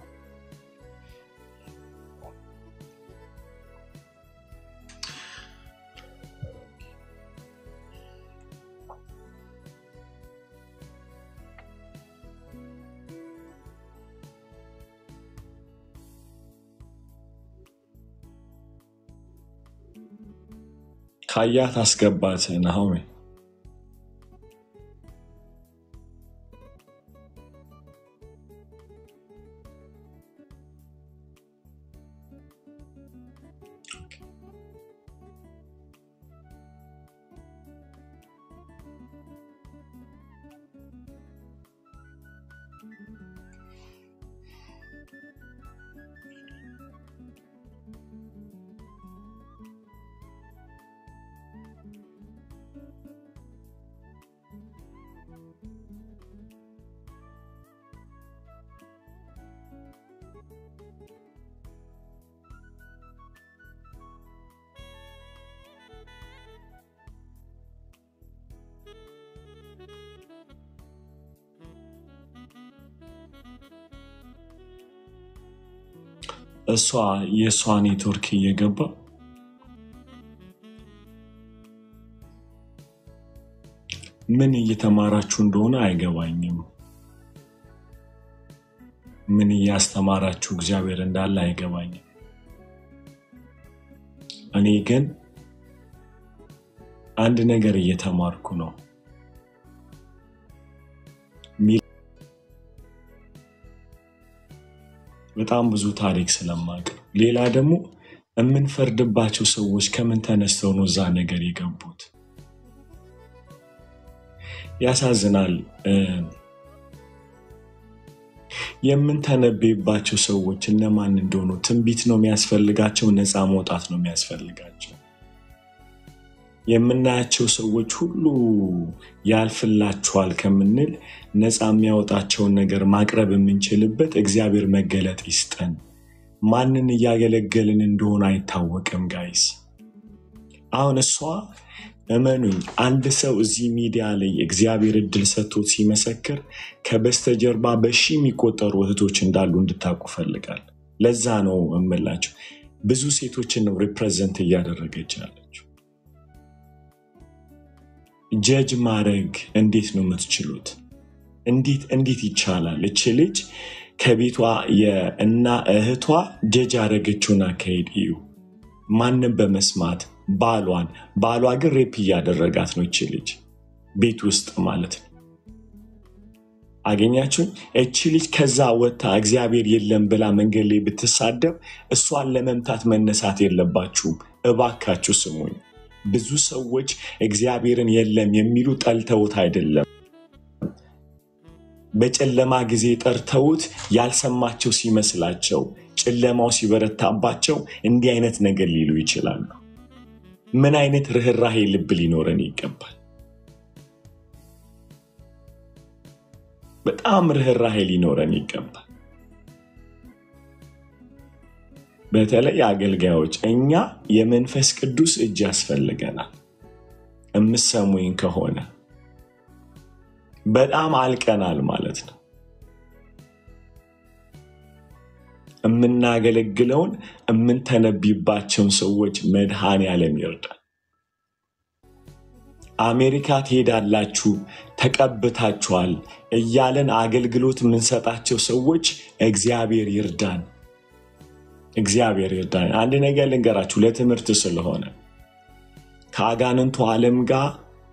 ካያት አስገባት ናሆሜ እሷ የእሷ ኔትወርክ እየገባ ምን እየተማራችሁ እንደሆነ አይገባኝም። ምን እያስተማራችሁ እግዚአብሔር እንዳለ አይገባኝም። እኔ ግን አንድ ነገር እየተማርኩ ነው። በጣም ብዙ ታሪክ ስለማቅ ነው። ሌላ ደግሞ የምንፈርድባቸው ሰዎች ከምን ተነስተው ነው እዛ ነገር የገቡት? ያሳዝናል። የምንተነበይባቸው ሰዎች እነማን እንደሆኑ ትንቢት ነው የሚያስፈልጋቸው፣ ነፃ መውጣት ነው የሚያስፈልጋቸው። የምናያቸው ሰዎች ሁሉ ያልፍላችኋል ከምንል ነፃ የሚያወጣቸውን ነገር ማቅረብ የምንችልበት እግዚአብሔር መገለጥ ይስጠን። ማንን እያገለገልን እንደሆነ አይታወቅም ጋይስ። አሁን እሷ እመኑኝ፣ አንድ ሰው እዚህ ሚዲያ ላይ እግዚአብሔር እድል ሰጥቶት ሲመሰክር ከበስተጀርባ በሺ የሚቆጠሩ እህቶች እንዳሉ እንድታውቁ ፈልጋል። ለዛ ነው እምላቸው ብዙ ሴቶችን ነው ሪፕሬዘንት እያደረገች ያለችው። ጀጅ ማድረግ እንዴት ነው የምትችሉት? እንዴት እንዴት ይቻላል? እች ልጅ ከቤቷ እና እህቷ ጀጅ ያደረገችውን አካሄድ እዩ። ማንም በመስማት ባሏን ባሏ ግን ሬፕ እያደረጋት ነው ይቺ ልጅ ቤት ውስጥ ማለት ነው። አገኛችሁን? እቺ ልጅ ከዛ ወጥታ እግዚአብሔር የለም ብላ መንገድ ላይ ብትሳደብ እሷን ለመምታት መነሳት የለባችሁም። እባካችሁ ስሙኝ። ብዙ ሰዎች እግዚአብሔርን የለም የሚሉ ጠልተውት አይደለም በጨለማ ጊዜ ጠርተውት ያልሰማቸው ሲመስላቸው ጨለማው ሲበረታባቸው እንዲህ አይነት ነገር ሊሉ ይችላሉ። ምን አይነት ርኅራሄ ልብ ሊኖረን ይገባል። በጣም ርኅራሄ ሊኖረን ይገባል። በተለይ አገልጋዮች፣ እኛ የመንፈስ ቅዱስ እጅ ያስፈልገናል። እምሰሙኝ ከሆነ በጣም አልቀናል ማለት ነው። የምናገለግለውን የምንተነቢባቸውን ሰዎች መድኃኔዓለም ይርዳል። አሜሪካ ትሄዳላችሁ ተቀብታችኋል እያለን አገልግሎት የምንሰጣቸው ሰዎች እግዚአብሔር ይርዳን፣ እግዚአብሔር ይርዳን። አንድ ነገር ልንገራችሁ ለትምህርት ስለሆነ ከአጋንንቱ ዓለም ጋር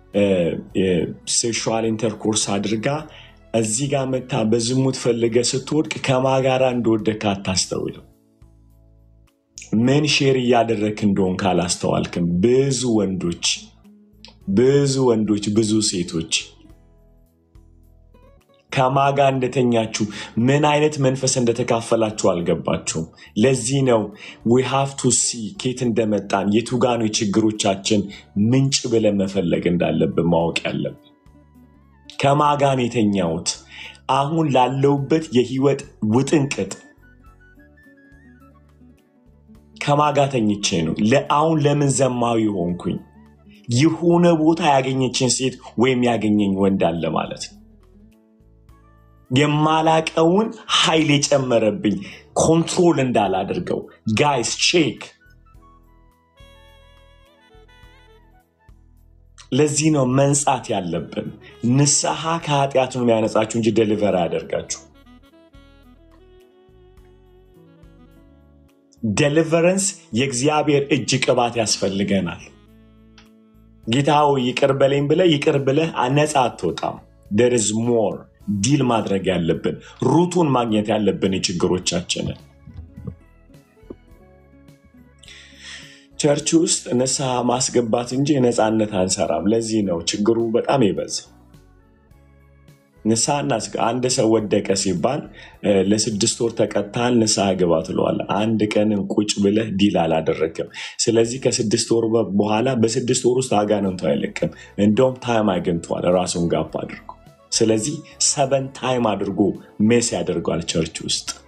ሴክሹዋል ኢንተርኮርስ አድርጋ እዚህ ጋር መታ በዝሙት ፈልገ ስትወድቅ ከማጋራ እንደወደክ አታስተውልም። ምን ሼር እያደረክ እንደሆን ካላስተዋልክም ብዙ ወንዶች ብዙ ወንዶች ብዙ ሴቶች ከማጋ እንደተኛችሁ ምን አይነት መንፈስ እንደተካፈላችሁ አልገባችሁም። ለዚህ ነው ዊ ሃቭ ቱ ሲ ኬት እንደመጣን የቱጋኑ የችግሮቻችን ምንጭ ብለን መፈለግ እንዳለብን ማወቅ ያለብን። ከማጋን የተኛሁት አሁን ላለውበት የህይወት ውጥንቅጥ ከማጋ ተኝቼ ነው። አሁን ለምን ዘማዊ ሆንኩኝ? የሆነ ቦታ ያገኘችን ሴት ወይም ያገኘኝ ወንድ አለ ማለት ነው። የማላቀውን ኃይል የጨመረብኝ ኮንትሮል እንዳላደርገው ጋይስ ቼክ። ለዚህ ነው መንጻት ያለብን። ንስሐ ከኃጢአት ነው የሚያነጻችሁ እንጂ ደሊቨር አያደርጋችሁ። ደሊቨረንስ የእግዚአብሔር እጅ ቅባት ያስፈልገናል። ጌታ ሆይ ይቅር በለኝ ብለህ ይቅር ብለህ ነፃ አትወጣም። ደር ኢዝ ሞር ዲል ማድረግ ያለብን ሩቱን ማግኘት ያለብን የችግሮቻችንን ቸርች ውስጥ ንስሐ ማስገባት እንጂ ነፃነት አንሰራም። ለዚህ ነው ችግሩ በጣም የበዛው። ንስሐ እናስገ አንድ ሰው ወደቀ ሲባል ለስድስት ወር ተቀጥተሃል ንስሐ ግባ ትለዋለህ። አንድ ቀንን ቁጭ ብለህ ዲል አላደረግም። ስለዚህ ከስድስት ወር በኋላ በስድስት ወር ውስጥ አጋንንቱ አይለቅም። እንደውም ታይም አግኝተዋል ራሱን ጋፕ አድርጎ። ስለዚህ ሰበን ታይም አድርጎ ሜስ ያደርገዋል ቸርች ውስጥ